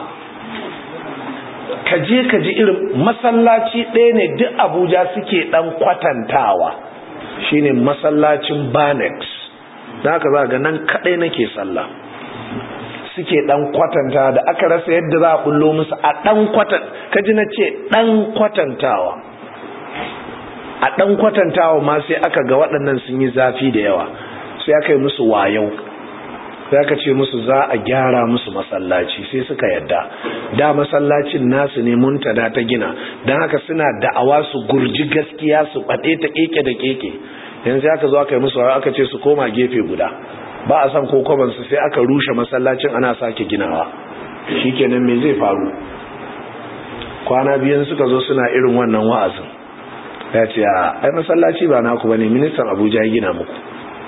ka je ka ji irin masallaci ɗaya ne duk abuja suke ɗan kwatantawa shine masallacin banex da haka za ga nan kaɗai nake sallah suke ɗan kwatanta da aka rasa yadda za a bullo musu a ɗan kwatan kaji na ce ɗan kwatantawa a ɗan kwatantawa ma sai aka ga waɗannan sun yi zafi da yawa sai aka yi musu wayau sai aka ce musu za a gyara musu masallaci sai suka yadda da masallacin nasu ne muntada ta gina don haka suna da'awa su gurji gaskiya su faɗe ta keke da keke yanzu aka zo aka yi musu aka ce su koma gefe guda ba a san kokobansu sai aka rushe masallacin ana sake ginawa shikenan me zai faru kwana biyan suka zo suna irin wannan wa'azin ya ce ai masallaci ba naku bane ministan abuja ya gina muku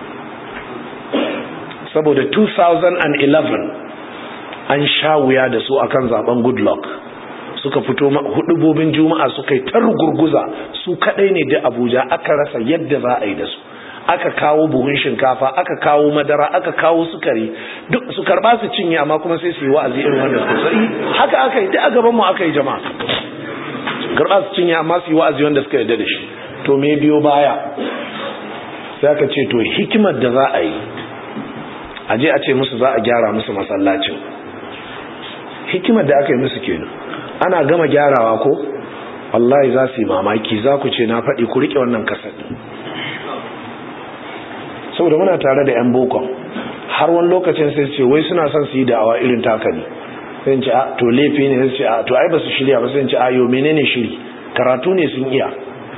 saboda 2011 an sha wuya da su akan zaben goodluck suka fito hudubobin juma'a suka yi tar gurguza su kadai ne da abuja aka rasa yadda za a yi da su aka kawo buhun shinkafa aka kawo madara aka kawo sukari duk su karba su cinye amma kuma sai su yi wa'azi irin wanda su sai haka aka yi duk a gaban mu aka yi jama'a karba su cinye amma su yi wa'azi wanda suka yarda da shi to me biyo baya sai aka ce to hikimar da za a yi a je a ce musu za a gyara musu masallacin hikimar da aka yi musu kenan ana gama gyarawa ko wallahi za su yi mamaki za ku ce na faɗi ku riƙe wannan kasar saboda muna tare da 'yan bokon har wani lokacin sai ce wai suna son su yi da'awa irin taka ne sai ce a to laifi ne sai ce a to ai ba su shirya ba sai ce a yo menene shiri karatu ne sun iya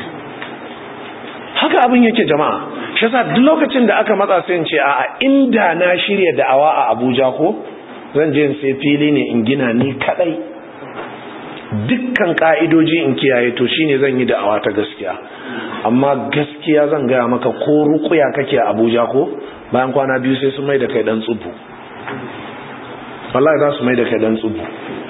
haka abin yake jama'a shi yasa duk lokacin da aka matsa sai ce a inda na shirya da'awa a Abuja ko zan je in sai fili ne in gina ni kadai dukkan ka'idoji in kiyaye to shine zan yi da'awa ta gaskiya amma gaskiya zan gaya maka ko rukuya kake a abuja ko bayan kwana biyu sai su mai da kai dan tsubu wallahi za su mai da kai dan tsubu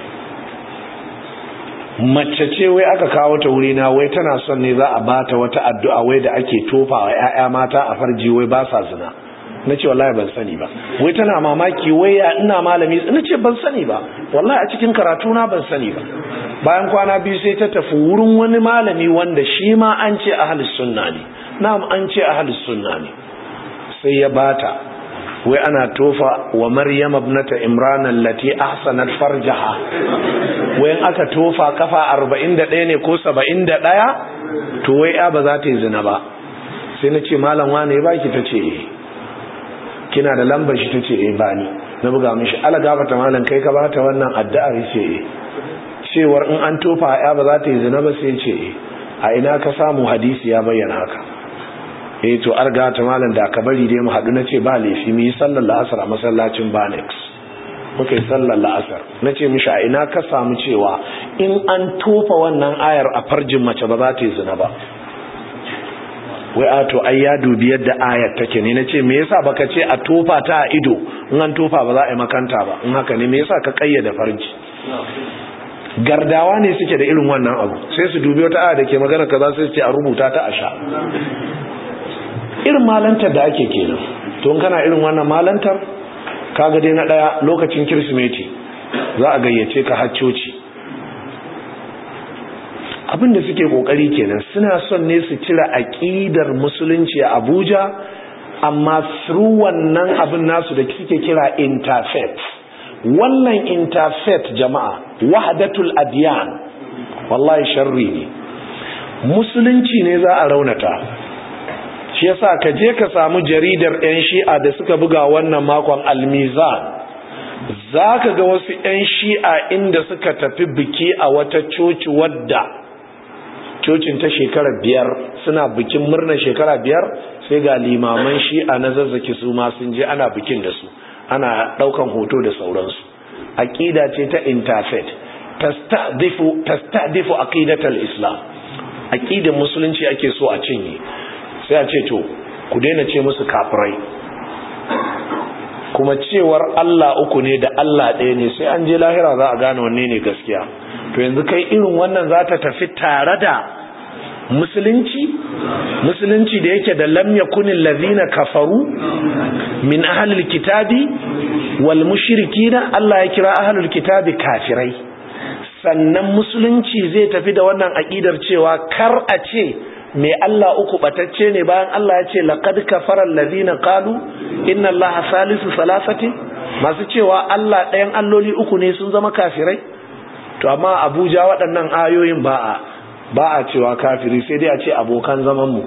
mace ce wai aka kawo ta wurina wai tana son ne za a bata wata addu'a wai da ake tofa wa 'ya'ya mata a farji wai ba sa zina na ce wallahi ban sani ba wai tana mamaki wai ya ina malami na ce ban sani ba wallahi a cikin karatu na ban sani ba bayan kwana biyu sai ta tafi wurin wani malami wanda shi ma an ce ahlus sunna ne na'am an ce ahlus sunna ne sai ya bata wai ana tofa wa maryam ibnata imran allati ahsanat farjaha wai aka tofa kafa 41 ne ko 71 to wai ya ba za ta yi zina ba sai na ce malam wane ya baki ta ce eh kina da lambar shi ta ce eh bani na buga mishi ala gafata malam kai ka bata wannan addu'ar ce eh cewar in an tofa ya ba za ta yi zina ba sai ce eh a ina ka samu hadisi ya bayyana haka eh to arga ta malam da ka bari dai mu haɗu na ce ba laifi mu yi sallar la'asar a masallacin banex muka yi sallar la'asar na ce mishi a ina ka samu cewa in an tofa wannan ayar a farjin mace ba za ta yi zina ba wai a to ai ya dubi yadda ayar take ne na ce me yasa baka ce a tofa ta a ido in an tofa ba za a yi makanta ba in haka ne me yasa ka kayyade farji gardawa ne suke da irin wannan abu sai su dubi wata aya da ke magana kaza sai su ce a rubuta ta a sha irin malantar da ake kenan to kana irin wannan malantar kaga dai na daya lokacin kirsimeti za a gayyace ka haccoci abin da suke kokari kenan suna son ne su cire aqidar musulunci a Abuja amma through wannan abin nasu da suke kira interfaith wannan interfaith jama'a wahdatul adyan wallahi sharri ne musulunci ne za a raunata shi yasa ka je ka samu jaridar 'yan shi'a da suka buga wannan makon almizan za ka ga wasu 'yan shi'a inda suka tafi biki a wata coci wadda cocin ta shekara biyar suna bikin murnar shekara biyar sai ga limaman shi'a na zazzaki su ma sun je ana bikin da su ana daukan hoto da sauransu aqida ce ta interfaith tastadifu tastadifu aqidatal islam aqidar musulunci ake so a cinye sai a ce to ku daina ce musu kafirai kuma cewar Allah uku ne da Allah ɗaya ne sai an je lahira za a gane wanne ne gaskiya to yanzu kai irin wannan za ta tafi tare da musulunci musulunci da yake da lam yakunil ladhina kafaru min ahlil kitabi wal mushrikina Allah ya kira ahlul kitabi kafirai sannan musulunci zai tafi da wannan aqidar cewa kar a ce mai Allah uku batacce ne bayan Allah ya ce laqad kafara alladhina qalu inna allaha salisu salasati masu cewa Allah ɗayan alloli uku ne sun zama kafirai to amma Abuja waɗannan ayoyin ba a ba a cewa kafiri sai dai a ce abokan zaman mu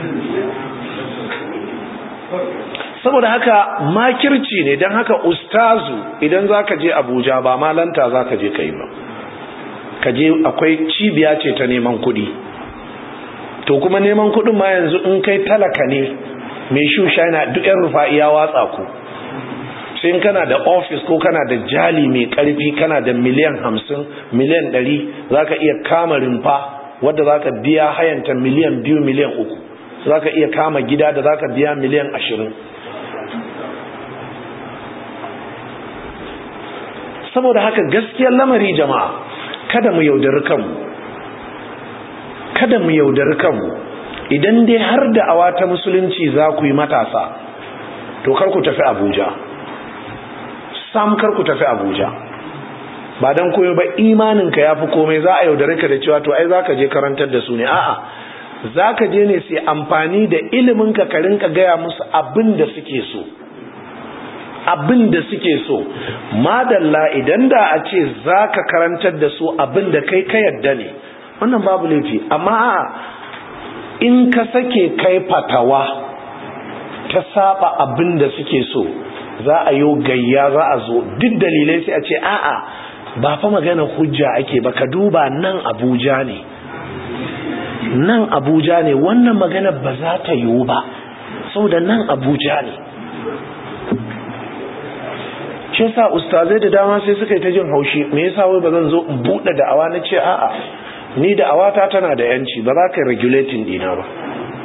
saboda haka makirci ne don haka ustazu idan zaka je Abuja ba malanta zaka je kai ba ka je akwai cibiya ce ta neman kuɗi to kuma neman kuɗin ma yanzu in kai talaka ne mai shusha yana duk yan rufa'i ya watsa ku sai kana da ofis ko kana da jali mai karfi kana da miliyan hamsin miliyan ɗari za ka iya kama rumfa wadda za ka biya hayanta miliyan biyu miliyan uku za ka iya kama gida da za ka biya miliyan ashirin saboda haka gaskiyar lamari jama'a kada mu yaudari kanmu kada mu yaudari kanmu idan dai har da awa ta musulunci za ku yi matasa to kar ku tafi abuja sam kar ku tafi abuja ba don koyo ba imaninka ya fi komai za a yaudare ka da cewa to ai za ka je karantar da su ne a'a za ka je ne sai amfani da iliminka ka rinka gaya musu abin da suke so abin da suke so madalla idan da a ce za ka karantar da su abin da kai ka yadda ne wannan babu laifi amma in ka sake kai fatawa ta saba abin da suke so za a yi gayya za a zo duk dalilai sai a ce a'a ba fa magana hujja ake ba ka duba nan abuja ne nan abuja ne wannan magana ba za ta yiwu ba saboda nan abuja ne shi yasa ustazai da dama sai suka yi ta jin haushi me yasa wai ba zan zo in buɗe da'awa na ce a'a ni da awata tana da yanci ba za ka yi regulating dina ba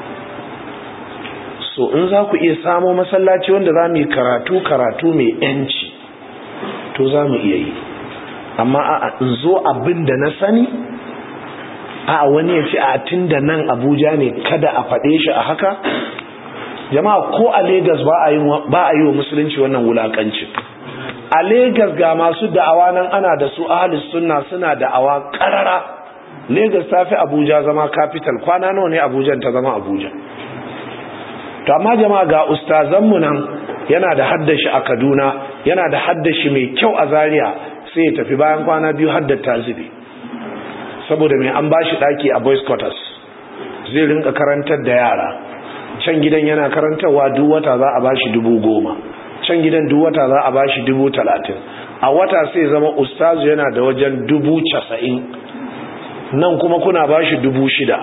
so in za ku iya samo masallaci wanda za mu yi karatu karatu mai yanci to za mu iya yi amma a in zo abin da na sani a wani ya ce a tun da nan abuja ne kada a faɗe shi a haka jama'a ko a Legas ba a yi wa musulunci wannan wulakancin a Legas ga masu da'awa nan ana da su ahalis sunna suna da'awa karara Legas ta fi Abuja zama capital kwana nawa ne Abuja ta zama Abuja to amma jama'a ga ustazanmu nan yana da haddashi a kaduna yana da haddashi mai kyau a zaria sai ya tafi bayan kwana biyu haddar ta zube saboda mai an ba shi ɗaki a boys quarters zai rinka karantar da yara can gidan yana karantarwa duk wata za a ba shi dubu goma can gidan duk wata za a ba shi dubu talatin a wata sai zama ustazu yana da wajen dubu casa'in nan kuma kuna ba shi dubu shida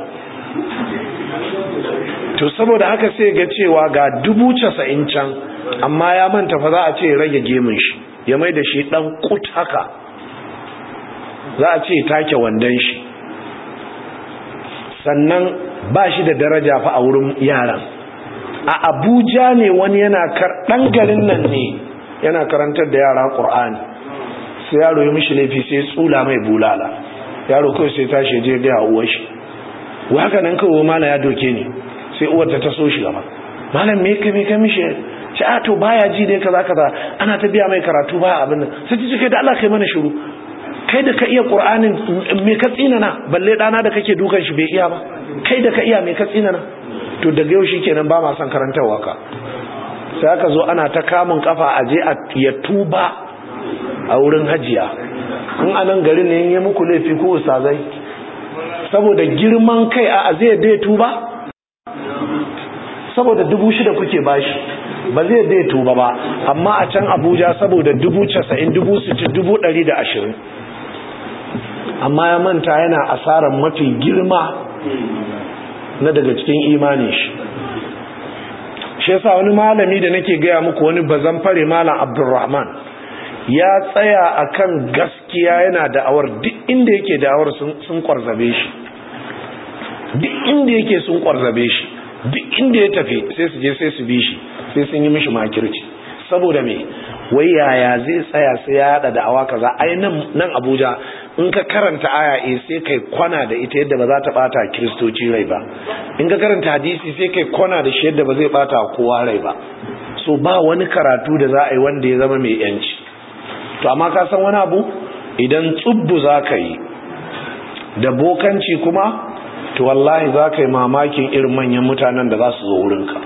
to saboda haka sai ga cewa ga dubu casa'in can amma ya manta fa za a ce rage gemun shi ya mai da shi dan kut haka za a ce take wandon shi sannan ba shi da daraja fa a wurin yaran a abuja ne wani yana ɗan garin nan ne yana karantar da yara ƙur'ani sai yaro ya mishi laifi sai tsula mai bulala yaro kawai sai tashi je gaya uwar shi wa haka nan kawai mala ya doke ni sai uwar ta taso shi gaba malam me ka me ka mishi ce a to baya ji dai kaza kaza ana ta biya mai karatu baya abin nan sai ta ce kai da Allah kai mana shiru kai da ka iya qur'anin me ka tsinana balle dana da kake dukan shi bai iya ba kai da ka iya me ka tsinana to daga yau shikenan ba ma son karantarwa ka sai aka zo ana ta kamun kafa a je a ya tuba a wurin hajiya in anan garin ne ya muku laifi ko ustazai saboda girman kai a zai dai tuba saboda dubu shida kuke bashi ba zai dai tuba ba amma a can abuja saboda dubu casa'in dubu sittin dubu ɗari da ashirin amma ya manta yana asarar mafi girma na daga cikin imanin shi shi yasa wani malami da nake gaya muku wani bazan fare malam abdulrahman ya tsaya akan gaskiya yana da'awar duk inda yake da'awar sun kwarzabe shi duk inda yake sun kwarzabe shi duk inda ya tafi sai su je sai su bi shi sai sun yi mishi makirci saboda me wai yaya zai tsaya sai ya hada da'awa kaza ai nan nan Abuja in ka karanta aya eh sai kai kwana da ita yadda ba za ta bata kristoci rai ba in ka karanta hadisi sai kai kwana da shi yadda ba zai bata kowa rai ba so ba wani karatu da za a yi wanda ya zama mai yanci to amma ka san wani abu idan tsubbu za ka yi da bokanci kuma to wallahi za ka yi mamakin irin manyan mutanen da za su zo wurinka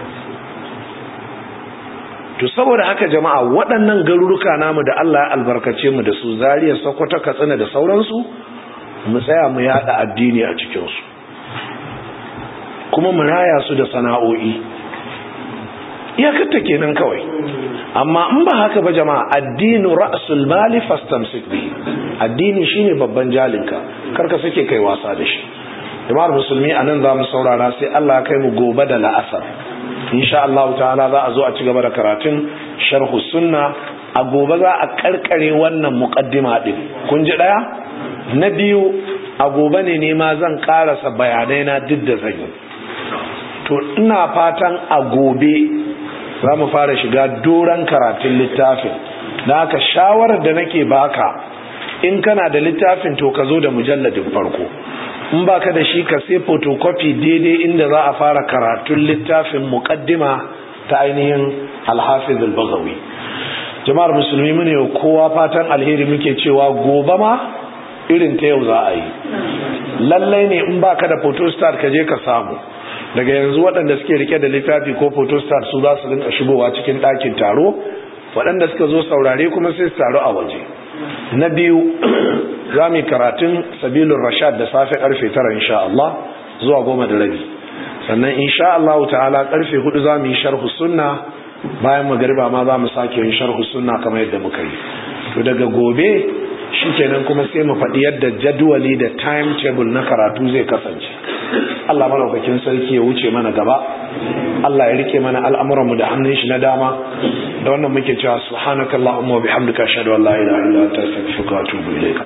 to saboda haka jama'a waɗannan garuruka namu da Allah ya albarkace mu da su zariya sokoto katsina da sauransu mu tsaya mu yada addini a cikinsu kuma mu raya su da sana'o'i iyakarta kenan kawai amma in ba haka ba jama'a addinu ra'sul mali fastamsik bihi addini shine babban jalinka karka sake kai wasa da shi jama'ar musulmi anan za mu saurara sai Allah ya kai mu gobe da la'asar insha Allah ta'ala za a zo a ci gaba da karatun sharhu sunna a gobe za a karkare wannan muqaddima din kun ji daya na biyu a gobe ne ne ma zan karasa bayanai na duk da zan yi to ina fatan a gobe za mu fara shiga doran karatun littafin da haka shawarar da nake baka in kana da littafin to ka zo da mujalladin farko in baka da shi ka sai photocopy daidai inda za a fara karatun littafin muqaddima ta ainihin alhafiz al-baghawi jama'ar musulmi mune kowa fatan alheri muke cewa gobe ma irin ta yau za a yi lallai ne in baka da photostat ka je ka samu daga yanzu waɗanda suke rike da littafi ko photostat su za su rinka shigowa cikin ɗakin taro waɗanda suka zo saurare kuma sai su taru a waje na biyu za mu yi karatun sabilun rashad da safe karfe tara insha Allah zuwa goma da rabi sannan insha Allah ta'ala karfe hudu za mu yi sharhu sunna bayan magariba ma za mu sake yin sharhu sunna kamar yadda muka yi to daga gobe shikenan kuma sai mu faɗi yadda jadwali da timetable na karatu zai kasance Allah malaukakin sarki ya wuce mana gaba Allah ya rike mana al'amuranmu da hannun shi na dama da wannan muke cewa subhanakallahumma wa bihamdika ashhadu an la ilaha illa anta astaghfiruka wa atubu ilayk